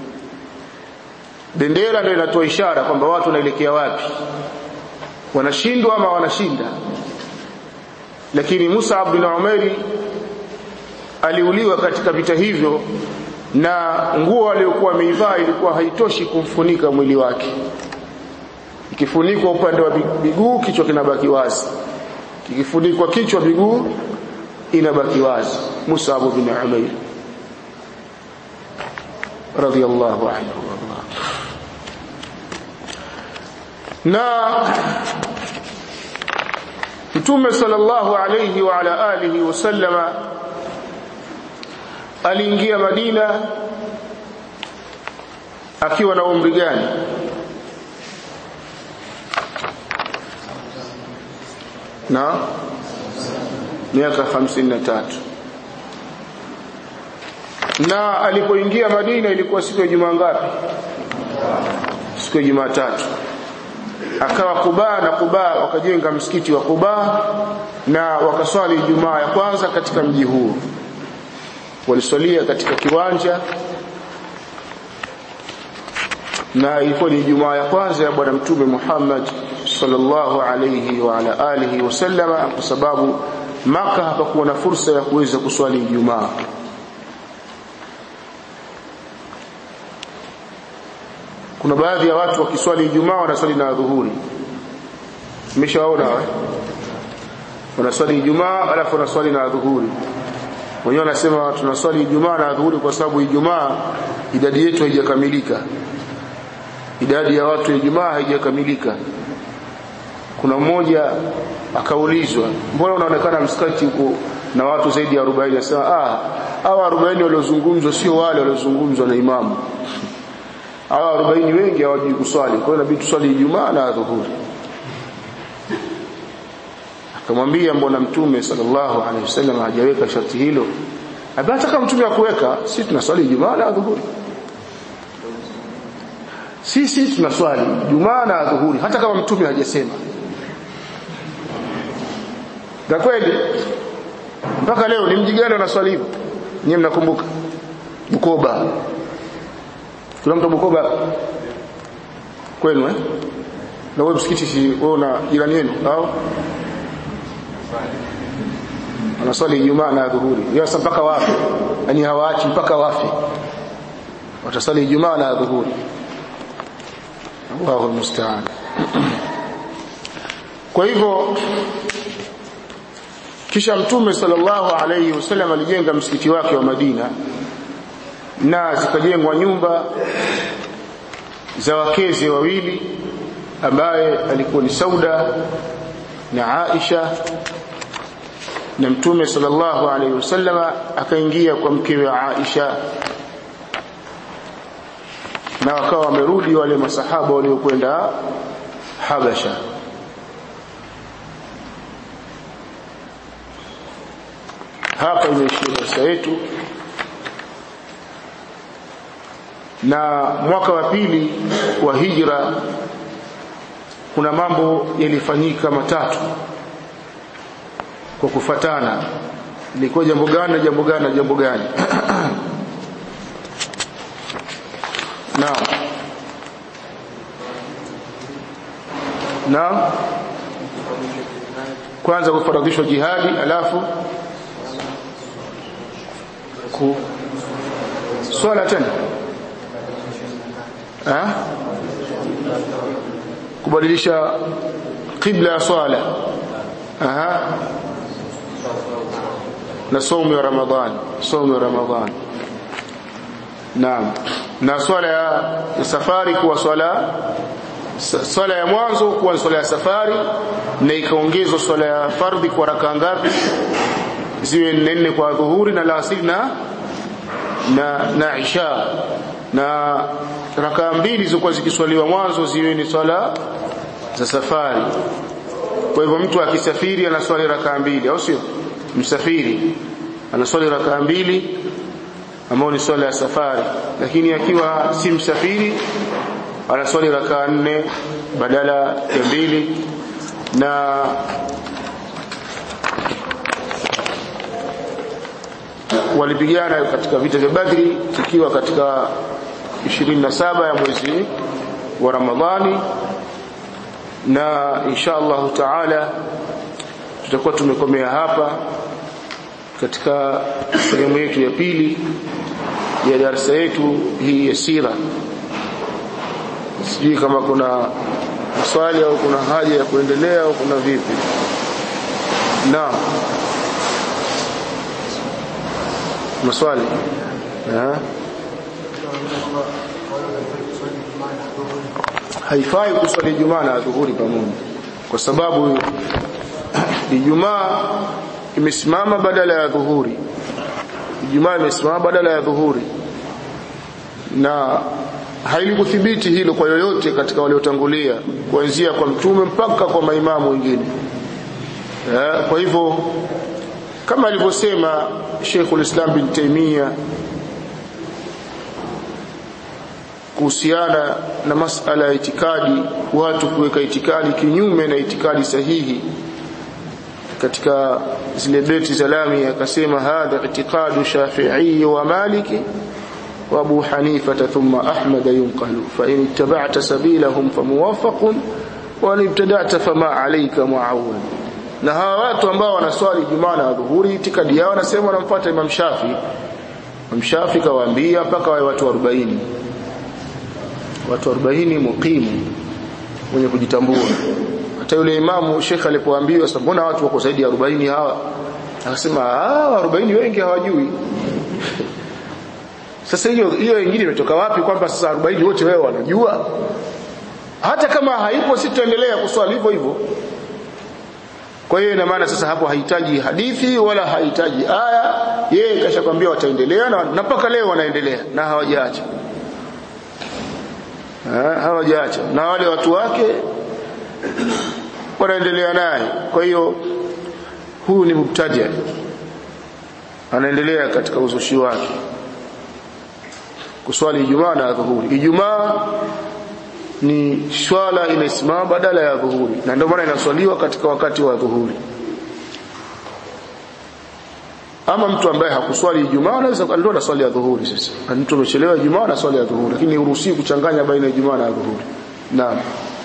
bendera ndio inatoa ishara kwamba watu wanaelekea wapi wanashindwa ama wanashinda lakini Mus'ab bin Umair aliuliwa katika vita hivyo na nguo aliyokuwa ameivaa ilikuwa haitoshi kumfunika mwili wake ikifunikwa upande wa miguu kichwa kinabaki wazi ikifunikwa kichwa miguu inabaki wazi Mus'ab bin Umair radiyallahu anhu na Mtume sallallahu alayhi wa ala alihi wasallama aliingia Madina akiwa na umri gani na miaka 53 na alipoingia Madina ilikuwa siku ya Jumaa ngapi siku ya Jumatatu akawa Kuba na Kuba wakajenga msikiti wa Kuba na wakaswali Ijumaa ya kwanza katika mji huu waliswalia katika kiwanja na ilikuwa ni Ijumaa ya kwanza ya bwana mtume Muhammad sallallahu alayhi wa ala alihi wasallama kwa sababu Maka hapakuwa na fursa ya kuweza kuswali Ijumaa kuna baadhi ya watu wakiswali Ijumaa wanaswali na dhuhuri umeshaona eh wanaswali Ijumaa alafu wanaswali na dhuhuri wenyewe wanasema tunaswali Ijumaa na dhuhuri kwa sababu Ijumaa idadi yetu haijakamilika idadi ya watu ya Ijumaa haijakamilika kuna mmoja akaulizwa mbona unaonekana msikati huko na watu zaidi ya 40 anasema ah hawa 40 waliozungumzwa sio wale waliozungumzwa na imamu hawa 40 wengi hawajui kuswali kwa hiyo inabidi tuswali Ijumaa na dhuhuri akamwambia mbona mtume sallallahu alaihi wasallam hajaweka sharti hilo hata kama mtume akuweka sisi tunaswali Ijumaa na dhuhuri sisi tunaswali Ijumaa na dhuhuri hata kama mtume hajasema na kweli mpaka leo ni mji gani wanaswali hivyo nyinyi mnakumbuka Bukoba kuna mtu Bukoba kwenu eh na wewe msikiti si wewe una jirani yenu au wanaswali Ijumaa na dhuhuri yasa mpaka wafe yani hawaachi mpaka wafe watasali Ijumaa na dhuhuri Allahu musta'an kwa hivyo kisha mtume sallallahu alayhi wasallam alijenga msikiti wake wa Madina na zikajengwa nyumba za wakeze wawili ambaye alikuwa ni Sauda na Aisha na mtume sallallahu alayhi wasallam akaingia kwa mkewe Aisha na wakawa wamerudi wale masahaba waliokwenda Habasha hapa imeishia darasa yetu na mwaka wa pili wa hijra kuna mambo yalifanyika matatu kwa kufatana ilikuwa jambo gani na jambo gani na jambo gani naam naam kwanza kufaradhishwa jihadi alafu ku swala tena ha? kubadilisha qibla ya swala aha na saumu ya ramadhan saumu ya ramadhan naam na swala ya safari kuwa swala swala ya mwanzo kuwa swala ya safari na ikaongezwa swala ya fardhi kwa raka ngapi ziwe nne kwa dhuhuri na la asili na na na isha na rakaa mbili zilizokuwa zikiswaliwa mwanzo ziwe ni swala za safari kwa hivyo mtu akisafiri anaswali rakaa mbili au sio msafiri anaswali rakaa mbili ambao ni swala ya safari lakini akiwa si msafiri anaswali rakaa nne badala ya mbili na walipigana katika vita vya Badri tukiwa katika 27 ya mwezi wa Ramadhani na insha Allah taala tutakuwa tumekomea hapa katika sehemu yetu ya pili ya darasa yetu hii ya sira sijui kama kuna maswali au kuna haja ya kuendelea au kuna vipi naam maswali ha? haifai kuswali Ijumaa na dhuhuri pamoja kwa sababu Ijumaa imesimama badala ya dhuhuri Ijumaa imesimama badala ya dhuhuri na hailikuthibiti hilo kwa yoyote katika waliotangulia kuanzia kwa mtume mpaka kwa maimamu wengine kwa hivyo kama alivyosema Sheikhul Islam bin Taymiyyah kuhusiana na masala ya itikadi watu kuweka itikadi kinyume na itikadi sahihi katika zile beti za lami akasema hadha i'tiqadu shafi'i wa maliki wa abu hanifa thumma ahmad yunqalu fa in ittaba'ta sabilahum famuwaffaqun wa in ibtada'ta fama alayka mu'awwal na hawa watu ambao wanaswali jumaa na dhuhuri itikadi yao wanasema wanamfuata imam shafi imam shafi kawaambia mpaka wawe watu 40 watu 40 muqimu wenye kujitambua hata yule imamu shekhe alipoambiwa sasa mbona watu wako zaidi ya 40 hawa akasema ah 40 wengi hawajui sasa hiyo hiyo nyingine imetoka wapi kwamba sasa 40 wote wewe wanajua hata kama haipo sitaendelea kuswali hivyo hivyo kwa hiyo ina maana sasa hapo hahitaji hadithi wala hahitaji aya yeye kashakwambia wataendelea na mpaka leo wanaendelea na hawajaacha hawajaacha na wale watu wake wanaendelea naye kwa hiyo huyu ni mubtadia anaendelea katika uzushi wake kuswali Ijumaa na dhuhuri Ijumaa ni swala inasimama badala ya dhuhuri na ndio maana inaswaliwa katika wakati wa dhuhuri ama mtu ambaye hakuswali Ijumaa anaweza ndio na swali ya dhuhuri sasa mtu amechelewa Ijumaa na swali ya dhuhuri lakini uruhusiwi kuchanganya baina ya Ijumaa na dhuhuri naam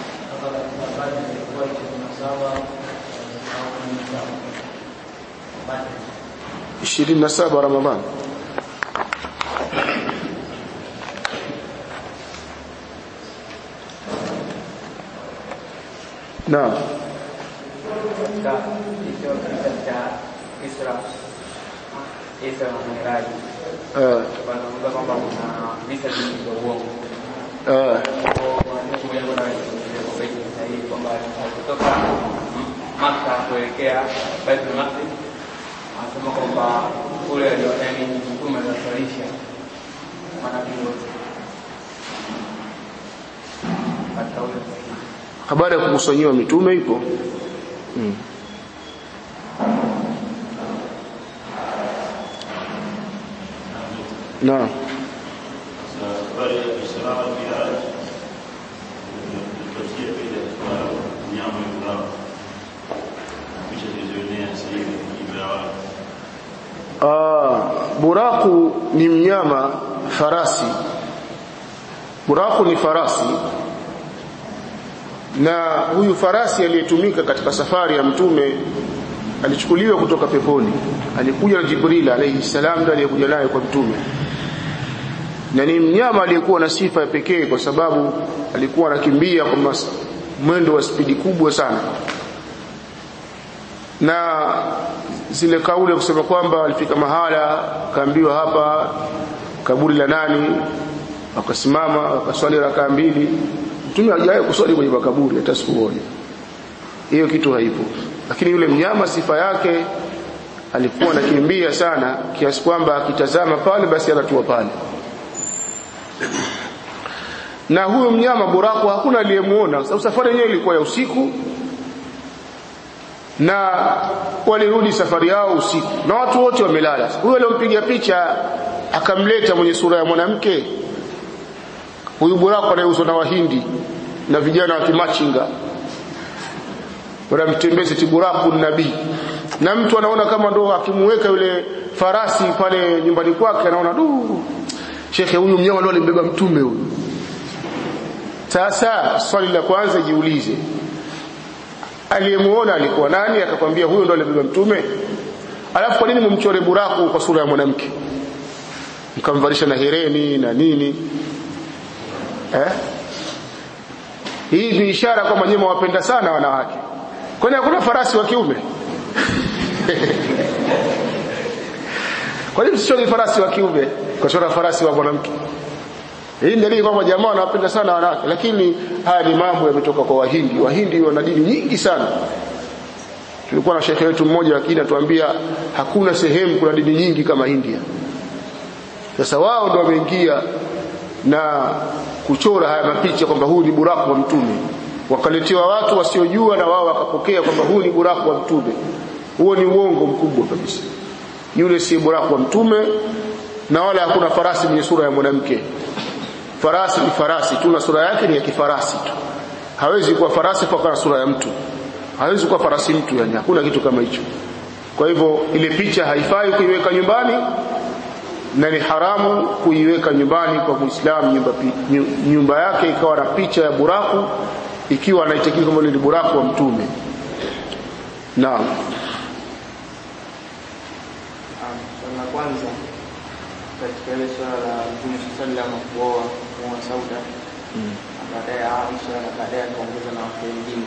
ishirini na saba Ramadhani Naam. Katika hicho kisa cha Isra Isra na Miraj Eh, wanazungumza kwamba kuna visa vingi vya uongo. eh, sahihi kwamba kutoka Maka kuelekea Baitul Maqdis anasema kwamba kule yani mtume anaswalisha manabii wote katika ule sahihi habari ya kukusanyiwa mitume ipo mm. Naam. habari ya Isra na Miraj tupatie pia kwa mnyama yule kisha tuzionea sasa hivi ibrawa Ah, buraku ni mnyama farasi. Buraku ni farasi. Na huyu farasi aliyetumika katika safari ya mtume alichukuliwa kutoka peponi. Alikuja na Jibril alayhi salam ndiye aliyekuja naye kwa mtume. Na ni mnyama aliyekuwa na sifa ya pekee kwa sababu alikuwa anakimbia kwa mas- mwendo wa spidi kubwa sana na zile kauli kusema kwamba walifika mahala kaambiwa hapa kaburi la nani wakasimama wakaswali rakaa mbili mtume hajawahi kuswali kwenye makaburi hata siku moja hiyo kitu haipo lakini yule mnyama sifa yake alikuwa anakimbia sana kiasi kwamba akitazama pale basi anatua pale na huyo mnyama buraku hakuna aliyemuona sababu safari yenyewe ilikuwa ya usiku na walirudi safari yao usiku na watu wote wamelala huyo aliyompiga picha akamleta mwenye sura ya mwanamke huyu buraku anayeuzwa na wahindi na vijana wa kimachinga wanamtembeza tiburaku nabii na mtu anaona kama ndo akimuweka yule farasi pale nyumbani kwake anaona du shekhe huyu mnyama ndo alimbeba mtume huyu sasa swali la kwanza jiulize aliyemuona alikuwa nani akakwambia huyo ndo alibeba mtume alafu kwa nini mumchore buraku kwa sura ya mwanamke mkamvalisha na hereni na nini eh? hii ni ishara kwamba nyinyi wapenda sana wanawake kwani hakuna farasi wa kiume kwa nini msichore farasi wa kiume kwa chora farasi wa mwanamke hii ni dalili kwamba jamaa wanawapenda sana wanawake lakini haya ni mambo yametoka kwa wahindi wahindi wana dini nyingi sana tulikuwa na shekhe wetu mmoja lakini atuambia hakuna sehemu kuna dini nyingi kama India sasa wao ndio wameingia na kuchora haya mapicha kwamba huu ni buraku wa mtume wakaletewa watu wasiojua na wao wakapokea kwamba huu ni buraku wa mtume huo ni uongo mkubwa kabisa yule si buraku wa mtume na wala hakuna farasi mwenye sura ya mwanamke farasi ni farasi tu na sura yake ni ya kifarasi tu hawezi kuwa farasi kwa sura ya mtu hawezi kuwa farasi mtu yani hakuna kitu kama hicho kwa hivyo ile picha haifai kuiweka nyumbani na ni haramu kuiweka nyumbani kwa Muislamu nyumba, nyumba yake ikawa na picha ya buraku ikiwa anaitakidi kama ni buraku wa mtume naam swala la kwanza katika ile swala la Mtume sallam kuoa kuoa Sauda na baadaye Aisha na baadaye akaongeza na wake wengine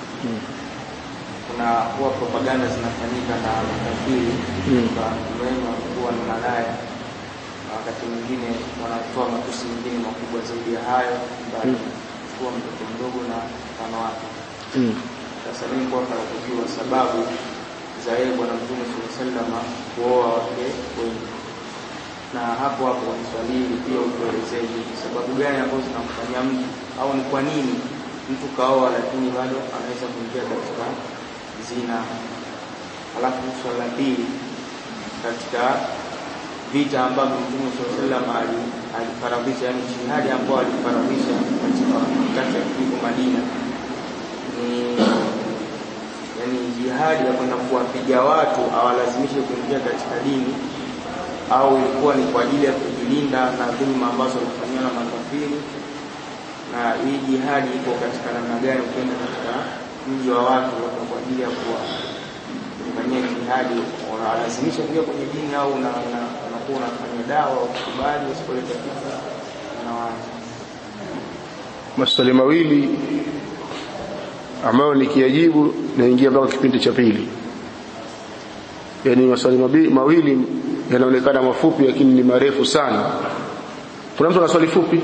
kuna huwa propaganda zinafanyika na makafiri kwa mrema kuwa na malaya na wakati mwingine wanatoa matusi mengine makubwa zaidi ya hayo bali kuwa mtoto mdogo na mfano wake sasa mimi kwa nataka kujua sababu za yeye bwana mtume sallallahu alaihi wasallam kuoa wake wengi na hapo hapo kwenye swali hili pia utuelezee ni sababu gani ambazo zinamfanyia mtu au ni kwa nini mtu kaoa lakini bado anaweza kuingia katika zina alafu swali la pili katika vita ambavyo mtume sallallahu alaihi wasallam ali- alifaradhisha yani jihadi ambao alifaradhisha katika wakati akiliko Madina ni yani jihadi ya kwenda kuwapiga watu awalazimishe kuingia katika dini au ilikuwa ni kwa ajili ya kujilinda na dhuluma ambazo walifanyiwa na makafiri na hii jihadi iko katika namna gani ukienda katika mji wa watu labda kwa ajili ya kuwafanyia jihadi unalazimisha kuingia kwenye dini au una- una- unakuwa unafanya dawa ukubali usipoleta kitu unawacha maswali mawili ambayo nikiyajibu naingia mpaka kipindi cha pili yaani maswali mabi- mawili yanaonekana mafupi lakini ni marefu sana kuna mtu ana swali fupi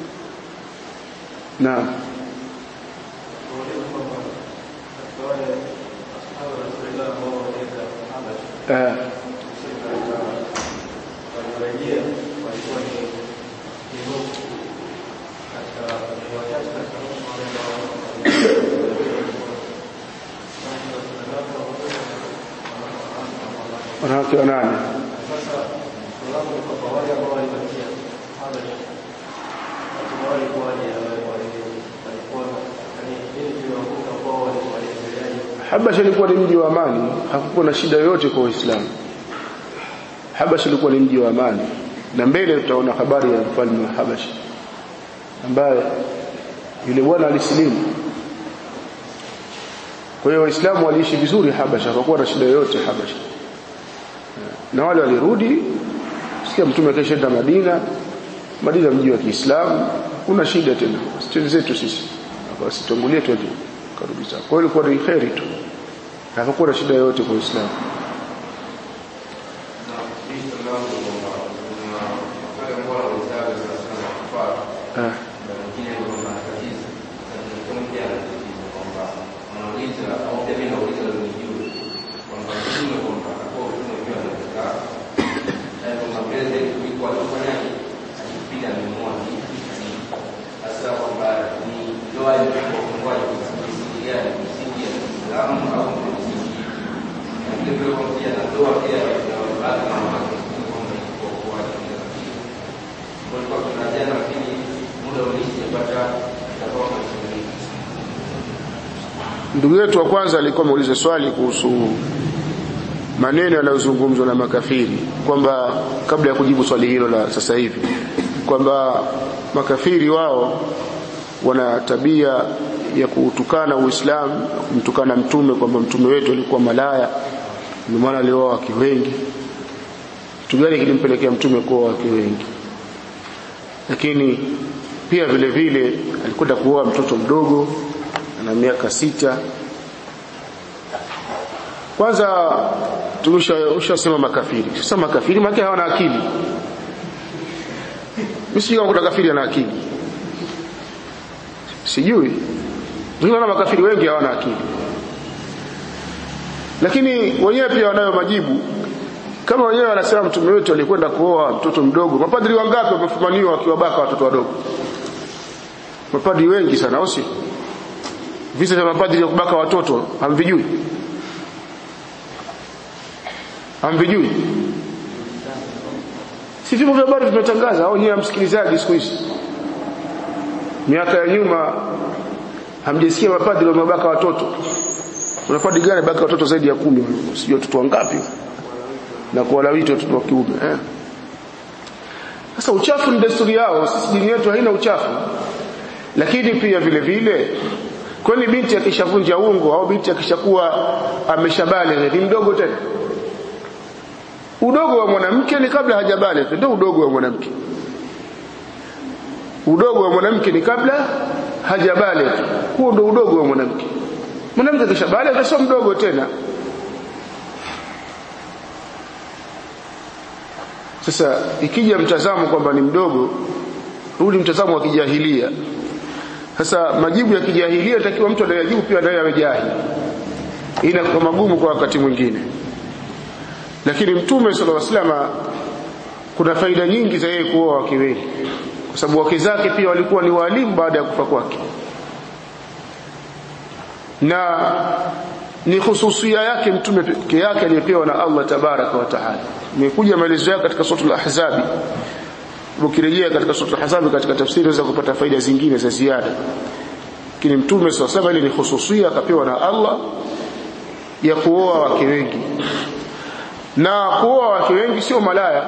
na eh, wanawake wanane Habasha ilikuwa ni mji wa amani, hakukuwa na shida yoyote kwa Waislamu. Habasha ilikuwa ni mji wa amani, na mbele tutaona habari ya mfalme wa Habasha ambaye yule bwana alisilimu. Kwa hiyo Waislamu waliishi vizuri Habasha, hakukuwa na shida yoyote Habasha, na wale walirudi. Sikia Mtume akishaenda Madina, Madina mji wa Kiislamu, kuna shida tena, stori zetu sisi, basi tuangulie twende karudi zao. Kwa hiyo ilikuwa ni kheri tu, hapakuwa na shida yoyote kwa Uislamu. Ah. ndugu yetu wa kwanza alikuwa ameuliza swali kuhusu maneno yanayozungumzwa na makafiri kwamba kabla ya kujibu swali hilo la sasa hivi kwamba makafiri wao wana tabia ya kutukana Uislamu kumtukana mtume kwamba mtume wetu alikuwa malaya ndio maana alioa wake wengi kitu gani kilimpelekea mtume kuoa wake wengi lakini pia vile vile alikwenda kuoa mtoto mdogo ana miaka sita kwanza tumeshasema makafiri sasa makafiri maana hawana akili mimi sijui kama kuna kafiri ana akili sijui Tunaona makafiri wengi hawana akili lakini wenyewe pia wanayo majibu kama wenyewe wanasema mtume wetu alikwenda kuoa mtoto mdogo mapadri wangapi wamefumaniwa wakiwabaka watoto wadogo mapadri wengi sana au si visa vya mapadri vya kubaka watoto hamvijui hamvijui si vyombo vya habari vimetangaza au nyewe msikilizaji siku hizi miaka ya nyuma hamjasikia mapadri wamebaka watoto kuna padri gani baka watoto zaidi ya kumi sijui watoto wangapi na kuwalawiti watoto wa kiume eh sasa uchafu ni desturi yao sisi dini yetu haina uchafu lakini pia vile vile kwani binti akishavunja ungo au binti akishakuwa ameshabale ni mdogo tena udogo wa mwanamke ni kabla hajabale ndio udogo wa mwanamke udogo wa mwanamke ni kabla hajabale huo ndio udogo wa mwanamke mwanamke akishabale sio mdogo tena sasa ikija mtazamo kwamba ni mdogo huu ni mtazamo wa kijahilia sasa majibu ya kijahilia takiwa mtu anayajibu pia naye amejahili inakuwa magumu kwa wakati mwingine lakini mtume sallallahu alaihi wasallam kuna faida nyingi za yeye kuoa wake wengi kwa sababu wake zake pia walikuwa ni walimu baada ya kufa kwake na ni hususia yake mtume peke yake aliyepewa na Allah tabaraka wa taala imekuja maelezo yake katika sura al-ahzab ukirejea katika sura al-ahzab katika tafsiri unaweza kupata faida zingine za ziada lakini mtume sallallahu alaihi wasallam ni hususia akapewa na Allah ya kuoa wake wengi na kuoa wake wengi sio malaya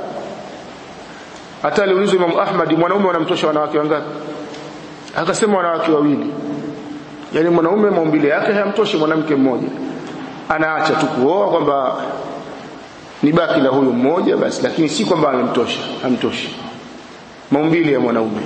hata aliulizwa Imam Ahmad mwanaume wanamtosha wanawake wangapi akasema wanawake wawili yani mwanaume maumbile yake hayamtoshi mwanamke mmoja anaacha tu kuoa kwamba ni baki la huyu mmoja basi lakini si kwamba amemtosha hamtoshi maumbile ya mwanaume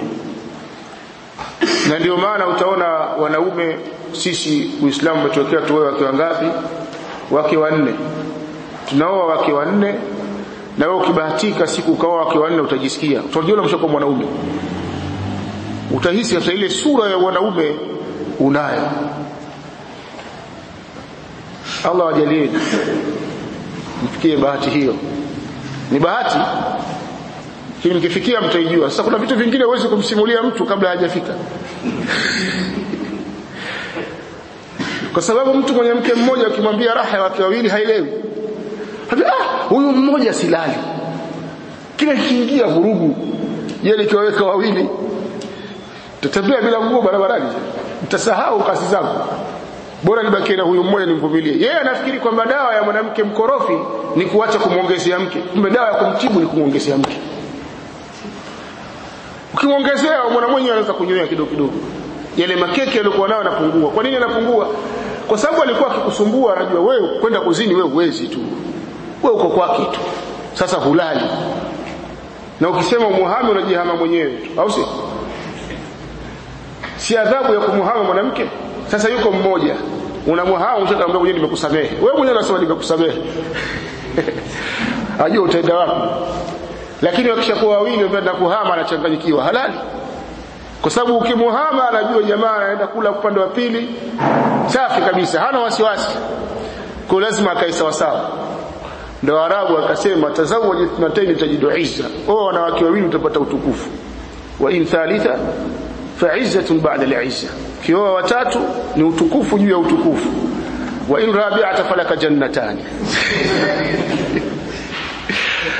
na ndio maana utaona wanaume sisi Uislamu umetuwekea tuoe wake wangapi wake wanne tunaoa wake wanne na wewe ukibahatika siku ukaoa wake wanne utajisikia utajiona mshakuwa mwanaume utahisi hata ile sura ya wanaume unayo Allah wajalie mfikie bahati hiyo ni bahati lakini mkifikia mtaijua sasa kuna vitu vingine huwezi kumsimulia mtu kabla hajafika kwa sababu mtu mwenye mke mmoja ukimwambia raha ya wake wawili haielewi ah huyu mmoja silali kila kiingia vurugu je nikiwaweka wawili tutatembea bila nguo barabarani mtasahau kazi zangu bora nibakie na huyu mmoja nimvumilie yeye anafikiri kwamba dawa ya mwanamke mkorofi ni kuacha kumwongezea mke kumbe dawa ya kumtibu ni kumwongezea mke ukimwongezea mwana mwenyewe anaweza kunyonya kidogo kidogo yale makeke yaliokuwa nayo yanapungua kwa nini yanapungua kwa sababu alikuwa akikusumbua anajua wewe kwenda kuzini wewe uwezi tu wewe uko kwake tu sasa hulali na ukisema umuhame unajihama mwenyewe tu au si si adhabu ya kumuhama mwanamke sasa yuko mmoja unamuhama ushakamwambia mwenyewe nimekusamehe wewe mwenyewe unasema nimekusamehe ajua utaenda wapi lakini wakishakuwa wawili wapenda kuhama anachanganyikiwa halali kwa sababu ukimuhama anajua jamaa anaenda kula upande wa pili safi kabisa hana wasiwasi kwa lazima akae sawa sawa ndio arabu akasema tazawwaj ithnatayn tajidu izza oh wanawake wawili utapata utukufu wa in thalitha fa izzatun ba'da al-izza kioa watatu ni utukufu juu ya utukufu wa in rabi'ata falaka jannatani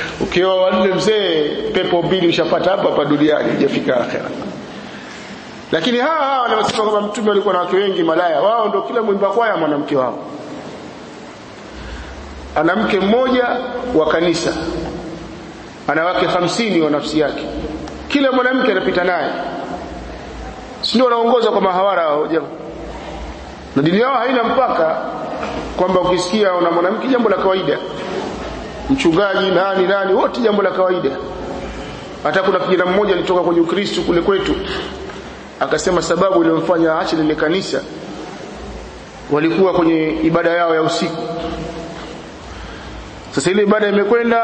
ukiwa wanne mzee pepo mbili ushapata hapa hapa duniani hujafika akhera lakini hawa hawa wanaosema kwamba mtume alikuwa na wake wengi malaya wao ndio kila mwimba kwaya mwanamke wao ana mke mmoja wa kanisa ana wake hamsini wa nafsi yake kila mwanamke anapita naye si ndio wanaongoza kwa mahawara hao jamaa na dini yao haina mpaka kwamba ukisikia una mwanamke jambo la kawaida mchungaji nani nani wote jambo la kawaida hata kuna kijana mmoja alitoka kwenye ukristo kule kwetu akasema sababu iliyomfanya aache lile kanisa walikuwa kwenye ibada yao ya usiku sasa ile ibada imekwenda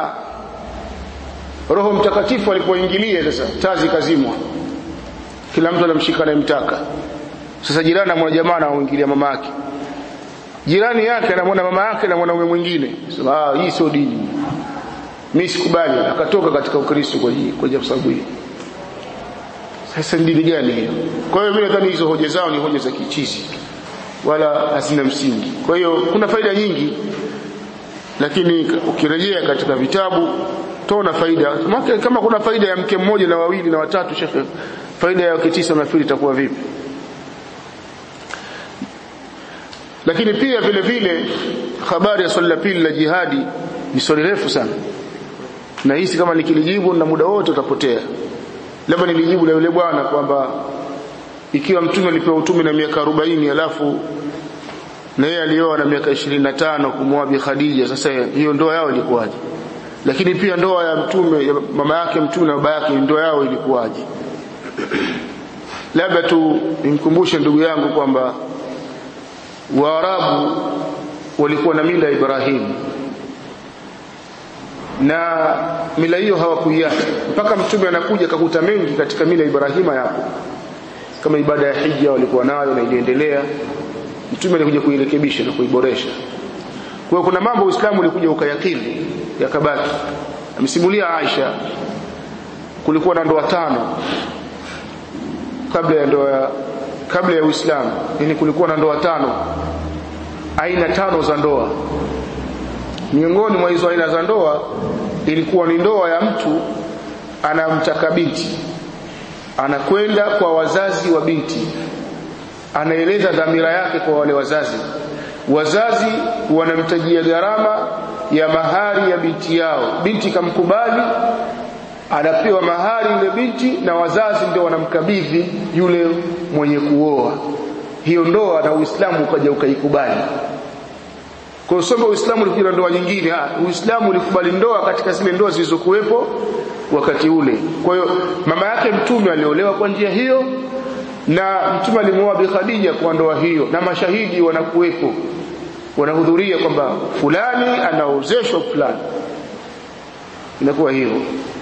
roho mtakatifu alipoingilia sasa tazi kazimwa kila mtu anamshika anayemtaka sasa jirani amwona jamaa anaoingilia mama yake jirani yake anamwona mama yake na mwanaume mwingine sema ah hii sio dini mimi sikubali akatoka katika ukristo kwa hii kwa sababu hii sasa dini gani hiyo kwa hiyo mimi nadhani hizo hoja zao ni hoja za kichizi wala hazina msingi kwa hiyo kuna faida nyingi lakini ukirejea katika vitabu tona faida Maka, kama kuna faida ya mke mmoja na wawili na watatu shekhe faida ya wake tisa nafikiri itakuwa vipi lakini pia vile vile habari ya swali la pili la jihadi ni swali refu sana na hisi kama nikilijibu na muda wote utapotea labda nilijibu la yule bwana kwamba ikiwa mtume alipewa utume na miaka 40 alafu na yeye alioa na miaka 25 kumwoa Bi Khadija sasa hiyo ndoa yao ilikuwaje lakini pia ndoa ya mtume ya mama yake mtume na baba yake ndoa yao ilikuwaje labda tu nimkumbushe ndugu yangu kwamba Waarabu walikuwa na mila ya Ibrahim na mila hiyo hawakuiacha mpaka mtume anakuja akakuta mengi katika mila ya Ibrahima yapo kama ibada ya hija walikuwa nayo na iliendelea mtume alikuja kuirekebisha na kuiboresha kwa hiyo kuna mambo Uislamu ulikuja ukayakili yakabaki amesimulia Aisha kulikuwa na ndoa tano kabla ya ndoa kabla ya Uislamu yani kulikuwa na ndoa tano aina tano za ndoa miongoni mwa hizo aina za ndoa ilikuwa ni ndoa ya mtu anamtaka binti anakwenda kwa wazazi wa binti anaeleza dhamira yake kwa wale wazazi wazazi wanamtajia gharama ya mahari ya binti yao binti kamkubali anapewa mahari yule binti na wazazi ndio wanamkabidhi yule mwenye kuoa hiyo ndoa na Uislamu ukaja ukaikubali kwa sababu Uislamu ulikuja ndoa nyingine ha, Uislamu ulikubali ndoa katika zile ndoa zilizokuwepo wakati ule kwa hiyo mama yake mtume aliolewa kwa njia hiyo na mtume alimuoa Bi Khadija kwa ndoa hiyo na mashahidi wanakuwepo wanahudhuria kwamba fulani anaozeshwa fulani inakuwa hivyo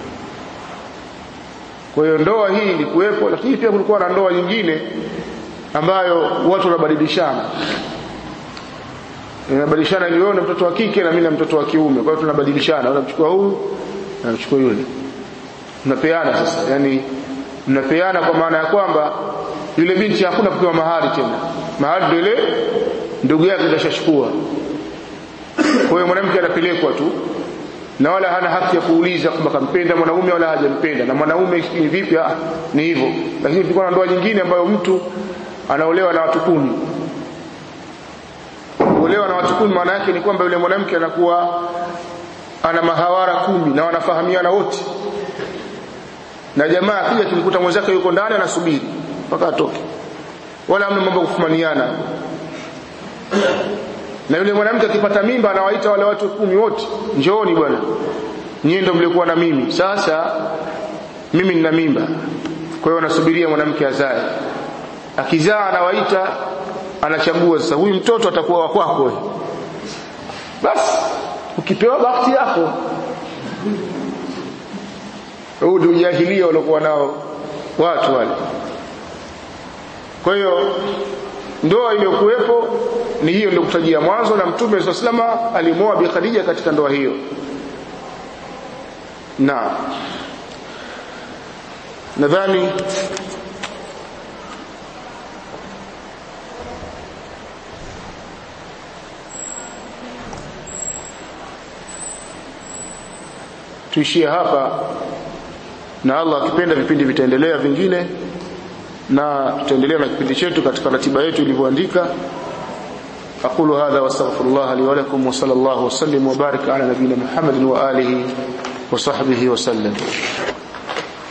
kwa hiyo ndoa hii ilikuwepo lakini pia kulikuwa na ndoa nyingine ambayo watu wanabadilishana inabadilishana ni wewe na mtoto wa kike na mimi na mtoto wa kiume kwa hiyo tunabadilishana unamchukua huyu na unachukua yule mnapeana sasa yani mnapeana kwa maana ya kwamba yule binti hakuna kupewa mahari tena mahari ndio ile ndugu yake kashachukua kwa hiyo mwanamke anapelekwa tu na wala hana haki ya kuuliza kwamba kampenda mwanaume wala hajampenda na mwanaume ni vipi ah ni hivyo lakini kulikuwa na ndoa nyingine ambayo mtu anaolewa na watu kumi kuolewa na watu kumi maana yake ni kwamba yule mwanamke anakuwa ana mahawara kumi na wanafahamiana wote na jamaa akija kimkuta mwenzake yuko ndani anasubiri mpaka atoke wala hamna mambo kufumaniana na yule mwanamke akipata mimba anawaita wale watu kumi wote njooni bwana nyie ndio mlikuwa na mimi sasa mimi nina mimba kwa hiyo anasubiria mwanamke azae akizaa anawaita anachagua sasa huyu mtoto atakuwa wa kwako basi ukipewa bahati yako huu ndio ujahilia waliokuwa nao watu wale kwa hiyo ndoa iliyokuwepo ni hiyo ndio kutajia mwanzo na mtume swalla salama alimoa bi Khadija katika ndoa hiyo na nadhani tuishie hapa na Allah akipenda vipindi vitaendelea vingine na tutaendelea na kipindi chetu katika ratiba yetu ilivyoandika أقول هذا واستغفر الله لي ولكم وصلى الله وسلم وبارك على نبينا محمد وآله وصحبه وسلم